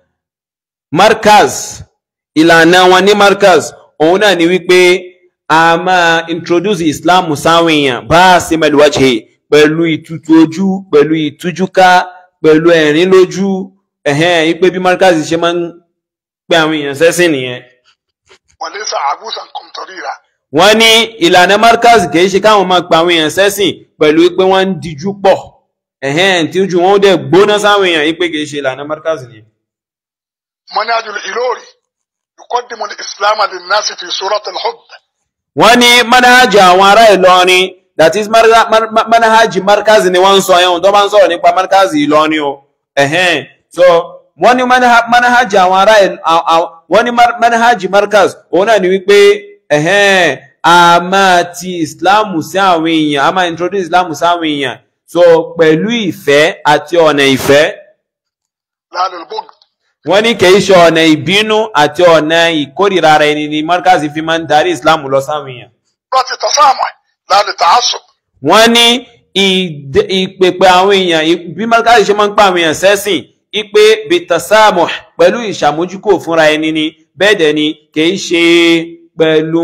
markaz ìlànà wọn ní markaz òun náà ni wípé a máa introduce islam sáwọn èèyàn bá a sì mẹ́lú wájẹ́ pẹ̀lú ìtutù ojú pẹ̀lú ìtújúká pẹ̀lú ẹ̀rín lójú ẹ̀hẹ́n wípé bí markaz ṣe máa ń pè àwọn èèyàn sẹ́sìn nìyẹn. wàlẹ́sà àbúsàn kọ̀mtọ̀rìrà. wọ́n ní ìlànà markaz kìí ṣe káwọn máa pa àwọn èèyàn sẹ́sìn pẹ̀lú pé wọ́n ń dijú pọ̀ ẹ̀hẹ́n tí ojú wọn ó dẹ̀ gbóná sáwọn èèyàn wípé kìí ṣe ìlànà markaz nìyẹn. منهج الإلوري يقدم الإسلام للناس في صورة الحب wọ́n ní manhaji àwọn ará Ìlọrin that is mar- mar- mar- manhaji markazi ni wọ́n ń sọ ẹ̀hún tó bá ń sọ̀rọ̀ nípa markazi Ìlọrin o ẹ̀hẹ́n so wọ́n ní manha- manhaji àwọn ará Ìl- à- à- wọ́n ní mar- manhaji markaz òun náà ni wípé ẹ̀hẹ́n a máa ti Islam sí àwọn èèyàn a máa introduce Islam sí àwọn èèyàn so pẹ̀lú ìfẹ́ àti ọ̀nà ìfẹ́ لا للبغض wọ́n ní kìí ṣe ọ̀nà ìbínú àti ọ̀nà ìkórìíra ara ẹni ni markazi fi máa ń darí Islam lọ sáwọn èèyàn صورة التسامح لا للتعصب wọ́n ní ìd- ìpèpè àwọn èèyàn ì- bí markazi ṣe máa ń pa àwọn èèyàn sẹ́sìn ipe bitasamuh pẹ̀lú ìṣàmójúkò fúnra ẹni ni bẹ́ẹ̀ dẹ̀ ni kìí ṣe pẹ̀lú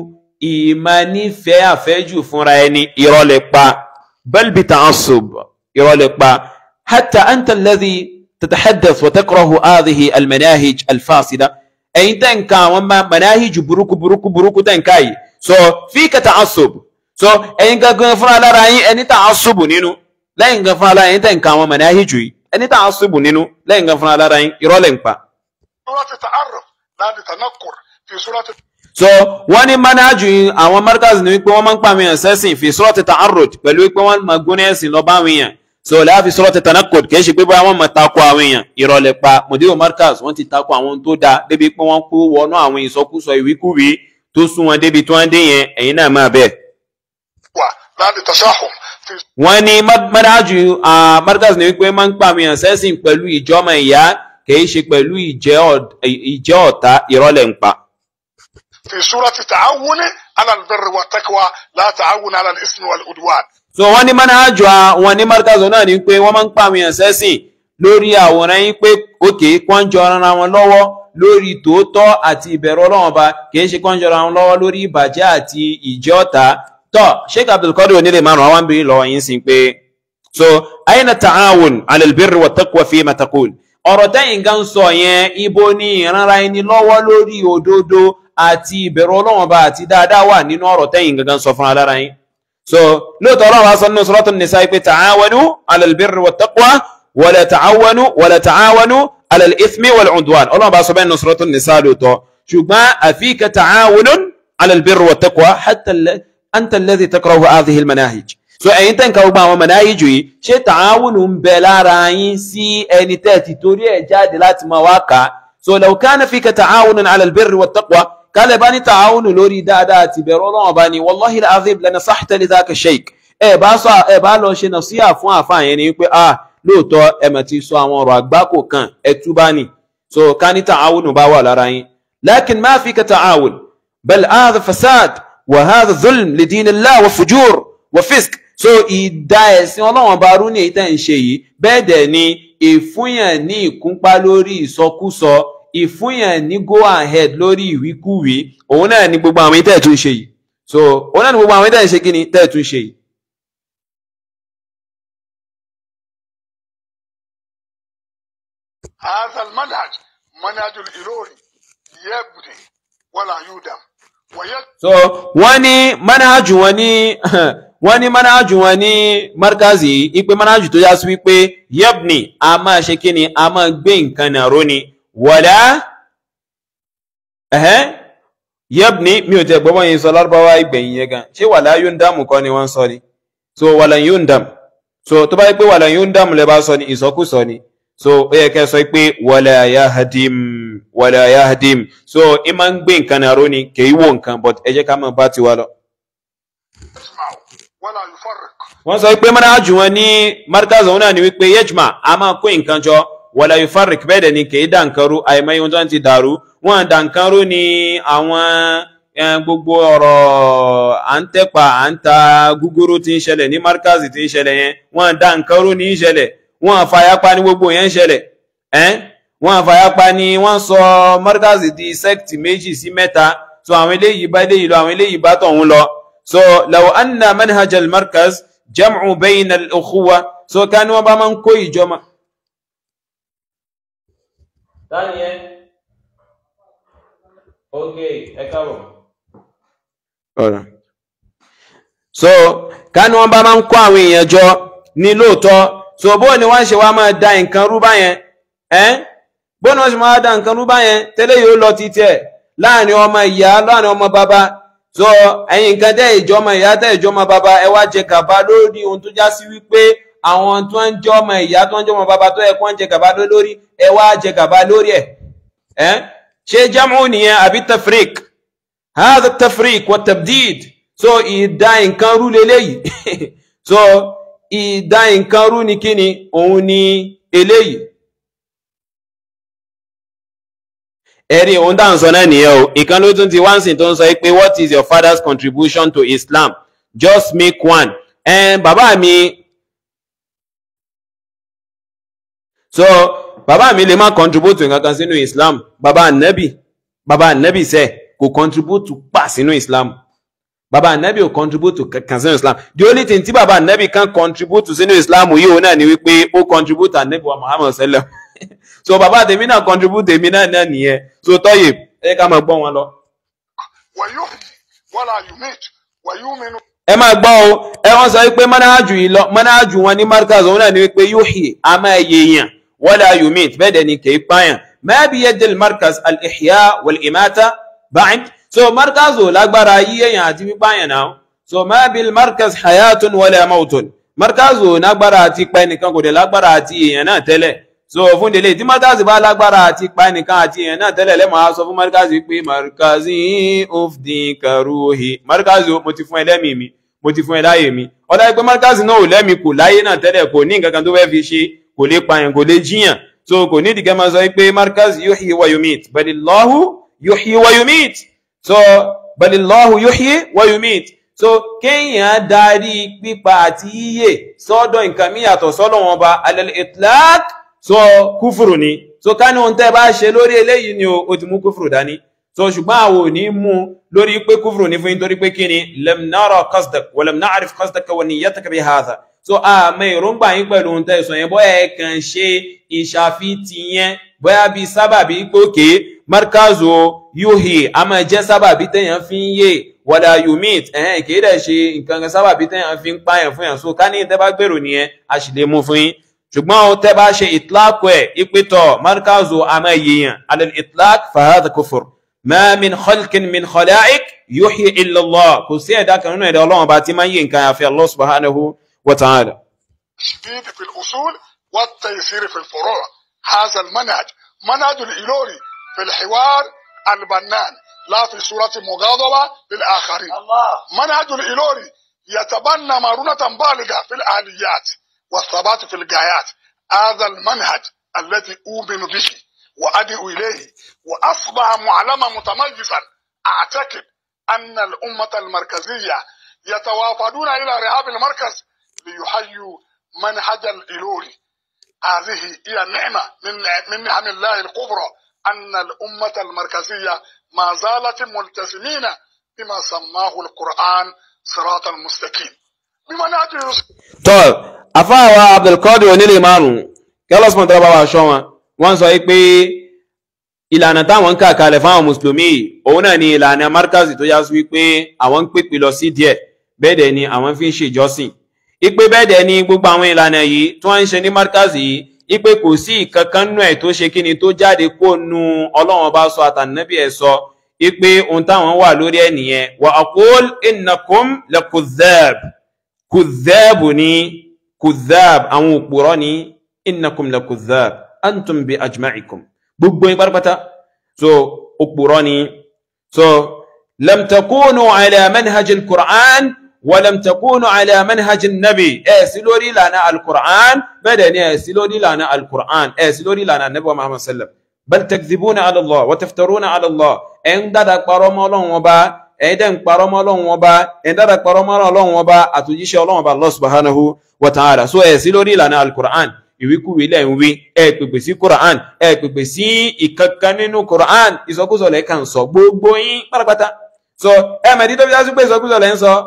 ìmánífẹ̀ẹ́ àfẹ́jù fúnra ẹni ìrọ̀lẹ́ pa bal bita'assub ìrọ̀lẹ́ pa hatta anta alladhi tatahaddath wa takrahu hadhihi almanahij alfasida ẹ̀yin tẹ́ ń ka àwọn ma- manahij burúkú burúkú burúkú tẹ́ ń ká yìí so fika ta'assub so ẹ̀yin gangan fúnra lára yín ẹni ta'assub nínú lẹ́yìn gan fúnra lára yín tẹ́ ń ka àwọn manahij yìí ẹni ta'assub nínú lẹ́yìn gan fúnra lára yín ìrọ̀lẹ́ ń pa. صورة التعرف لا لتنكر في صورة so wọ́n ní manhaju yìí, àwọn markaz ní wípé wọ́n máa ń pa àwọn èèyàn sẹ́sìn fi surati ta'arruj pẹ̀lú wípé wọ́n máa gbóná ẹ̀sìn lọ bá àwọn èèyàn so láàfin suratu Tanaqqud kìí ṣe pé báyà wọ́n mọ̀ tako àwọn èèyàn ìrọ̀lẹ́ pa mudiru markaz wọ́n ti tako àwọn tó dáa débi pé wọ́n kó wọnú àwọn ìsọkúsọ ìwíkúwìí tó sún wọn débi tí wọ́n dé yẹn ẹ̀yin náà máa bẹ́ẹ̀. لا للتشاحن في wọ́n ní mọ́dájú markaz ní wípé máa ń pa àwọn èèyàn sẹ́sìn pẹ̀lú ìjọ́mọ ìyá kìí ṣe pẹ̀lú ìjẹ́ ọ̀- ìjẹ́ ọ̀tá ìrọ̀lẹ́ ń pa. في سورة تعاون على البر والتقوى لا تعاون على الإثم والعدوان so wọ́n ní mọ́dájú wọn ní markaz náà ní pé wọ́n máa ń pa àwọn èèyàn sẹ́sìn lórí àwòrán yín pé òkè kán jọ ara wọn lọ́wọ́ lórí tòótọ́ àti ìbẹ̀rù ọlọ́wọ́n ba kìí ṣe kán jọ ara wọn lọ́wọ́ lórí ìbàjẹ́ àti ìjẹ́ ọ̀tá tọ́ sheikh abdulkadir onílé márùn àwọn àbí lọ́wọ́ yín sí pé so aina ta'awun ala albirri wa taqwa fi ma taqul ọ̀rọ̀ tẹ́yìn gan sọ yẹn ibo ni ìrànra ẹni lọ́wọ́ lórí òdodo àti ìbẹ̀rù ọlọ́wọ́n ba àti dáadáa wà nínú ọ̀rọ̀ tẹ́yìn gangan sọ fún alára yín so lóòótọ́ ọlọ́run wa sọ nínú suratul nisa pé ta'awanu ala albirri wa taqwa wala ta'awanu wala ta'awanu ala al-ithmi wal udwan ọlọ́run bá sọ bẹ́ẹ̀ nínú suratul nisa lóòótọ́ ṣùgbọ́n àfíkà ta'awunun ala albirri wa taqwa hatta alladhi anta alladhi takrahu hadhihi almanahij so ẹ̀yin tẹ́ nǹkan gbogbo àwọn manahij yìí ṣé tààwùnù ń bẹ lára yín sí ẹni tẹ́ ti torí ẹ̀ jáde láti máa wá kà á so law kana fika ta'awunun ala albirri wattaqwa kálẹ̀ bá ní tààwùnù lórí dáadáa àti bẹ̀rù ọlọ́run bá ní wallahi al-azim lanasahta lidhaka shaykh ẹ bá sọ ẹ bá lọ ṣe nàṣíà fún àfáà yẹn ni pé ah lóòótọ́ ẹ mà ti sọ àwọn ọ̀rọ̀ àgbákò kan ẹ túbá ni so ká ní tààwùnù bá wà lára yín lakin ma fika ta'awun bal hadha fasad وهذا ظلم لدين الله وفجور وفسق so ìdá ẹ̀sìn ọlọ́wọ́n bá rú ní èyí tẹ́ ń ṣe yìí bẹ́ẹ̀ dẹ̀ ni ìfúnyàn ní ìkúnpá lórí ìsọkúsọ ìfúnyàn ní go ahead lórí ìwíkúwí òun náà ni gbogbo àwọn tẹ́ ẹ̀ tún ṣe yìí so òun náà ni gbogbo àwọn tẹ́ ẹ̀ ṣe kí ni tẹ́ ẹ̀ tún ṣe yìí. هذا المنهج منهج الإلوري يبني ولا يودم ويجب so wọ́n ní manhaju wọn ní wọ́n ní manhaju wọn ní markazi ipe manhaju tó yá sí wípé yabni a máa ṣe kí ni a máa gbé nǹkan nàró ni wala ẹ̀hẹ́ yabni mi ò tẹ̀ gbọ́mọ̀ yìí sọ lárúbáwá ìgbẹ̀yìn yẹn gan ṣé wala yundamu kọ́ ni wọ́n sọ ni so wala yundam so tó bá yẹ pé wala yundam lẹ bá sọ ni ìsọkúsọ ni so ó yẹ kẹ́ sọ pé wala yahdim wala yahdim so ẹ máa ń gbé nǹkan nàró ni kì í wò nǹkan but ẹ jẹ́ ká máa bá tiwa lọ. يجمع ولا يفرق wọ́n sọ pé manhaju wọn ní markaz òun náà ni wípé yejma a máa kó nǹkan jọ wala yufarrik bẹ́ẹ̀ dẹ̀ ni kì í dà nǹkan rú àìmọye ohun tó ń ti dàrú wọ́n dà nǹkan rú ni àwọn eh, gbogbo ọ̀rọ̀ à ń tẹ́pa à ń ta gúgúrú tí ń ṣẹlẹ̀ ní markaz tí ń ṣẹlẹ̀ yẹn wọ́n dà nǹkan rú ní í ṣẹlẹ̀ wọ́n fàyàpá ní gbogbo yẹn ń ṣẹlẹ̀ ẹ́n wọ́n fàyàpá ni wọ́n sọ markaz di sect méjì sí mẹ́ta so àwọn eléyìí bá eléyìí lọ àwọn eléyìí bá tọ̀hún lọ so law anna manhaj al-markaz jam'u bayna al-ukhuwa so ká ní wọ́n bá máa ń kó ìjọma. Daniel. Okay, ẹ káàbọ̀. Ọ̀rọ̀. So, ká ní wọ́n bá máa ń kó àwọn èèyàn jọ ní lóòótọ́. So, bó ni wọ́n ṣe wá máa da nǹkan rú báyẹn? Ẹ́n? Bó ni wọ́n ṣe máa da nǹkan rú báyẹn? Tẹ́lẹ̀ yóò lọ títí ẹ̀ láàrin ọmọ ìyá láàrin ọmọ bàbá. So, ẹ̀yin nǹkan tẹ́ ìjọmọ ìyá tẹ́ ìjọmọ bàbá ẹ wá jẹ gàba lórí ohun tó já sí wípé àwọn tó ń jọ ọmọ ìyá tó ń jọ ọmọ bàbá tó yẹ kó ń jẹ gàba lé lórí ẹ wá jẹ gàba lórí ẹ̀. Ẹ́n? Ṣé jámù nìyẹn àbí tafrik? هذا التفريق والتبديد so ìdá nǹkan rú leléyìí so ìdá nǹkan rú ni kíni òun ni eléyìí ẹ̀rí òun dáhùn sọ náà nìyẹn o ìkan ló tún ti wá ń sìn tó ń sọ pé what is your father's contribution to Islam just make one ẹn bàbá mi so bàbá mi lè má contribute nǹkan kan sínú Islam bàbá anabi bàbá anabi sẹ́ẹ̀ kò contribute pa sínú islam baba anabi ò contribute kankan sínú islam the only thing tí baba anabi kan contribute sínú islam yìí òun náà ni wípé ó contribute anabi wa muhammad sallam so baba tèmi náà contribute tèmi náà náà nìyẹn so tọ́yè ẹ ká máa gbọ́ wọn lọ. ويحيي ولا يميت ويؤمن ẹ máa gbọ́ o ẹ wọ́n sọ wípé mọ́nájú yìí lọ mọ́nájú wọn ní markaz òun náà ni wípé yuhyi a máa yèèyàn wala yumit bẹ́ẹ̀ dẹ̀ ni kì í pààyàn ma bi yadil markaz al-ihya wal-imata ba'd so markaz ò lágbára yíyẹ̀yàn àti pípààyàn náà so ma bil markaz hayatun wala mautun markazu ò lágbára àti pa ẹnìkan kò dẹ̀ lágbára àti èèyàn náà tẹ́lẹ̀ so fún délé tí markazu bá lágbára àti pa ẹnìkan àti èèyàn náà tẹ́lẹ̀ lẹ́mọ̀ á sọ fún markazu pé markazi ufdi karuhi markazu mo ti fún ẹ lẹ́mìí mi mo ti fún ẹ láyè mi ọ̀dà pé markazu náà ò lẹ́mìí kò láyé náà tẹ́lẹ̀ kò ní nǹkan kan tó fẹ́ fi ṣe kò lè pààyàn kò lè jíyàn so kò ní ìdíkẹ́ máa sọ pé markazu yuhyi wa yumit balillahu yuhyi wa yumit so balillahu yuhyi wa yumit so kéèyàn darí pípa àti yíyè sọ́dọ̀ nǹkan mí yàtọ̀ sọ́dọ̀ wọn ba alal itlaq so kúfùrù ni so ká ní ohun tẹ́ bá ṣe lórí eléyìí ni o ti mú kúfùrù dání so ṣùgbọ́n àwọn ò ní mú lórí pé kúfùrù ní fún yín torí pé kí ni lam nara qasdak wa lam na'rif qasdaka wa niyyataka bi hadha so àmọ́ èròǹgbà yín pẹ̀lú ohun tẹ́ sọ yẹn bóyá ẹ kàn ṣe ìṣàfitì yẹn bóyá bíi sábàbí gbòkè markazo yuhi a máa jẹ́ sábàbí tẹ̀yàn fi ń yè wàdà yumit ẹ̀hẹ́n kìí dẹ̀ ṣe nǹkan kan sábàbí tẹ̀yàn fi ń pààyàn fún yàn so ká ní tẹ́ bá gbèrò nìyẹn a sì lè mú fún yín ṣùgbọ́n o tẹ́ bá ṣe ìtláàkù ẹ̀ ìpìtọ̀ markazo a máa yèèyàn alẹ́ ìtláàk fahadà kufur ma min khalqin min khalaiq yuhi illa Allah kò sí ẹ̀dá kan nínú ẹ̀dá ọlọ́run bá ti máa ń yí nǹkan àfi Allah subhanahu wa ta'ala. التشديد في الأصول والتيسير في الفروع هذا المنهج منهج الإيلوري في الحوار البنان لا في صورة مغاضبة للآخرين الله منهج الإيلوري يتبنى مرونة بالغة في الآليات والثبات في الغايات هذا المنهج الذي أؤمن به وأدعو إليه وأصبح معلما متميزا أعتقد أن الأمة المركزية يتوافدون إلى رهاب المركز ليحيوا منهج الإيلوري هذه هي النعمة من من نعم الله الكبرى أن الأمة المركزية ما زالت ملتزمين بما سماه القرآن صراط المستقيم بمنهج الرسول tọ́ àfáàwà abdulkadir onílé márùn-ún kẹ́lọ́sì mọ̀tàrà bá wà ṣọ́ wọn wọ́n sọ pé ìlànà táwọn ń kà kalẹ̀ fáwọn mùsùlùmí òun náà ni ìlànà markazi tó yá sí wípé àwọn ń pèpè lọ sí díẹ̀ bẹ́ẹ̀ dẹ̀ ni àwọn fi ń ṣèjọ́sìn ipe bẹ́ẹ̀ dẹ̀ ni gbogbo àwọn ìlànà yìí tí wọ́n ń ṣe ní markazi yìí ipe kò sí ìkankan nú ẹ̀ tó ṣe kí ni tó jáde kó nu ọlọ́run bá sọ àtànábì ẹ̀ sọ ipe ohun táwọn wà lórí ẹ̀ nìyẹn wa aqul innakum lakudhab kudhab ni kudhab àwọn òpùrọ́ ni innakum lakudhab antum bi ajma'ikum gbogbo yín pátápátá so òpùrọ́ ni so lam takunu ala manhaj al-Qur'an ولم تكونوا على منهج النبي ẹ sí lórí ìlànà al-Qur'an bẹ́ẹ̀ ni ẹ sí lórí ìlànà al-Qur'an ẹ sí lórí ìlànà Ànábì Muhammad sallam bal takdhibuna ala Allah wa taftaruna ala Allah ẹ ń dada parọ́ mọ́ Ọlọ́run Ọba ẹ dẹ̀ ń parọ́ mọ́ Ọlọ́run Ọba ẹ ń dada parọ́ mọ́ Ọlọ́run Ọba àtòjíṣẹ́ Ọlọ́run Ọba Allah subhanahu wa ta'ala so ẹ sí lórí ìlànà al-Qur'an ìwíkúwí lẹ́ ń wí ẹ pèpè sí Qur'an ẹ pèpè sí ìkankan nínú Qur'an ìsọkúsọ lẹ́ẹ̀kan sọ gbogbo yín pátápátá so ẹmẹ̀dí tó fi dá sí pé ìsọkúsọ lẹ́ ń sọ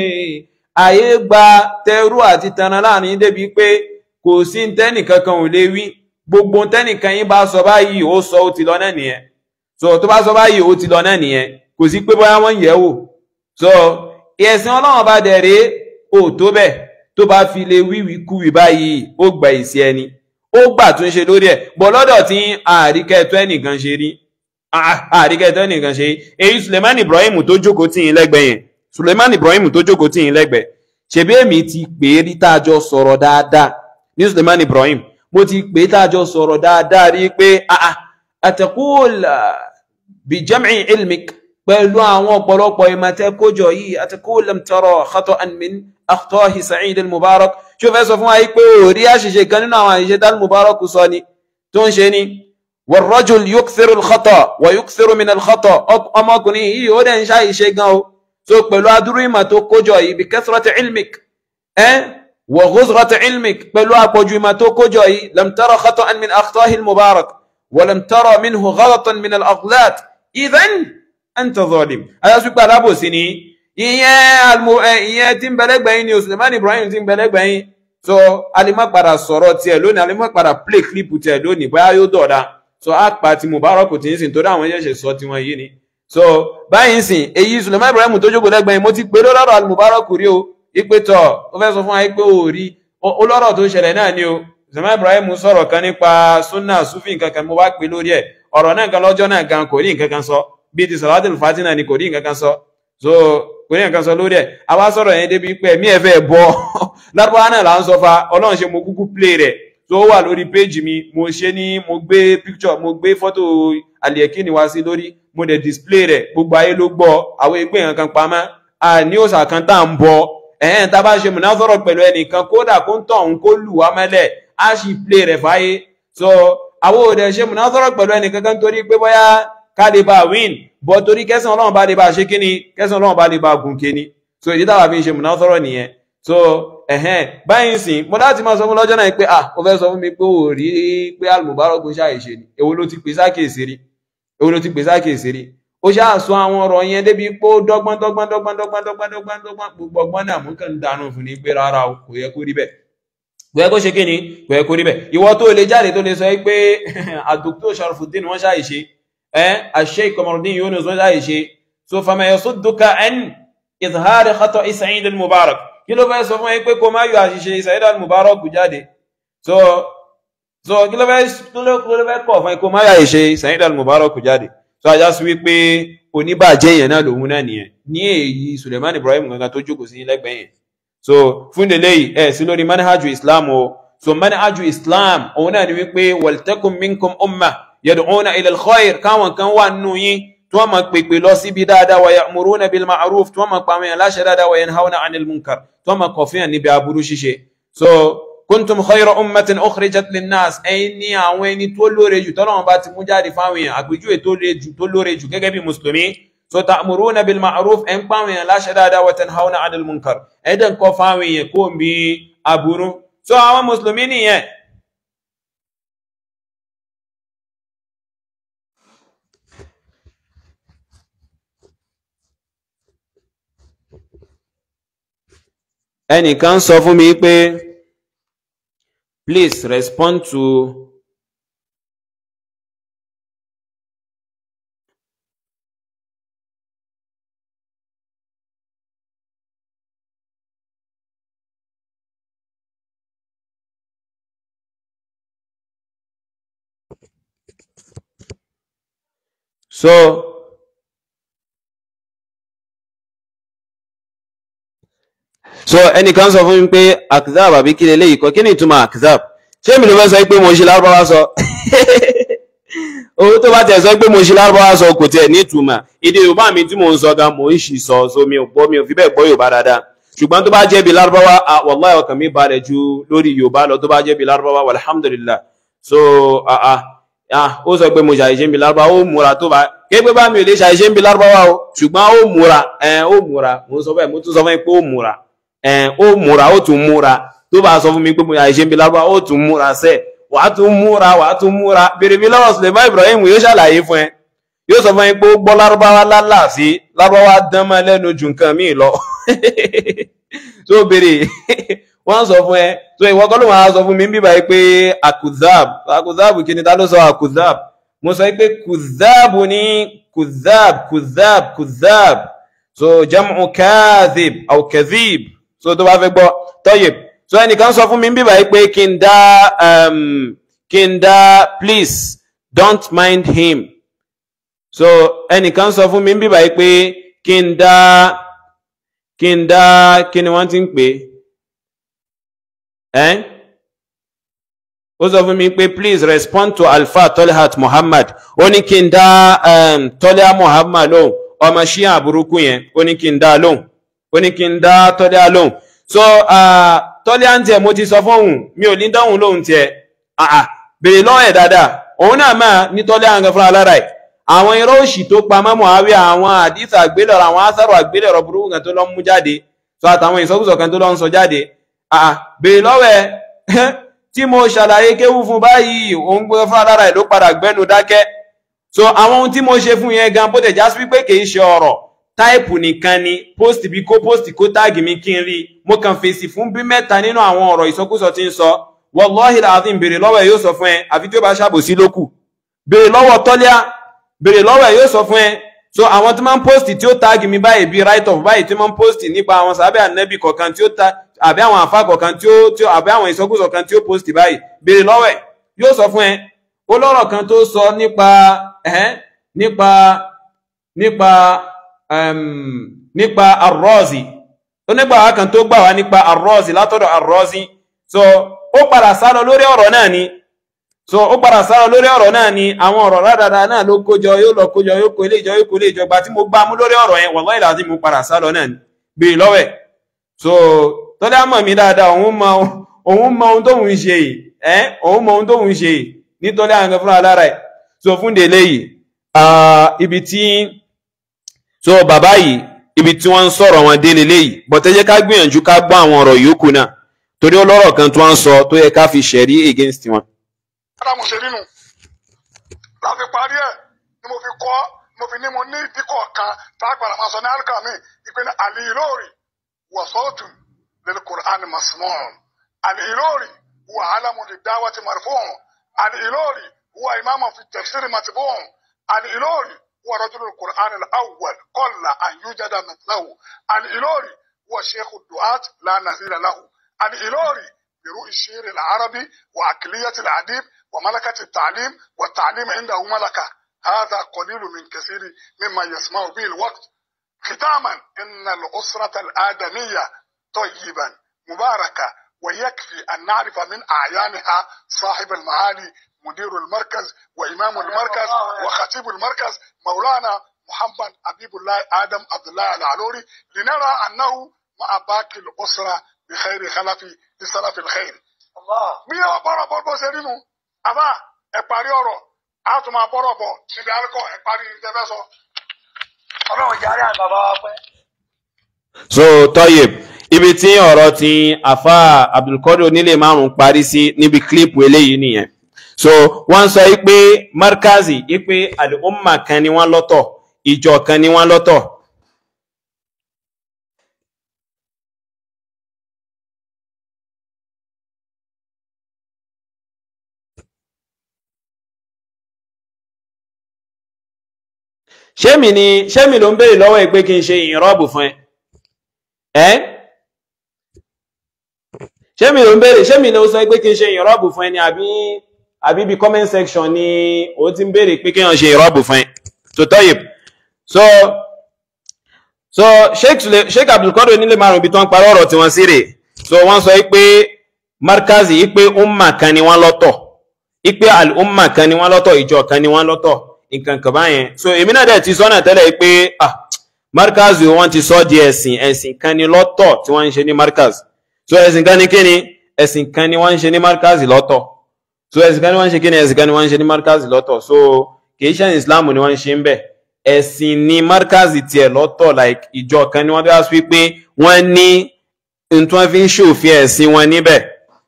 àyè gba tẹrú àti tanra láàrin débi pé kò sí tẹ́nì kankan ò lè wí gbogbo tẹ́nìkan yín bá sọ báyìí ó sọ ó ti lọ náà nìyẹn so tó bá sọ báyìí ó ti lọ náà nìyẹn kò sí pé bóyá wọ́n yẹ̀ wò so ẹ̀sìn ọlọ́run bá dẹ̀rẹ́ ò tó bẹ̀ tó bá fi lè wíwí kúwì báyìí ó gba ìsí ẹni ó gbà tún ṣe lórí ẹ̀ bọ̀ lọ́dọ̀ tí àríkẹ́ tó ẹnìkan ṣe rí àríkẹ́tọ́ nìkan ṣe èyí suleiman ibrahim tó jókòó tí yín lẹ́gbẹ̀ẹ́ yẹn suleiman ibrahim tó jókòó tí yín lẹ́gbẹ̀ẹ́ ṣebí èmi ti pè é rí tájọ sọ̀rọ̀ dáadáa ní suleiman ibrahim mo ti pè é tájọ sọ̀rọ̀ dáadáa rí pé àtẹ̀kùl bí jam'i ilmik pẹ̀lú àwọn ọ̀pọ̀lọpọ̀ ìmọ̀tẹ́ kójọ yìí àtẹ̀kùl lam tara khata'an min akhtahi sa'id al-mubarak ṣó fẹ́ sọ fún wa pé orí àṣìṣe kan nínú àwọn àṣìṣe dal mubarak sọ ni tó ń ṣe ni والرجل يكثر الخطأ ويكثر من الخطأ ọmọkùnrin yìí ó dẹ̀ ń ṣàìṣe gan o so pẹ̀lú adúrú ìmọ̀ tó kójọ yìí bí kathrati ilmik ẹ́ wa ghuzrati ilmik pẹ̀lú àpọ̀jù ìmọ̀ tó kójọ yìí lam tara khata'an min akhtahi al-mubarak wa lam tara minhu ghalatan min al-aghlat idhan anta zalim ayásùpá alábòsí ni ìyẹn tí ń bẹ̀lẹ́gbẹ̀yìn ni Suleiman Ibrahim tí ń bẹ̀lẹ́gbẹ̀yìn so alimọ̀ padà sọ̀rọ̀ tiẹ̀ lónìí alimọ̀ padà play clip tiẹ̀ lónìí bóyá yóò dọ̀dá so a pa ti mubarak tí ń sìn torí àwọn ẹ̀ṣẹ̀ sọ tí wọ́n yé ni so báyìí ń sìn èyí Suleiman Ibrahim tó jókòó lẹ́gbẹ̀ẹ́ mo ti pè lọ́rọ̀ al-mubarak rí o ipe tọ̀ ó fẹ́ sọ fún wa pé ó rí ó lọ́rọ̀ tó ṣẹlẹ̀ náà ni o Suleiman Ibrahim sọ̀rọ̀ kan nípa sunna sufi nǹkan kan mo wá pè lórí ẹ̀ ọ̀rọ̀ náà kan lọ́jọ́ náà gan kò rí nǹkan kan sọ bíi ti salatul fatina ni kò rí nǹkan kan sọ so kò ní nǹkan sọ lórí ẹ̀ àwa sọ̀rọ̀ yẹn débi pé ẹ̀mí ẹ̀ fẹ́ bọ́ lárúbáwá náà là ń sọ fa ọlọ́run ṣe mo kúkú play rẹ̀ tó wà lórí péjì mi mo ṣe ní mo gbé picture mo gbé fọ́tò àlìyẹ̀kíni wá sí lórí mo dẹ̀ display rẹ̀ gbogbo ayé ló gbọ́ àwọn ẹgbẹ́ yẹn kan pamọ́ àní òòsà kan tá à ń bọ ẹ̀hẹ́n tá a bá ṣe mùnáfọ́rọ̀ pẹ̀lú ẹnìkan kódà kó ń tọ̀hún kó lù wá mẹ́lẹ̀ á sì play rẹ̀ fáyé so àwọn òde ṣe mùnáfọ́rọ̀ pẹ̀lú ẹnìkan kan torí pé bóyá ká lè bá win bọ́ torí kẹsàn ọlọ́run bá lè bá ṣe kíni kẹsàn ọlọ́run bá lè bá gùn kéni so ìdí táwa fi ń ṣe mùnáfọ́rọ̀ nìyẹn so ẹ̀hẹ́n báyìí sìn mo láti máa sọ fún lọ́jọ́ náà pé ah ó fẹ́ sọ fún mi pé ò rí pé almubarak ń ṣàìṣe ni èwo ló ti pè sákèsí rí èwo ló ti pè sákèsí rí ó ṣáà sọ àwọn ọ̀rọ̀ yẹn débi pé ó dọ́gbọ́n dọ́gbọ́n dọ́gbọ́n dọ́gbọ́n dọ́gbọ́n dọ́gbọ́n dọ́gbọ́n gbogbo ọgbọ́n náà mú kàn ń dànù fún ni pé rárá o kò yẹ kó rí bẹ́ẹ̀ kò yẹ kó ṣe kí ni kò yẹ kó rí bẹ́ẹ̀ ìwọ tó lè jáde tó lè sọ pé àdókítà Sharafuddin wọ́n ṣàìṣe ẹ́ Sheikh Qamaruddin Yunus wọ́n ṣàìṣe so fama yasudduka an izhari khata'i Sa'id al-Mubarak kí ló fẹ́ sọ fún ẹ pé kó má yọ àṣìṣe Sa'id al-Mubarak jáde so so kí ló fẹ́ kí ló fẹ́ kọ̀ fún ẹ kó má yọ àṣìṣe Sa'id al-Mubarak jáde so ajá sí wípé oníbàjẹ́ yẹn náà lòun náà nìyẹn ní èyí Suleiman Ibrahim gangan tó jókòó sí lẹ́gbẹ̀ẹ́ yẹn so fún délé yìí ẹ sí lórí manhaju Islam o so manhaju Islam òun náà ni wípé waltakum minkum umma yad'una ila al-khair káwọn kan wà nínú yín tí wọ́n máa pèpè lọ síbi dáadáa wa ya'muruna bil ma'ruf tí wọ́n máa pa àwọn èèyàn láṣẹ dáadáa wa yanhauna 'anil munkar tí wọ́n máa kọ̀ fún yàn níbi aburú ṣíṣe so kuntum khayra ummatin ukhrijat linnas ẹ̀yin ní àwọn ẹni tó lóore jù tọ́lọ́wọ́n bá ti mú jáde fáwọn èèyàn àpèjúwe tó lóore jù gẹ́gẹ́ bí mùsùlùmí so ta'muruna bil ma'ruf ẹ̀ ń pa àwọn èèyàn láṣẹ dáadáa wa tanhauna 'anil munkar ẹ̀ dẹ̀ ń kọ́ fáwọn èèyàn kó ń bí aburú so àwọn mùsùlùmí nìyẹn ẹnìkan sọ fún mi pé please respond to so so ẹnìkan sọ fún mi pé akzab àbí kí leléyìí kọ kí ni ìtumọ̀ akzab ṣé mi ló fẹ́ sọ pé mo ṣe lárúbáwá sọ owó tó bá tẹ̀ sọ pé mo ṣe lárúbáwá sọ kò tiẹ̀ ní ìtumọ̀ èdè yorùbá mi tí mò ń sọ gan mò ń ṣì sọ so mi ò gbọ́ mi ò fi bẹ́ẹ̀ gbọ́ yorùbá dáadáa ṣùgbọ́n tó bá jẹ́ bí lárúbáwá wallahi ọkàn mi balẹ̀ ju lórí yorùbá lọ tó bá jẹ́ bí lárúbáwá alhamdulillah so ó sọ pé mo ṣàìṣe bí lárúbáwá ó múra tó bá képe bá mi ò lè ṣàìṣe bí lárúbáwá o ṣùgbọ́n ó múra ó múra mo sọ bẹ́ẹ̀ mo tún sọ fún mi pé ó múra ẹn ó múra ó tún múra tó bá sọ fún mi pé mo àìṣe ń bi lárúbá ó tún múra sẹ wàá tún múra wàá tún múra bèrè mi lọ́wọ́ Suleiman Ibrahim yóò ṣàlàyé fún ẹ yóò sọ fún ẹ pé ó gbọ́ lárúbáwá lálàáfí lárúbáwá dán mọ́ lẹ́nu ju nǹkan míì lọ tó bèrè wọ́n sọ fún ẹ tó ìwọ kọ́ ló máa sọ fún mi bíbá yìí pé akuzab akuzab kí ni ta ló sọ akuzab mo sọ pé kuzab ní kuzab kuzab kuzab so jam'u kadhib aw kadhib so tó bá fẹ́ gbọ́ tọ́yẹ̀ so ẹnìkan sọ fún mi bíbá yìí pé kí n dá kí n dá please don't mind him so ẹnìkan sọ fún mi bíbá yìí pé kí n dá kí n dá kí ni wọ́n ti ń pè ẹ́ ó sọ fún mi pé please respond to alfa tolhat muhammad ó ní kí n dá tolha muhammad lóhùn ọmọ ṣíà burúkú yẹn ó ní kí n dá lóhùn ó ní kí n dá tọ́lẹ́ lóhùn so tọ́lẹ́ à ń tiẹ̀ mo ti sọ fóun mi ò ní dáhùn lóhùn tiẹ̀ béèrè lọ́wọ́ ẹ̀ dáadáa òun náà máa ní tọ́lẹ́ àǹkan fúnra lára ẹ̀ àwọn irọ́ òṣì tó pa mọ́ Muawiya àwọn àdìsí àgbélẹ̀rọ àwọn asáró àgbélẹ̀rọ burúkú kan tó lọ mú jáde so àtàwọn ìsọkúsọ kan tó lọ ń sọ jáde béèrè lọ́wọ́ ẹ̀ tí mo ṣàlàyé kéwú fún báyìí òun gbé fúnra lára ẹ̀ ló padà gbẹ́nu dákẹ́ so àwọn ohun tí mo ṣe fún yẹn gan bó tẹ̀ já sí wípé kì í ṣe ọ̀rọ̀ táìpù nìkan ni post bí kó post kó táàgì mi kí n rí mo kàn fèsì fún bí mẹ́ta nínú àwọn ọ̀rọ̀ ìsọkúsọ tí ń sọ wallahi alazim béèrè lọ́wọ́ ẹ̀ yóò sọ fún ẹ àfi tí ó bá ṣàbòsí lókù béèrè lọ́wọ́ tọ́líà béèrè lọ́wọ́ ẹ̀ yóò sọ fún ẹ so àwọn tí máa ń post tí ó táàgì mi báyìí bí right of báyìí tí máa ń post nípa àwọn sàbẹ̀ ànẹ́bì kọ̀ọ̀kan tí ó ta àbí àwọn àfa kọ̀ọ̀kan tí ó tí ó àbí àwọn ìsọkúsọ kan tí ó post báyìí béèrè lọ́wọ́ ẹ̀ yóò sọ fún ẹ ó lọ́rọ̀ kan tó sọ nípa ẹ̀hẹ́n nípa nípa um, nípa arọ́ọ̀zì onígbàwá kan tó gbà wá nípa arọ́ọ̀zì látọ̀dọ̀ arọ́ọ̀zì so ó padà sálọ lórí ọ̀rọ̀ náà ni so ó padà sálọ lórí ọ̀rọ̀ náà ni àwọn ọ̀rọ̀ rádàdà náà ló kójọ yóò lọ kójọ yóò kó ilé ìjọ yóò kó ilé ìjọ gba tí mo gbá mú lórí ọ̀rọ̀ yẹn wallahi ìlàzí mo padà sálọ náà ni bèèrè lọ́wẹ̀ so tọ́lá mọ̀ mí dáadáa òun mọ òun mọ ohun tóun ṣe yìí ẹ́ òun mọ ohun tóun ṣe yìí nítorí àwọn kan fúnra lára ẹ̀ so fún délé yìí ibi tí so bàbá yìí ibi tí wọ́n ń sọ̀rọ̀ wọn délé léyìí bọ̀tẹ́ jẹ́ ká gbìyànjú ká gbọ́ àwọn ọ̀rọ̀ yòókù náà torí ọlọ́rọ̀ kan tí wọ́n ń sọ tó yẹ ká fi ṣẹ̀rí against wọn. ádámù ṣe nínú la fi parí ẹ̀ ni mo fi kọ́ mo fi ní mo ní ìdíkọ̀ kan tá a gbàdá máa sọ ní alukami ìpinnu àlìlóòrì wà sọ́ọ̀tún lil Qur'an masmọ́ọ̀n àlìlóòrì wà alamu lè dáwà ti marfu'un àlìlóòrì wà imamu fi tafsiri matbu'un àlìlóòrì wà rajulul Qur'an al-awwal qalla an yujada mithlahu àlìlóòrì wà sheikhu du'at la nazira lahu الإيلوري برؤي الشعر العربي وعقلية الأديب وملكة التعليم والتعليم عنده ملكة هذا قليل من كثير مما يسمع به الوقت ختاما إن الأسرة الآدمية طيبا مباركة ويكفي أن نعرف من أعيانها صاحب المعالي مدير المركز وإمام المركز وخطيب المركز مولانا محمد حبيب الله آدم عبد الله العلوري لنرى أنه مع باقي الأسرة بخير خلفي لسلف الخير bí ọ bọrọ bọ bó ṣe rí nu àbá ẹ parí ọ̀rọ̀ a tún máa bọrọ bọ níbi àríkọ ẹ parí ìjẹfẹ sọ. ọlọ́run jàre àwọn bàbá wa pẹ́. so Toyib ibi tí ọ̀rọ̀ ti afa Abdulkadir onílé márùn parí sí níbi kílípù eléyìí nìyẹn so wọ́n sọ pé markazi pé al-umma kan ni wọ́n lọ́tọ̀ ìjọ kan ni wọ́n lọ́tọ̀ ṣémi ni ṣémi ló ń béèrè lọ́wọ́ ẹ pé kí n ṣe ìrọ́bù fún ẹ ẹ́ ṣémi ló ń béèrè ṣémi ló sọ pé kí n ṣe ìrọ́bù fún ẹ ni àbí àbí bí comment section ni ó ti ń béèrè pé kí n ṣe ìrọ́bù fún ẹ tó Toyib so so sheikh sheikh Abdulkadir nílé márùn ibi tó ń parí ọ̀rọ̀ tí wọ́n sí rè so wọ́n sọ pé markazi ipe umma kan ni wọ́n lọ́tọ̀ ipe al-umma kan ni wọ́n lọ́tọ̀ ìjọ kan ni wọ́n lọ́tọ̀ nǹkan kan báyẹn so èmi náà dẹ̀ ti sọ́nà tẹ́lẹ̀ pé ah markaz wọ́n ti sọ di ẹ̀sìn ẹ̀sìn kan ni lọ́tọ̀ tí wọ́n ń ṣe ní markaz so ẹ̀sìn kan ni kíni ẹ̀sìn kan ni wọ́n ń ṣe ní markaz lọ́tọ̀ so ẹ̀sìn kan ni wọ́n ń ṣe kíni ẹ̀sìn kan ni wọ́n ń ṣe ní markaz lọ́tọ̀ so kìí ṣe islam ni wọ́n ń ṣe ń bẹ̀ ẹ̀sìn ni markaz tiẹ̀ lọ́tọ̀ like ìjọ kan ni wọ́n bí wá sí pé wọ́n ní n tí wọ́n fi ń ṣòfin ẹ̀sìn wọn níbẹ̀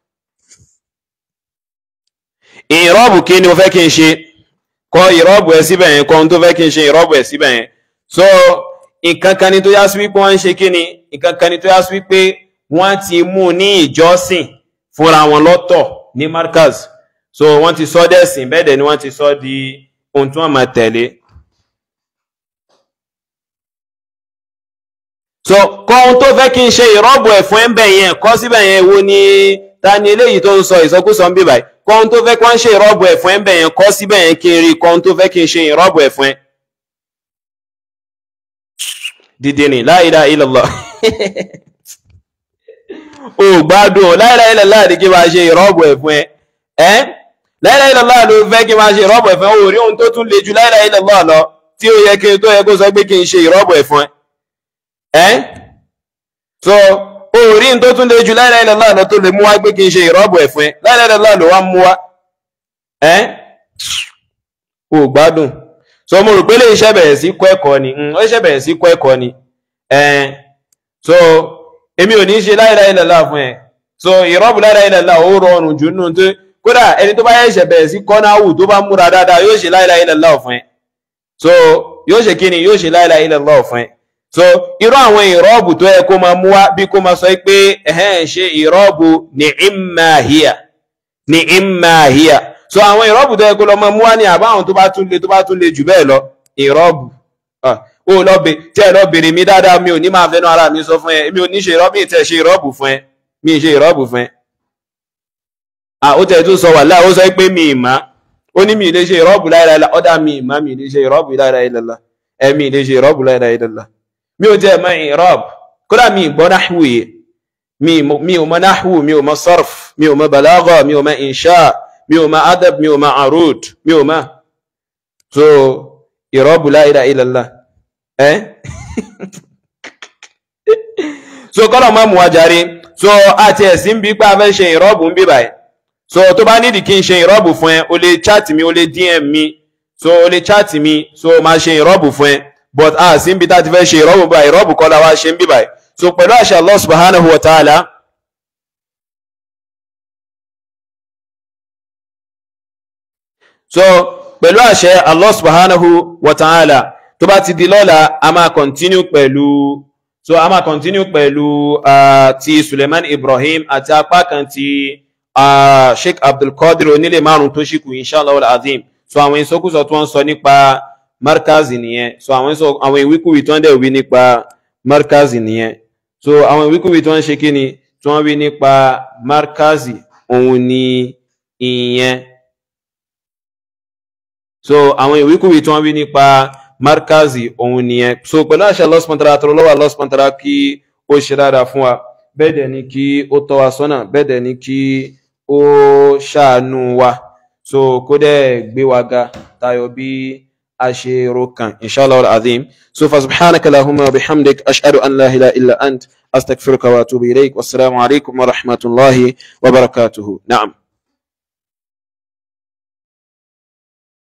ìrọ́bù kí ni mo fẹ́ kí n ṣe kọ ìrọ́bù ẹ̀ síbẹ̀ yẹn kọ ohun tó fẹ́ kí n ṣe ìrọ́bù ẹ̀ síbẹ̀ yẹn so nǹkan kan ni tó yá sí wípé wọ́n ń ṣe kí ni nǹkan kan ni tó yá sí wípé wọ́n ti mú ní ìjọsìn fúnra wọn lọ́tọ̀ ní markaz so wọ́n ti sọ dẹ́sìn bẹ́ẹ̀ dẹ̀ ni wọ́n ti sọ di ohun tí wọ́n máa tẹ̀lé so kọ ohun tó fẹ́ kí n ṣe ìrọ́bù ẹ̀ fún ẹ̀ ń bẹ̀ yẹn kọ síbẹ̀ yẹn wo ni ta ni eléyìí tó ń sọ ìsọkúsọ ń bí báyìí kọ́ ohun tó fẹ́ kí wọ́n ṣe ìrọ́bù ẹ̀fún ẹ̀ ń bẹ̀ yẹn kọ́ síbẹ̀ yẹn kí n rí kọ́ ohun tó fẹ́ kí n ṣe ìrọ́bù ẹ̀fún ẹ̀. dìde ní la ilaha illallah o gbádùn la ilaha illallah ni kí n máa ṣe ìrọ́bù ẹ̀fún ẹ̀ ẹ́ la ilaha illallah ló fẹ́ kí n máa ṣe ìrọ́bù ẹ̀fún ẹ̀ o rí ohun tó tún le ju la ilaha illallah lọ tí ó yẹ kí n tó yẹ kó sọ pé kí n ṣe ìrọ́bù ẹ̀fún ẹ̀ ẹ́ so orí tó tún lè ju la ilaha illallah lọ tó lè mú wá pé kí n ṣe ìrọ́bù ẹ̀ fún ẹ la ilaha illallah ló wá mú wá ẹ́ o gbádùn so mo rò pé lè iṣẹ́ bẹ̀rẹ̀ sí kọ́ ẹ̀kọ́ ni ó iṣẹ́ bẹ̀rẹ̀ sí kọ́ ẹ̀kọ́ ni ẹ̀ so èmi ò ní ṣe la ilaha illallah fún ẹ so ìrọ́bù la ilaha illallah ó rọrùn jù nínú tó kódà ẹni tó bá yẹ ṣẹ̀ bẹ̀rẹ̀ sí kọ́ náà wù tó bá múra dáadáa yóò ṣe la ilaha illallah fún ẹ so yóò ṣe kí ni yóò ṣe la ilaha illallah fún ẹ so irú àwọn ìrọ́bù tó yẹ kó máa mú wá bí kó máa sọ pé ẹ̀hẹ́n ṣe ìrọ́bù ní ìmáhíà ní ìmáhíà so àwọn ìrọ́bù tó yẹ kó lọ máa mú wá ní àbáwọn tó bá tún le tó bá tún le jù bẹ́ẹ̀ lọ ìrọ́bù ó lọ bè tí ẹ lọ bèrè mi dáadáa mi ò ní máa fẹnu ara mi sọ fún ẹ mi ò ní ṣe ìrọ́bù mi tẹ̀ ṣe ìrọ́bù fún ẹ mi ṣe ìrọ́bù fún ẹ. ó tẹ̀ tó sọ wà láà ó sọ pé mi ì má ó ní mi ì lè ṣe ìrọ́bù láìláìlá ọ̀dà mi ì má mi ì lè ṣe ìrọ́bù láìláìlá ẹ̀mí ì lè ṣe ìrọ́bù láìláìlá mi ò jẹ́ mọ́ ìrọ́b kódà mi gbọ́ náhù yìí mi ò mọ́ náhù mi ò mọ́ sarf mi ò mọ́ balagha mi ò mọ́ insha mi ò mọ́ adab mi ò mọ́ arud mi ò mọ́ so ìrọ́bù la ilaha illallah ẹ́ so kọ́lọ̀ mọ́ mu wájàre so àti ẹ̀sìn bí pé a fẹ́ ṣe ìrọ́bù ń bí báyìí so tó bá nídìí kí n ṣe ìrọ́bù fún ẹ o lè chat mi o lè dm mi so o lè chat mi so máa ṣe ìrọ́bù fún ẹ but a sì ń bi tá a ti fẹ́ ṣe ìrọ́bù báyìí ìrọ́bù kọ́ la wá ṣe ń bí báyìí so pẹ̀lú àṣẹ Allah subhanahu wa ta'ala so pẹ̀lú àṣẹ Allah subhanahu wa ta'ala tó bá ti di lọ́la a máa continue pẹ̀lú so a máa continue pẹ̀lú uh, ti Suleiman Ibrahim àti apá kan ti uh, Sheikh Abdulkadir onílé márùn tó ṣíkù inshallah al-azim so àwọn ìsọkúsọ tó ń sọ nípa markazi nìyẹn so àwọn ìsọ àwọn ìwíkúwì tó ń dẹ̀ wí nípa markazi nìyẹn so àwọn ìwíkúwì tó ń ṣe kí ni tí wọ́n wí nípa markazi òun ni ìyẹn so àwọn ìwíkúwì tí wọ́n wí nípa markazi òun nìyẹn so pẹ̀lú àṣà Allah subhanahu wa ta'ala tọrọ lọ́wọ́ Allah subhanahu wa ta'ala kí ó ṣe dáadáa fún wa bẹ́ẹ̀ dẹ̀ ni kí ó tọ́ wa sọ́nà bẹ́ẹ̀ dẹ̀ ni kí ó ṣàánú wa so kó dẹ̀ gbé wa ga tayọ bí a ṣe ro kan inshallah al-azim so fa subhanaka lahumma wa bihamdik ashhadu an la ilaha illa ant astaghfiruka wa atubu ilayk wassalamu alaikum wa rahmatullahi wa barakatuhu na'am